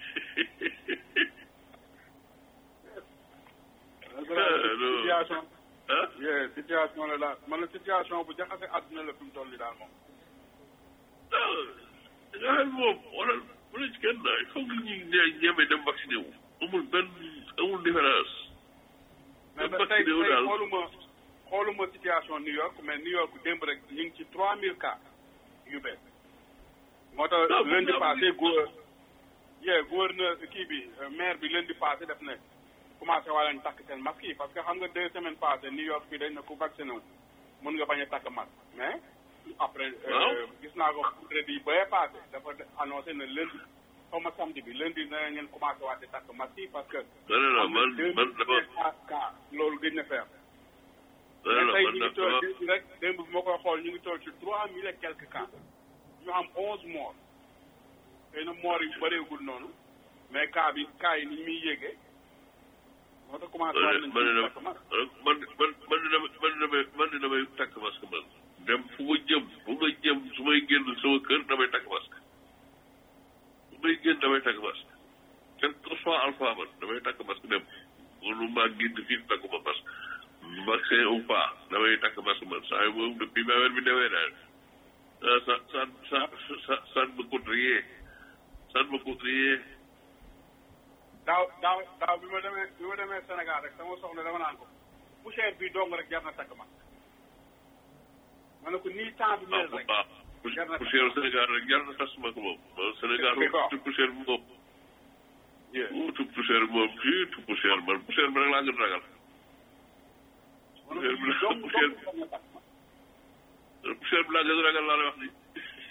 situation. ah situation la daal man la situation bu jaxase àdduna la fi mu toll nii daal moom. ah nga xam moom wala. bu la ci kenn il faut que ñu ñeme dem vacciné wu amul benn amul différence. mais ba tey tey xooluma xooluma situation New York mais New York démb rek ñu ngi ci trois mille cas yu bees. moo tax lundi passé gouverneur yee gouverneur kii bi maire bi lundi passé def ne commencé waa leen takk seen masque yi parce que xam nga deux semaines passées New York bi dañ ne ku vacciné wu mën nga bañ a takk masque mais. après gis naa ko vendredi ba passé dafa annoncé ne lundi xaw ma samedi bi lundi dana ngeen commencé waat di takk masque yi parce que. non non non man man dafa cas loolu gëj na faire. non non tey man ñu ngi toll rek démb bi ma koy xool ñu ngi toll ci trois mille et quelques cas ñu am onze morts xëy na morts yi bëreegul noonu mais cas bi cas yi ni muy yéegee moo tax commencé waat nañ ci takk masque. man man man man damay man damay takk masque man. dem fu ma jëm fu ma jëm su may génn sama kër damay takk masque su may génn damay takk masque quel que soit alpha man damay takk masque dem mënu maa génn fii takkuma masque vaccin ou pas damay takk masque man saa yu moom depuis ba weer bi demee daal ça ça ça ça ça ne me coûte rien ça ne me coûte rien daaw daaw daaw bi ma demee bi ma demee Sénégal rek sama soxna dama naan ko poussière bi dong rek jar na takk masque ma ne ko nii temps bi mel rek waaw poussière Sénégal rek jar na tas ma ko moom Sénégal tout poussière bi moom tout poussière bi moom fii tout poussière man poussière bi rek laa gën ragal poussière bi la poussière poussière bi laa gën ragal laa lay wax ni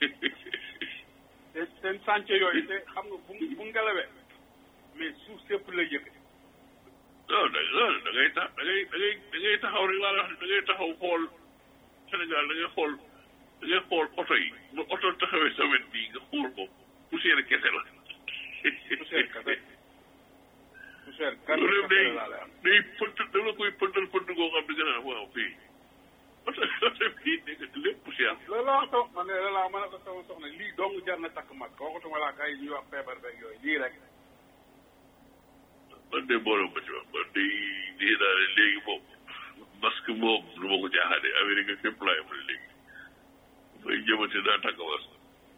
te seen chantier yooyu te xam nga bu bu ngelawee mais suuf sépp lay yëkkati non da non da ngay tax da ngay da ngay da ngay taxaw rek laa lay wax ni da ngay taxaw xool Sénégal da ngay xool da ngay xool oto yi bu oto taxawee sa wet bii nga xool ko poussière kese la. poussière kese poussière kese loolu day laa lay am day pëtt da la koy jar na takk masque waxutuma laa kay ñuy wax feebar beeg yooyu lii rek man de boolem ma ci wax man de nii naa ne léegi moom masque moom lu ma ko jaaxaane Amérique fépp laay am léegi may jëmati naa takk masque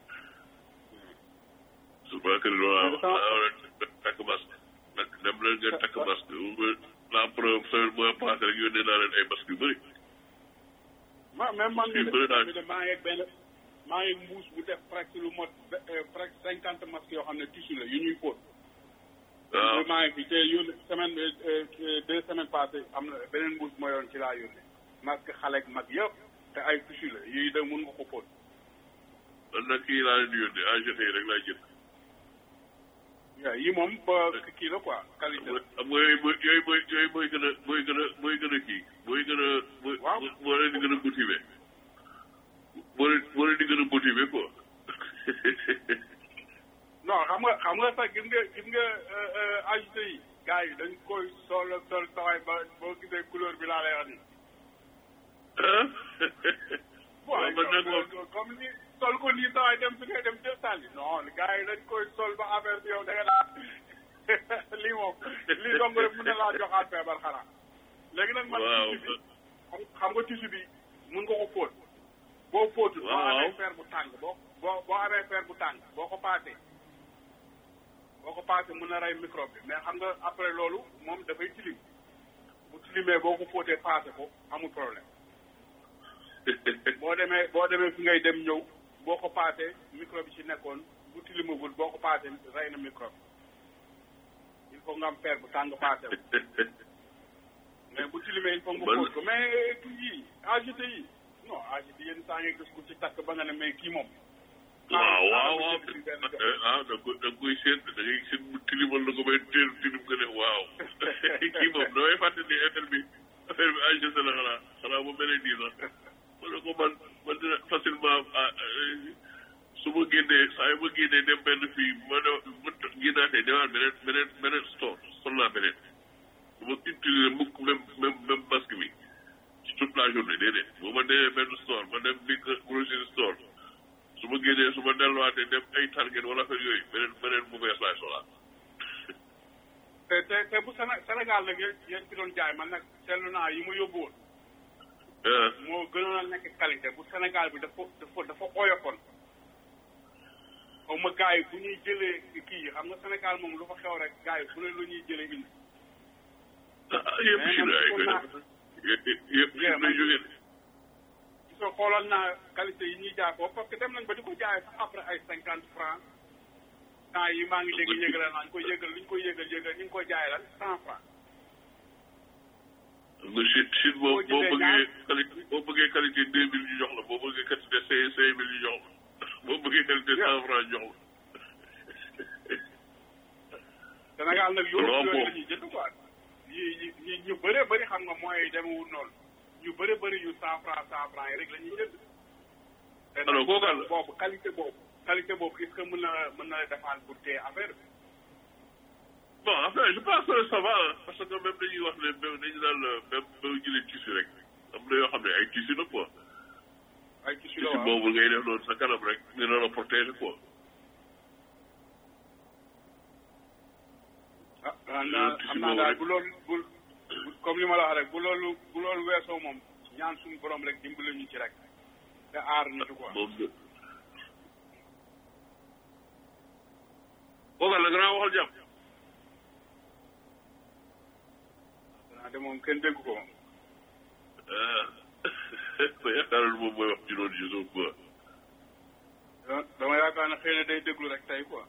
su ma kër loolu war a takk masque nag dem leen ngeen takk masque la preuve semaine mois passé rek yónnee naa leen ay masque yu bëri ma même man Fii bëri naa mi de maa ngi ak benn maa ngi mbuus bu def presque lu mot presque cinquante masques yoo xam ne tissu la yu ñuy fóot waaw maa ngi fi te yónne semaine deux semaines passées am na beneen mbuus ma yoon ci laa yónne masque xale ak mag yëpp te ay tissu la yii de mun nga ko fóot man nag kii laa leen di yónnee AGT rek laa jënd waaw yii moom ba kii la quoi qualité la xam nga yooyu mooy yooyu mooy yooyu mooy gën a mooy gën a mooy gën a kii mooy gën a mooy Waaw. moo leen di gën a motivé moo leen moo leen di gën a motivé quoi non xam nga xam nga sax gis nga gis nga agité yi gars yi dañ koy sol sol sawaay ba boo gisee couleur bi laa lay wax nii ah waaw man nag moom comme ni sol ko nii sawaay dem fi ngay dem jël sànni non gars yi dañ koy sol ba affaire bi yow da nga daa lii moom lii dong rek mën na laa joxaat feebar xanaa léegi nag man waaw tissu bi xam xam nga tissu bi mun nga ko fóot boo fóotul boo Waaw. amee fer bu tàng boo boo boo amee fer bu tàng boo ko paasee boo ko paasee mun na rey microbe bi mais xam nga après loolu moom dafay tilim bu tilimee boo ko fóotee paase ko amul problème boo demee boo demee fi ngay dem ñëw boo ko paasee microbe bi ci nekkoon bu tilimagul boo ko paasee rey na microbe il faut nga am fer bu tàng paase ko mais bu tilimee il faut nga Man- fóot ko mais kii yii agité yi non agité yenn saa ngay gis ku ci takk ba nga ne mais kii moom waaw waaw xaaral ma waaw jënd ci benn jox. ah da nga koy da nga koy seet da ngay seet mu tilimal na ko ba teel tilim nga ne waaw kii moom damay fàtte ni affaire bi affaire bi AGT la xanaa xanaa bu mel nii sax ma ne ko man man dina facilement ah su ma génnee saa yu ma génnee dem benn fii ma ne ma génnaatee demaat beneen beneen beneen store sol naa beneen du ma utiliser mukk même même même masque bi ci toute la journée déedéet bu ma demee benn store ma dem big grocery store su ma génnee su ma delluwaatee dem ay target wala affaire yooyu beneen beneen bu bees laay solaat te te te bu Séné Sénégal nag yéen yéen ci doon jaay man nag seetlu naa yi ma yóbbu woon ah moo gënoon a nekk qualité bu Sénégal bi dafa dafa dafa oyofoon xaw ma gars yi bu ñuy jëlee kii yi xam nga Sénégal moom lu fa xew rek gars yi fu ne lu ñuy jëlee indi ah yëpp Mais si man la ay gisoon koy naa- def yëpp yëpp si Yeah, lay man- jógee de. gisoo xooloon naa qualité yi ñuy jaay foofu parce que dem nañ ba di ko jaay sax après ay cinquante francs temps yi maa ngi dégg yëgale naa ñu koy yëgal li ñu koy yëgal yëgal ñu ngi koy jaay lan cent francs nga Chine Chine boo Boo boo jëndee bëggee ñaar- qualité boo bëggee qualité deux mille ñu jox la boo bëggee qualité cinq cinq mille ñu jox la boo bëggee qualité cent franc ñu jox Sénégal nag yooyu Loolu yooyu moom. la ñuy jënd quoi yi yi yi ñu bëree bëri xam nga mooy demewul noonu ñu bëree bëri yu cent franc cent franc yi rek la ñuy jënd te nag Alors, kooku àll. boobu qualité boobu qualité boobu est-ce que mën na mën na la defaan pour téye affaire bi la bon après je pense que ça va hein, parce que même dañuy wax ne même dañu naan même boo jëlee tissu rek am na yoo xam ne ay tissu la quoi ay tissu la tissu waaw boobu ngay def noonu sa kanam rek dina la protéger quoi ah xam naa tissu xam naa boobu daal rek. bu loolu bu bu- comme li ma la wax rek bu loolu bu loolu weesoo moom ñaan suñu borom rek dimbali ñu ci rek te aar ñu ci quoi moom de kooku la gannaaw waxal jàmm xanaa de moom kenn dégg ko moom ah ma yaakaaroon moom mooy wax ci loolu ci suuf quoi dama dama yaakaar ne xëy na day déglu rek tey quoi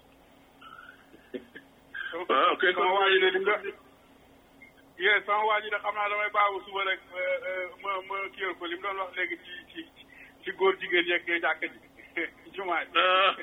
ah ok sama waa ji de lim nga yee sama waa ji de xam naa damay baagu suba rek ma ma kiyal ko li mu doon wax léegi ci ci ci góor jigéen yeeg jàkka ji jumaa ji ah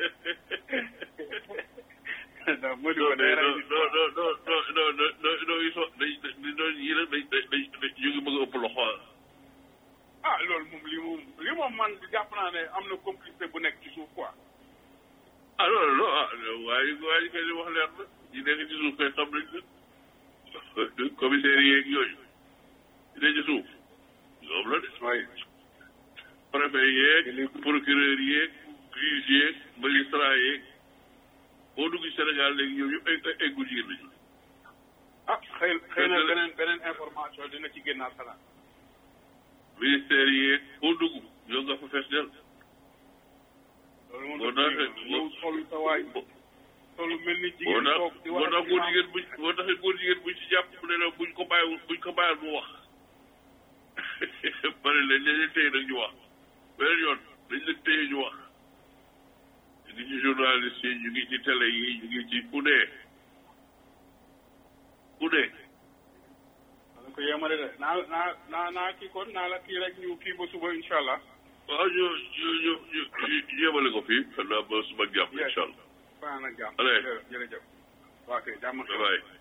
non ma di non ko day rey non nit non non non non non non non ils sont dañ dañ dañ yii nag dañ dañ dañ dañ ñu ngi bëgg a ëpp loxo ah. ah loolu moom li moom li moom man jàpp naa ne am na complicité bu nekk ci suuf quoi ah non non ah waaye waaye kay li wax leer na ñi nekk ci suuf kay xam nañ ne commissaire yeeg yooyu ñi nekk ci suuf ñoom la de. mooy préfet yeeg procureur yeeg juge yeeg magistrat yeeg boo dugg Sénégal léegi ñoom ñëpp ay ay góor jigéen lañu ah xëy xëy na beneen beneen information dina ci génnaat xanaa ministère yeeg boo dugg ñoo nga fa fees del loolu moom boo dafa taxee ñëw solu sa waay solu mel ni boo jigéen tax toog di boo wax tax ak góor imaam. jigéen buñ boo taxee góor jigéen buñ ci jàpp ne la buñ ko bàyyiwul buñ ko bàyyil mu wax pare leen dañ leen téye nag ñu wax beneen yoon dañ leen téye ñu wax ñu ngi ci journaliste yi ñu ngi ci télé yi ñu ngi ci ku dee ku dee dana ko yemale de naa naa naa naa kii kon naa la kii rek ñu kii ba suba incha allah waaw ñu ñu ñu ñu ñu yemale ko fii xam naa ba suba jàmm incha allah fanaan ak jàmm Allez. jërëjëf waa kay jàmm bye bye